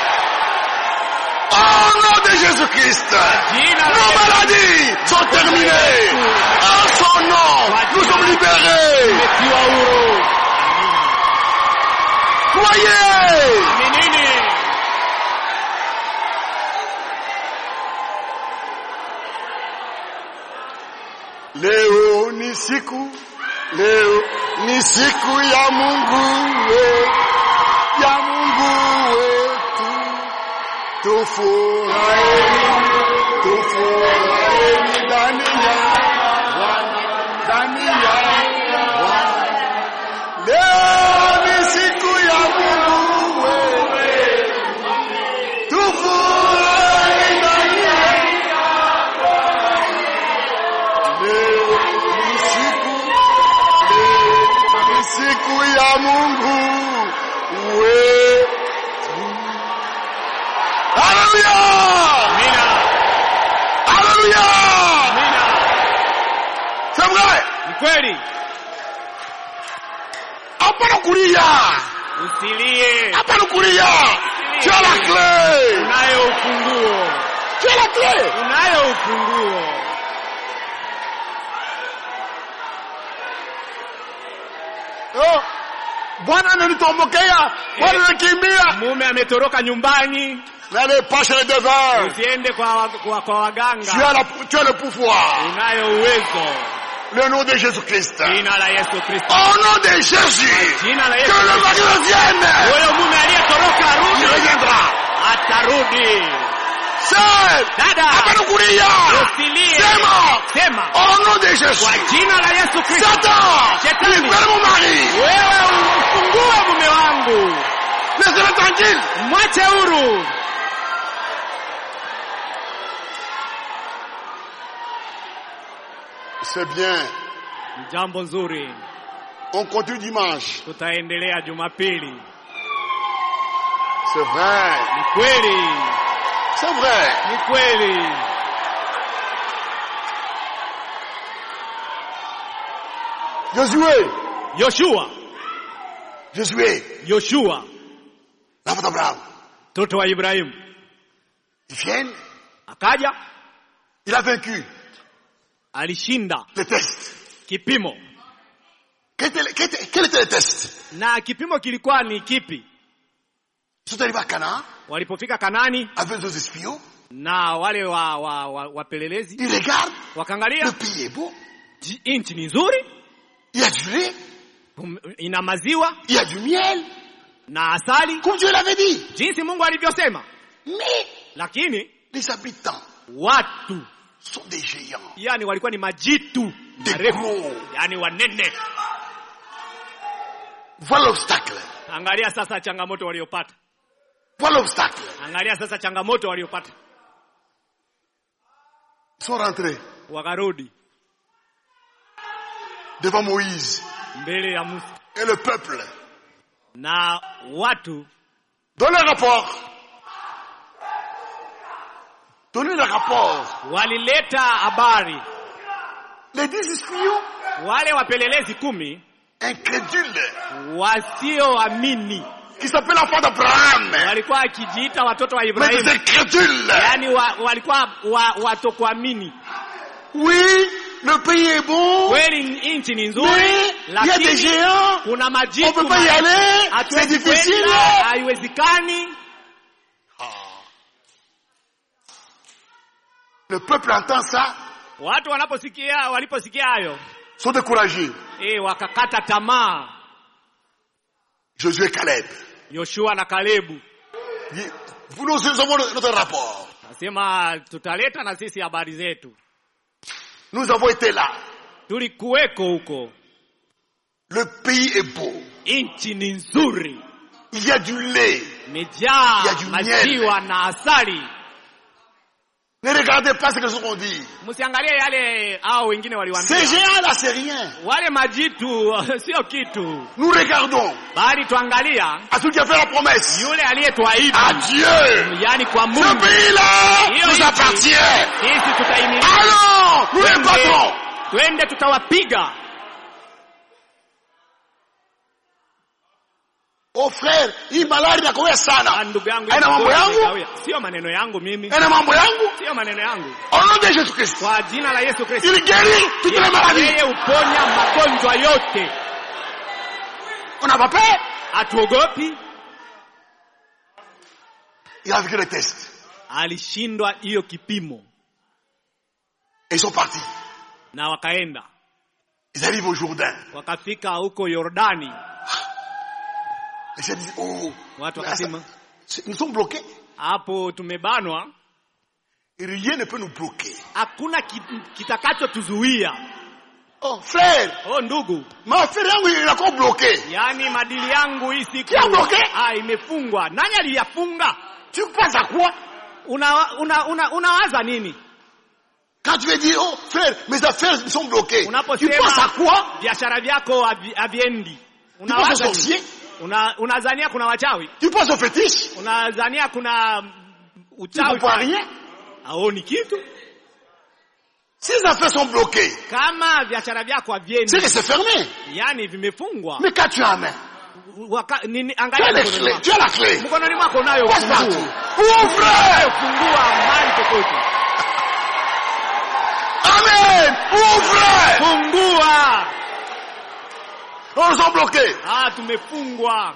[SPEAKER 2] Au nom de Jésus-Christ.
[SPEAKER 1] Jina la
[SPEAKER 2] Nos
[SPEAKER 1] Yesu.
[SPEAKER 2] maladies sont terminées. En son nom, nous sommes libérés.
[SPEAKER 1] umetiwa huru. Amina.
[SPEAKER 2] Croyez.
[SPEAKER 1] Amini.
[SPEAKER 2] Leo ni siku, leo ni siku ya Mungu we, ya Mungu wetu. Tufurahini, tufurahini ndani ya Bwana, ndani ya Bwana. Leo ni siku ya Mungu we, tufurahi ndani ya Leo ni siku, leo ni siku ya Mungu wetu. Haleluya!
[SPEAKER 1] Amina.
[SPEAKER 2] Haleluya!
[SPEAKER 1] Amina.
[SPEAKER 2] C'est vrai.
[SPEAKER 1] Ni kweli.
[SPEAKER 2] Hapana kulia.
[SPEAKER 1] Usilie.
[SPEAKER 2] Hapana kulia. Tu as la clé.
[SPEAKER 1] Unayo ufunguo.
[SPEAKER 2] Tu as la clé.
[SPEAKER 1] Unayo ufunguo.
[SPEAKER 2] Oh. Bwana ananitombokea. Bwana anakimbia.
[SPEAKER 1] Mume ametoroka nyumbani.
[SPEAKER 2] N'allez pas chez les devins.
[SPEAKER 1] Usiende kwa, wa- kwa, kwa
[SPEAKER 2] Tu
[SPEAKER 1] waganga.
[SPEAKER 2] as, la, tu as le pouvoir.
[SPEAKER 1] Unayo uwezo.
[SPEAKER 2] Le nom de Jésus-Christ.
[SPEAKER 1] Jina la Yesu Kristo.
[SPEAKER 2] Au nom de Jésus.
[SPEAKER 1] Jina la
[SPEAKER 2] Que
[SPEAKER 1] Yesu
[SPEAKER 2] le
[SPEAKER 1] Kristo.
[SPEAKER 2] mari revienne.
[SPEAKER 1] Huyo mume aliyetoroka
[SPEAKER 2] Il
[SPEAKER 1] arudi.
[SPEAKER 2] reviendra.
[SPEAKER 1] Atarudi.
[SPEAKER 2] Sœur.
[SPEAKER 1] Dada.
[SPEAKER 2] Hapana kulia.
[SPEAKER 1] Usilie.
[SPEAKER 2] Sema.
[SPEAKER 1] Sema.
[SPEAKER 2] Au nom de
[SPEAKER 1] Kwa
[SPEAKER 2] Jésus.
[SPEAKER 1] jina la Yesu Kristo.
[SPEAKER 2] Satan.
[SPEAKER 1] Shetani.
[SPEAKER 2] Libère mon mari.
[SPEAKER 1] Wewe ufungue mume wangu.
[SPEAKER 2] Laissez-le tranquille.
[SPEAKER 1] Mwache huru.
[SPEAKER 2] C'est bien.
[SPEAKER 1] Ni Jambo nzuri.
[SPEAKER 2] On continue dimanche.
[SPEAKER 1] Tutaendelea Jumapili.
[SPEAKER 2] C'est vrai.
[SPEAKER 1] Ni kweli.
[SPEAKER 2] C'est vrai.
[SPEAKER 1] Ni kweli.
[SPEAKER 2] Josué.
[SPEAKER 1] Yoshua.
[SPEAKER 2] Josué.
[SPEAKER 1] Yoshua.
[SPEAKER 2] L'enfant d'Abraham.
[SPEAKER 1] Mtoto wa Ibrahimu.
[SPEAKER 2] Il vient.
[SPEAKER 1] Akaja.
[SPEAKER 2] Il a vaincu
[SPEAKER 1] Alishinda
[SPEAKER 2] les tests.
[SPEAKER 1] kipimo.
[SPEAKER 2] Quel était, le- quel était- quel était le test
[SPEAKER 1] Na kipimo kilikuwa ni kipi?
[SPEAKER 2] Ils sont arrivés à Canaan
[SPEAKER 1] Walipofika Kanani
[SPEAKER 2] avec deux espions.
[SPEAKER 1] na wale wa, wa, wa, wapelelezi
[SPEAKER 2] Ils regardent.
[SPEAKER 1] wakaangalia
[SPEAKER 2] Le pays est beau.
[SPEAKER 1] ji- nchi ni nzuri,
[SPEAKER 2] Il y a du lait.
[SPEAKER 1] um- ina maziwa
[SPEAKER 2] Il y a du miel.
[SPEAKER 1] na asali
[SPEAKER 2] Comme Dieu l'avait dit.
[SPEAKER 1] jinsi Mungu alivyosema,
[SPEAKER 2] Mais
[SPEAKER 1] lakini
[SPEAKER 2] les habitants
[SPEAKER 1] watu
[SPEAKER 2] sont des géants.
[SPEAKER 1] yani walikuwa ni majitu
[SPEAKER 2] Des
[SPEAKER 1] marefu,
[SPEAKER 2] gros.
[SPEAKER 1] yani wanene.
[SPEAKER 2] Voilà l'obstacle.
[SPEAKER 1] Angalia sasa changamoto waliopata,
[SPEAKER 2] Voilà l'obstacle.
[SPEAKER 1] angalia sasa changamoto waliopata.
[SPEAKER 2] Ils sont rentrés
[SPEAKER 1] Wakarudi
[SPEAKER 2] devant Moïse
[SPEAKER 1] mbele ya Musa
[SPEAKER 2] et le peuple.
[SPEAKER 1] na watu
[SPEAKER 2] Donnez le rapport. Donnez le rapport.
[SPEAKER 1] walileta habari,
[SPEAKER 2] Les dix espions
[SPEAKER 1] wale wapelelezi kumi
[SPEAKER 2] incrédules
[SPEAKER 1] wasioamini
[SPEAKER 2] qui s'appellent l'enfant d'Abraham.
[SPEAKER 1] walikuwa wakijiita watoto wa
[SPEAKER 2] Mais
[SPEAKER 1] Ibrahimu,
[SPEAKER 2] des incrédules.
[SPEAKER 1] yaani wa, walikuwa wa, watokuamini.
[SPEAKER 2] Oui, le pays est bon.
[SPEAKER 1] Kweli nchi ni nzuri,
[SPEAKER 2] Mais il y a des
[SPEAKER 1] lakini
[SPEAKER 2] géants.
[SPEAKER 1] kuna
[SPEAKER 2] On
[SPEAKER 1] majitu
[SPEAKER 2] peut pas y
[SPEAKER 1] ma-
[SPEAKER 2] aller. C'est
[SPEAKER 1] hatuwezi
[SPEAKER 2] difficile.
[SPEAKER 1] kwenda, haiwezekani.
[SPEAKER 2] Le peuple entend ça,
[SPEAKER 1] Watu wanaposikia waliposikia hayo
[SPEAKER 2] sont découragés.
[SPEAKER 1] eh, wakakata tamaa.
[SPEAKER 2] Josué et Caleb.
[SPEAKER 1] Yoshua na Kalebu
[SPEAKER 2] Dit, Vous nous avons notre rapport.
[SPEAKER 1] nasema tutaleta na sisi habari zetu,
[SPEAKER 2] Nous avons été là.
[SPEAKER 1] tulikuweko huko,
[SPEAKER 2] Le pays est beau.
[SPEAKER 1] nchi ni nzuri,
[SPEAKER 2] Il y a du lait.
[SPEAKER 1] imejaa
[SPEAKER 2] Ya du
[SPEAKER 1] maziwa na asali.
[SPEAKER 2] Ne regardez pas ce que nous ont dit.
[SPEAKER 1] Msiangalie yale hao wengine
[SPEAKER 2] Ces
[SPEAKER 1] waliwaambia,
[SPEAKER 2] géants-là, c'est rien.
[SPEAKER 1] wale majitu sio kitu,
[SPEAKER 2] Nous regardons
[SPEAKER 1] bali tuangalia
[SPEAKER 2] à celui qui a fait la promesse.
[SPEAKER 1] yule aliyetuahidi,
[SPEAKER 2] À Dieu.
[SPEAKER 1] yaani kwa
[SPEAKER 2] Ce
[SPEAKER 1] Mungu.
[SPEAKER 2] pays-là
[SPEAKER 1] Hiyo
[SPEAKER 2] nous
[SPEAKER 1] nchi.
[SPEAKER 2] appartient.
[SPEAKER 1] Sisi tutaimiliki,
[SPEAKER 2] Allons, nous les battrons.
[SPEAKER 1] twende tutawapiga.
[SPEAKER 2] Oh frère, hii malari inakoea
[SPEAKER 1] Ah,
[SPEAKER 2] sana.
[SPEAKER 1] Ndugu yangu,
[SPEAKER 2] Haina mambo yangu?
[SPEAKER 1] sio maneno yangu mimi,
[SPEAKER 2] Ina mambo yangu.
[SPEAKER 1] sio maneno yangu.
[SPEAKER 2] Au nom de Jésus-Christ.
[SPEAKER 1] Kwa jina la Yesu Kristo,
[SPEAKER 2] Il guérit toutes les maladies.
[SPEAKER 1] yeye uponya magonjwa yote,
[SPEAKER 2] On n'a pas peur.
[SPEAKER 1] hatuogopi.
[SPEAKER 2] Il a vécu le test.
[SPEAKER 1] Alishindwa hiyo kipimo
[SPEAKER 2] Et ils sont partis.
[SPEAKER 1] na wakaenda
[SPEAKER 2] Ils arrivent au Jourdain.
[SPEAKER 1] wakafika huko Yordani,
[SPEAKER 2] Les gens disent, oh,
[SPEAKER 1] watu
[SPEAKER 2] mais
[SPEAKER 1] wakasema
[SPEAKER 2] ça- c'est- nous sommes bloqués.
[SPEAKER 1] hapo tumebanwa,
[SPEAKER 2] Et rien ne peut nous bloquer.
[SPEAKER 1] hakuna ki- kitakachotuzuia.
[SPEAKER 2] Oh, frère,
[SPEAKER 1] Oh ndugu,
[SPEAKER 2] ma frère yangu il est encore bloqué.
[SPEAKER 1] yaani madili yangu hii siku
[SPEAKER 2] Qui a bloqué?
[SPEAKER 1] ah, imefungwa. Nani aliyafunga?
[SPEAKER 2] Tu penses à quoi
[SPEAKER 1] Una, una, una, unawaza nini
[SPEAKER 2] Quand tu veux dire, oh, frère, mes affaires sont bloquées. Tu
[SPEAKER 1] unaposema
[SPEAKER 2] penses à quoi
[SPEAKER 1] biashara vyako havi- haviendi?
[SPEAKER 2] Tu penses aux
[SPEAKER 1] Unawaza nini?
[SPEAKER 2] sorciers
[SPEAKER 1] Una, unazania kuna wachawi?
[SPEAKER 2] Tu penses aux fétiches
[SPEAKER 1] Unazania kuna mm,
[SPEAKER 2] Tu ne
[SPEAKER 1] uchawi?
[SPEAKER 2] comprends rien.
[SPEAKER 1] Haoni kitu.
[SPEAKER 2] Si les affaires sont bloquées,
[SPEAKER 1] Kama biashara vyako
[SPEAKER 2] c'est
[SPEAKER 1] haviendi,
[SPEAKER 2] que c'est fermé.
[SPEAKER 1] yani vimefungwa.
[SPEAKER 2] Mais quand tu as la main,
[SPEAKER 1] Waka, nini,
[SPEAKER 2] tu as
[SPEAKER 1] angalia
[SPEAKER 2] les
[SPEAKER 1] mkononi
[SPEAKER 2] clés,
[SPEAKER 1] mwako.
[SPEAKER 2] tu as la clé.
[SPEAKER 1] Mkononi mwako unayo
[SPEAKER 2] Passe partout.
[SPEAKER 1] funguo.
[SPEAKER 2] Ouvre
[SPEAKER 1] Fungua mahali popote.
[SPEAKER 2] Amen Ouvre
[SPEAKER 1] Fungua.
[SPEAKER 2] On nous a bloqués.
[SPEAKER 1] Ah, tumefungwa.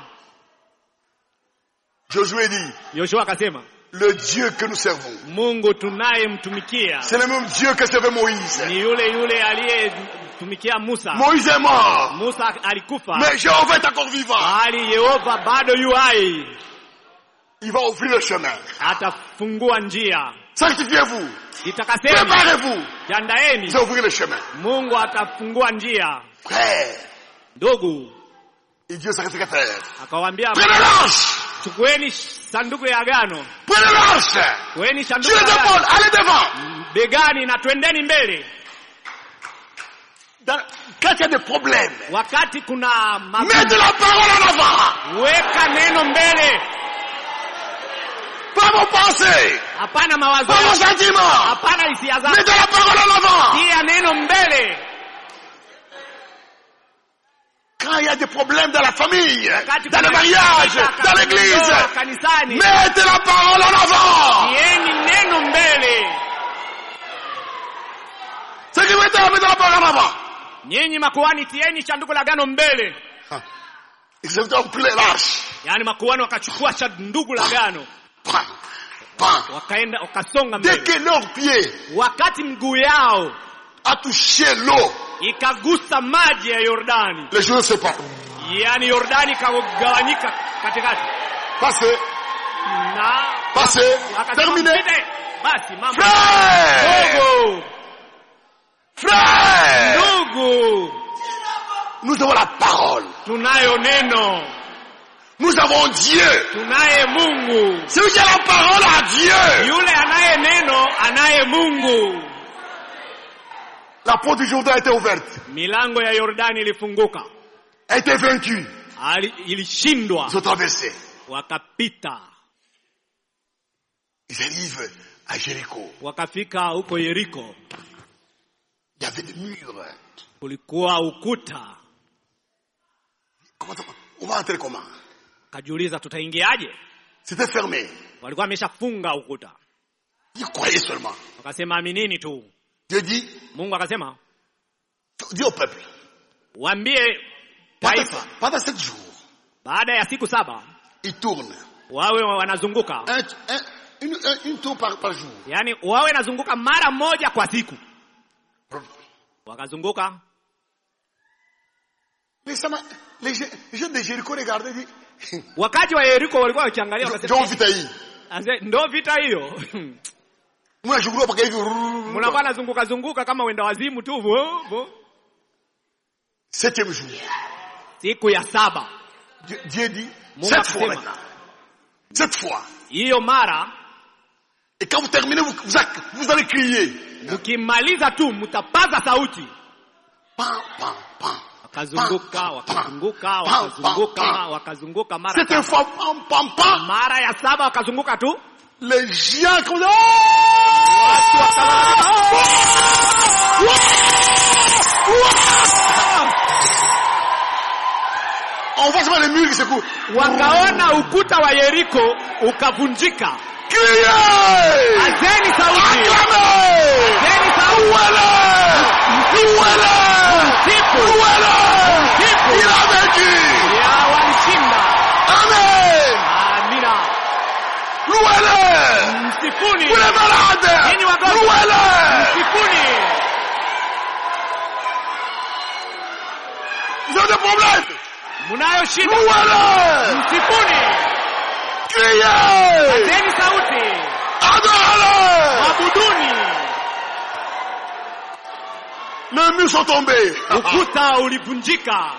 [SPEAKER 2] Josué dit,
[SPEAKER 1] Yoshua akasema,
[SPEAKER 2] le Dieu que nous servons,
[SPEAKER 1] Mungu tunayemtumikia
[SPEAKER 2] c'est le même Dieu que servait Moïse.
[SPEAKER 1] ni yule yule aliyetumikia Musa.
[SPEAKER 2] Moïse est mort,
[SPEAKER 1] Musa alikufa,
[SPEAKER 2] mais Jéhovah est encore vivant.
[SPEAKER 1] bali Yehova bado yu hai,
[SPEAKER 2] Il va ouvrir le chemin.
[SPEAKER 1] atafungua njia.
[SPEAKER 2] Sanctifiez-vous,
[SPEAKER 1] Itakaseni,
[SPEAKER 2] préparez-vous.
[SPEAKER 1] jandaeni,
[SPEAKER 2] Il va ouvrir le chemin.
[SPEAKER 1] Mungu atafungua njia.
[SPEAKER 2] Frère,
[SPEAKER 1] Ndugu
[SPEAKER 2] et Dieu sacrificateur.
[SPEAKER 1] akawaambia,
[SPEAKER 2] Prenez l'arche,
[SPEAKER 1] chukueni sanduku ya agano,
[SPEAKER 2] prenez l'arche.
[SPEAKER 1] chukueni
[SPEAKER 2] Dieu
[SPEAKER 1] sanduku ya
[SPEAKER 2] les
[SPEAKER 1] agano
[SPEAKER 2] épaules, allez devant.
[SPEAKER 1] begani na twendeni mbele.
[SPEAKER 2] Dans- quand il y a des problèmes,
[SPEAKER 1] Wakati kuna magumu,
[SPEAKER 2] mettez la parole en avant.
[SPEAKER 1] weka neno mbele,
[SPEAKER 2] Pas vos pensées,
[SPEAKER 1] hapana mawazo
[SPEAKER 2] pas vos
[SPEAKER 1] yako,
[SPEAKER 2] sentiments.
[SPEAKER 1] hapana hisia zako,
[SPEAKER 2] Mettez la parole en avant.
[SPEAKER 1] tia neno mbele.
[SPEAKER 2] Quand il y a des problèmes dans la famille,
[SPEAKER 1] Wakati
[SPEAKER 2] dans
[SPEAKER 1] kuna
[SPEAKER 2] le mariage,
[SPEAKER 1] shida
[SPEAKER 2] dans
[SPEAKER 1] katika
[SPEAKER 2] l'église,
[SPEAKER 1] ndoa, kanisani,
[SPEAKER 2] mettez la parole en avant.
[SPEAKER 1] tieni neno mbele.
[SPEAKER 2] Ce qui veut dire, mettez la parole en avant.
[SPEAKER 1] Nyinyi makuhani, tieni sanduku la agano mbele.
[SPEAKER 2] Ils ont pris l'arche.
[SPEAKER 1] Yaani makuhani wakachukua sanduku la agano,
[SPEAKER 2] Pan, pan.
[SPEAKER 1] wakaenda wakasonga
[SPEAKER 2] Dès
[SPEAKER 1] mbele.
[SPEAKER 2] que leur pied
[SPEAKER 1] Wakati mguu yao
[SPEAKER 2] a touché l'eau,
[SPEAKER 1] ikagusa maji ya Yordani,
[SPEAKER 2] les choses se séparent.
[SPEAKER 1] yaani Yordani ikagawanyika katikati
[SPEAKER 2] Passez,
[SPEAKER 1] na
[SPEAKER 2] passez,
[SPEAKER 1] akasema
[SPEAKER 2] terminé.
[SPEAKER 1] mpite. Basi mambo
[SPEAKER 2] Frère,
[SPEAKER 1] ndugu,
[SPEAKER 2] frère,
[SPEAKER 1] ndugu,
[SPEAKER 2] nous avons la parole.
[SPEAKER 1] tunayo neno,
[SPEAKER 2] Nous avons Dieu.
[SPEAKER 1] tunaye Mungu.
[SPEAKER 2] Celui qui a la parole a Dieu.
[SPEAKER 1] Yule anaye neno anaye Mungu.
[SPEAKER 2] La porte du Jourdain a été ouverte,
[SPEAKER 1] Milango ya Yordani ilifunguka,
[SPEAKER 2] a été vaincue.
[SPEAKER 1] Ali- ilishindwa,
[SPEAKER 2] Ils ont traversé.
[SPEAKER 1] wakapita,
[SPEAKER 2] Ils arrivent à Jéricho.
[SPEAKER 1] wakafika huko Yeriko.
[SPEAKER 2] Il y avait des murs.
[SPEAKER 1] Kulikuwa ukuta,
[SPEAKER 2] Comment ça- on va entrer comment
[SPEAKER 1] kajiuliza tutaingiaje?
[SPEAKER 2] C'était fermé.
[SPEAKER 1] Walikuwa wameshafunga ukuta,
[SPEAKER 2] Ils croyaient seulement.
[SPEAKER 1] wakasema aminini tu.
[SPEAKER 2] Dieu dit,
[SPEAKER 1] Mungu akasema
[SPEAKER 2] dis au peuple,
[SPEAKER 1] waambie
[SPEAKER 2] pendant,
[SPEAKER 1] taifa,
[SPEAKER 2] pendant sept jours,
[SPEAKER 1] baada ya siku saba
[SPEAKER 2] ils tournent.
[SPEAKER 1] wawe wanazunguka,
[SPEAKER 2] Un, un- une, un- une tour par, par jour.
[SPEAKER 1] yaani wawe nazunguka mara moja kwa siku. Wakazunguka,
[SPEAKER 2] Mais ça m'a- les, gens- les gens de Jéricho regardaient et disent,
[SPEAKER 1] wakati wa Yeriko walikuwa wakiangalia,
[SPEAKER 2] John
[SPEAKER 1] wakasema
[SPEAKER 2] Vitaï.
[SPEAKER 1] "Ase, ndo vita hiyo
[SPEAKER 2] Moi, je crois pas qu'il
[SPEAKER 1] mnakuwa nazunguka zunguka kama wenda wazimu tu vo, vo.
[SPEAKER 2] Septième jour.
[SPEAKER 1] Siku ya saba
[SPEAKER 2] Dieu, Dieu dit,
[SPEAKER 1] Mon
[SPEAKER 2] sept
[SPEAKER 1] baptême.
[SPEAKER 2] fois maintenant. Sept fois.
[SPEAKER 1] hiyo mara,
[SPEAKER 2] Et quand vous terminez, vous, vous, a- vous allez crier.
[SPEAKER 1] mkimaliza tu mtapaza sauti.
[SPEAKER 2] Pam, pam, pam.
[SPEAKER 1] Wakazunguka wakazunguka wakazunguka wakazunguka mara
[SPEAKER 2] Cette
[SPEAKER 1] saba.
[SPEAKER 2] fois, pam, pam, pam.
[SPEAKER 1] mara ya saba wakazunguka tu
[SPEAKER 2] Les gens comme ça.
[SPEAKER 1] Watu
[SPEAKER 2] On voit seulement les murs qui secouent.
[SPEAKER 1] wakaona ukuta wa Yeriko ukavunjika.
[SPEAKER 2] Criez!
[SPEAKER 1] Azeni sauti,
[SPEAKER 2] Acclamez!
[SPEAKER 1] azeni sauti,
[SPEAKER 2] Louez-le! Louez-le!
[SPEAKER 1] sifu
[SPEAKER 2] Louez-le! Il a vaincu!
[SPEAKER 1] ya walishinda.
[SPEAKER 2] Amen!
[SPEAKER 1] Amina,
[SPEAKER 2] Louez-le!
[SPEAKER 1] msifuni,
[SPEAKER 2] Vous les malades!
[SPEAKER 1] Nini wagonjwa?
[SPEAKER 2] Louez-le!
[SPEAKER 1] msifuni.
[SPEAKER 2] Vous avez des problèmes.
[SPEAKER 1] mnayo shida
[SPEAKER 2] Louez-le.
[SPEAKER 1] msifuni
[SPEAKER 2] Criez.
[SPEAKER 1] pateni sauti
[SPEAKER 2] Adorez-le.
[SPEAKER 1] abuduni
[SPEAKER 2] Les murs sont tombés.
[SPEAKER 1] ukuta ulivunjika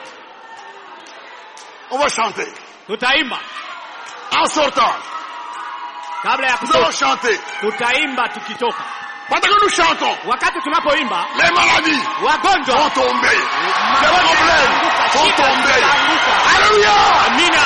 [SPEAKER 2] On va chanter.
[SPEAKER 1] tutaimba
[SPEAKER 2] En sortant,
[SPEAKER 1] kabla ya
[SPEAKER 2] nous allons
[SPEAKER 1] kutoka
[SPEAKER 2] chanter.
[SPEAKER 1] tutaimba tukitoka
[SPEAKER 2] Pendant que nous chantons,
[SPEAKER 1] wakati tunapoimba
[SPEAKER 2] les maladies
[SPEAKER 1] wagonjwa
[SPEAKER 2] vont tomber. Les
[SPEAKER 1] magonjwa
[SPEAKER 2] problèmes
[SPEAKER 1] yataanguka,
[SPEAKER 2] vont
[SPEAKER 1] shida
[SPEAKER 2] tomber.
[SPEAKER 1] zitaanguka.
[SPEAKER 2] Alléluia.
[SPEAKER 1] amina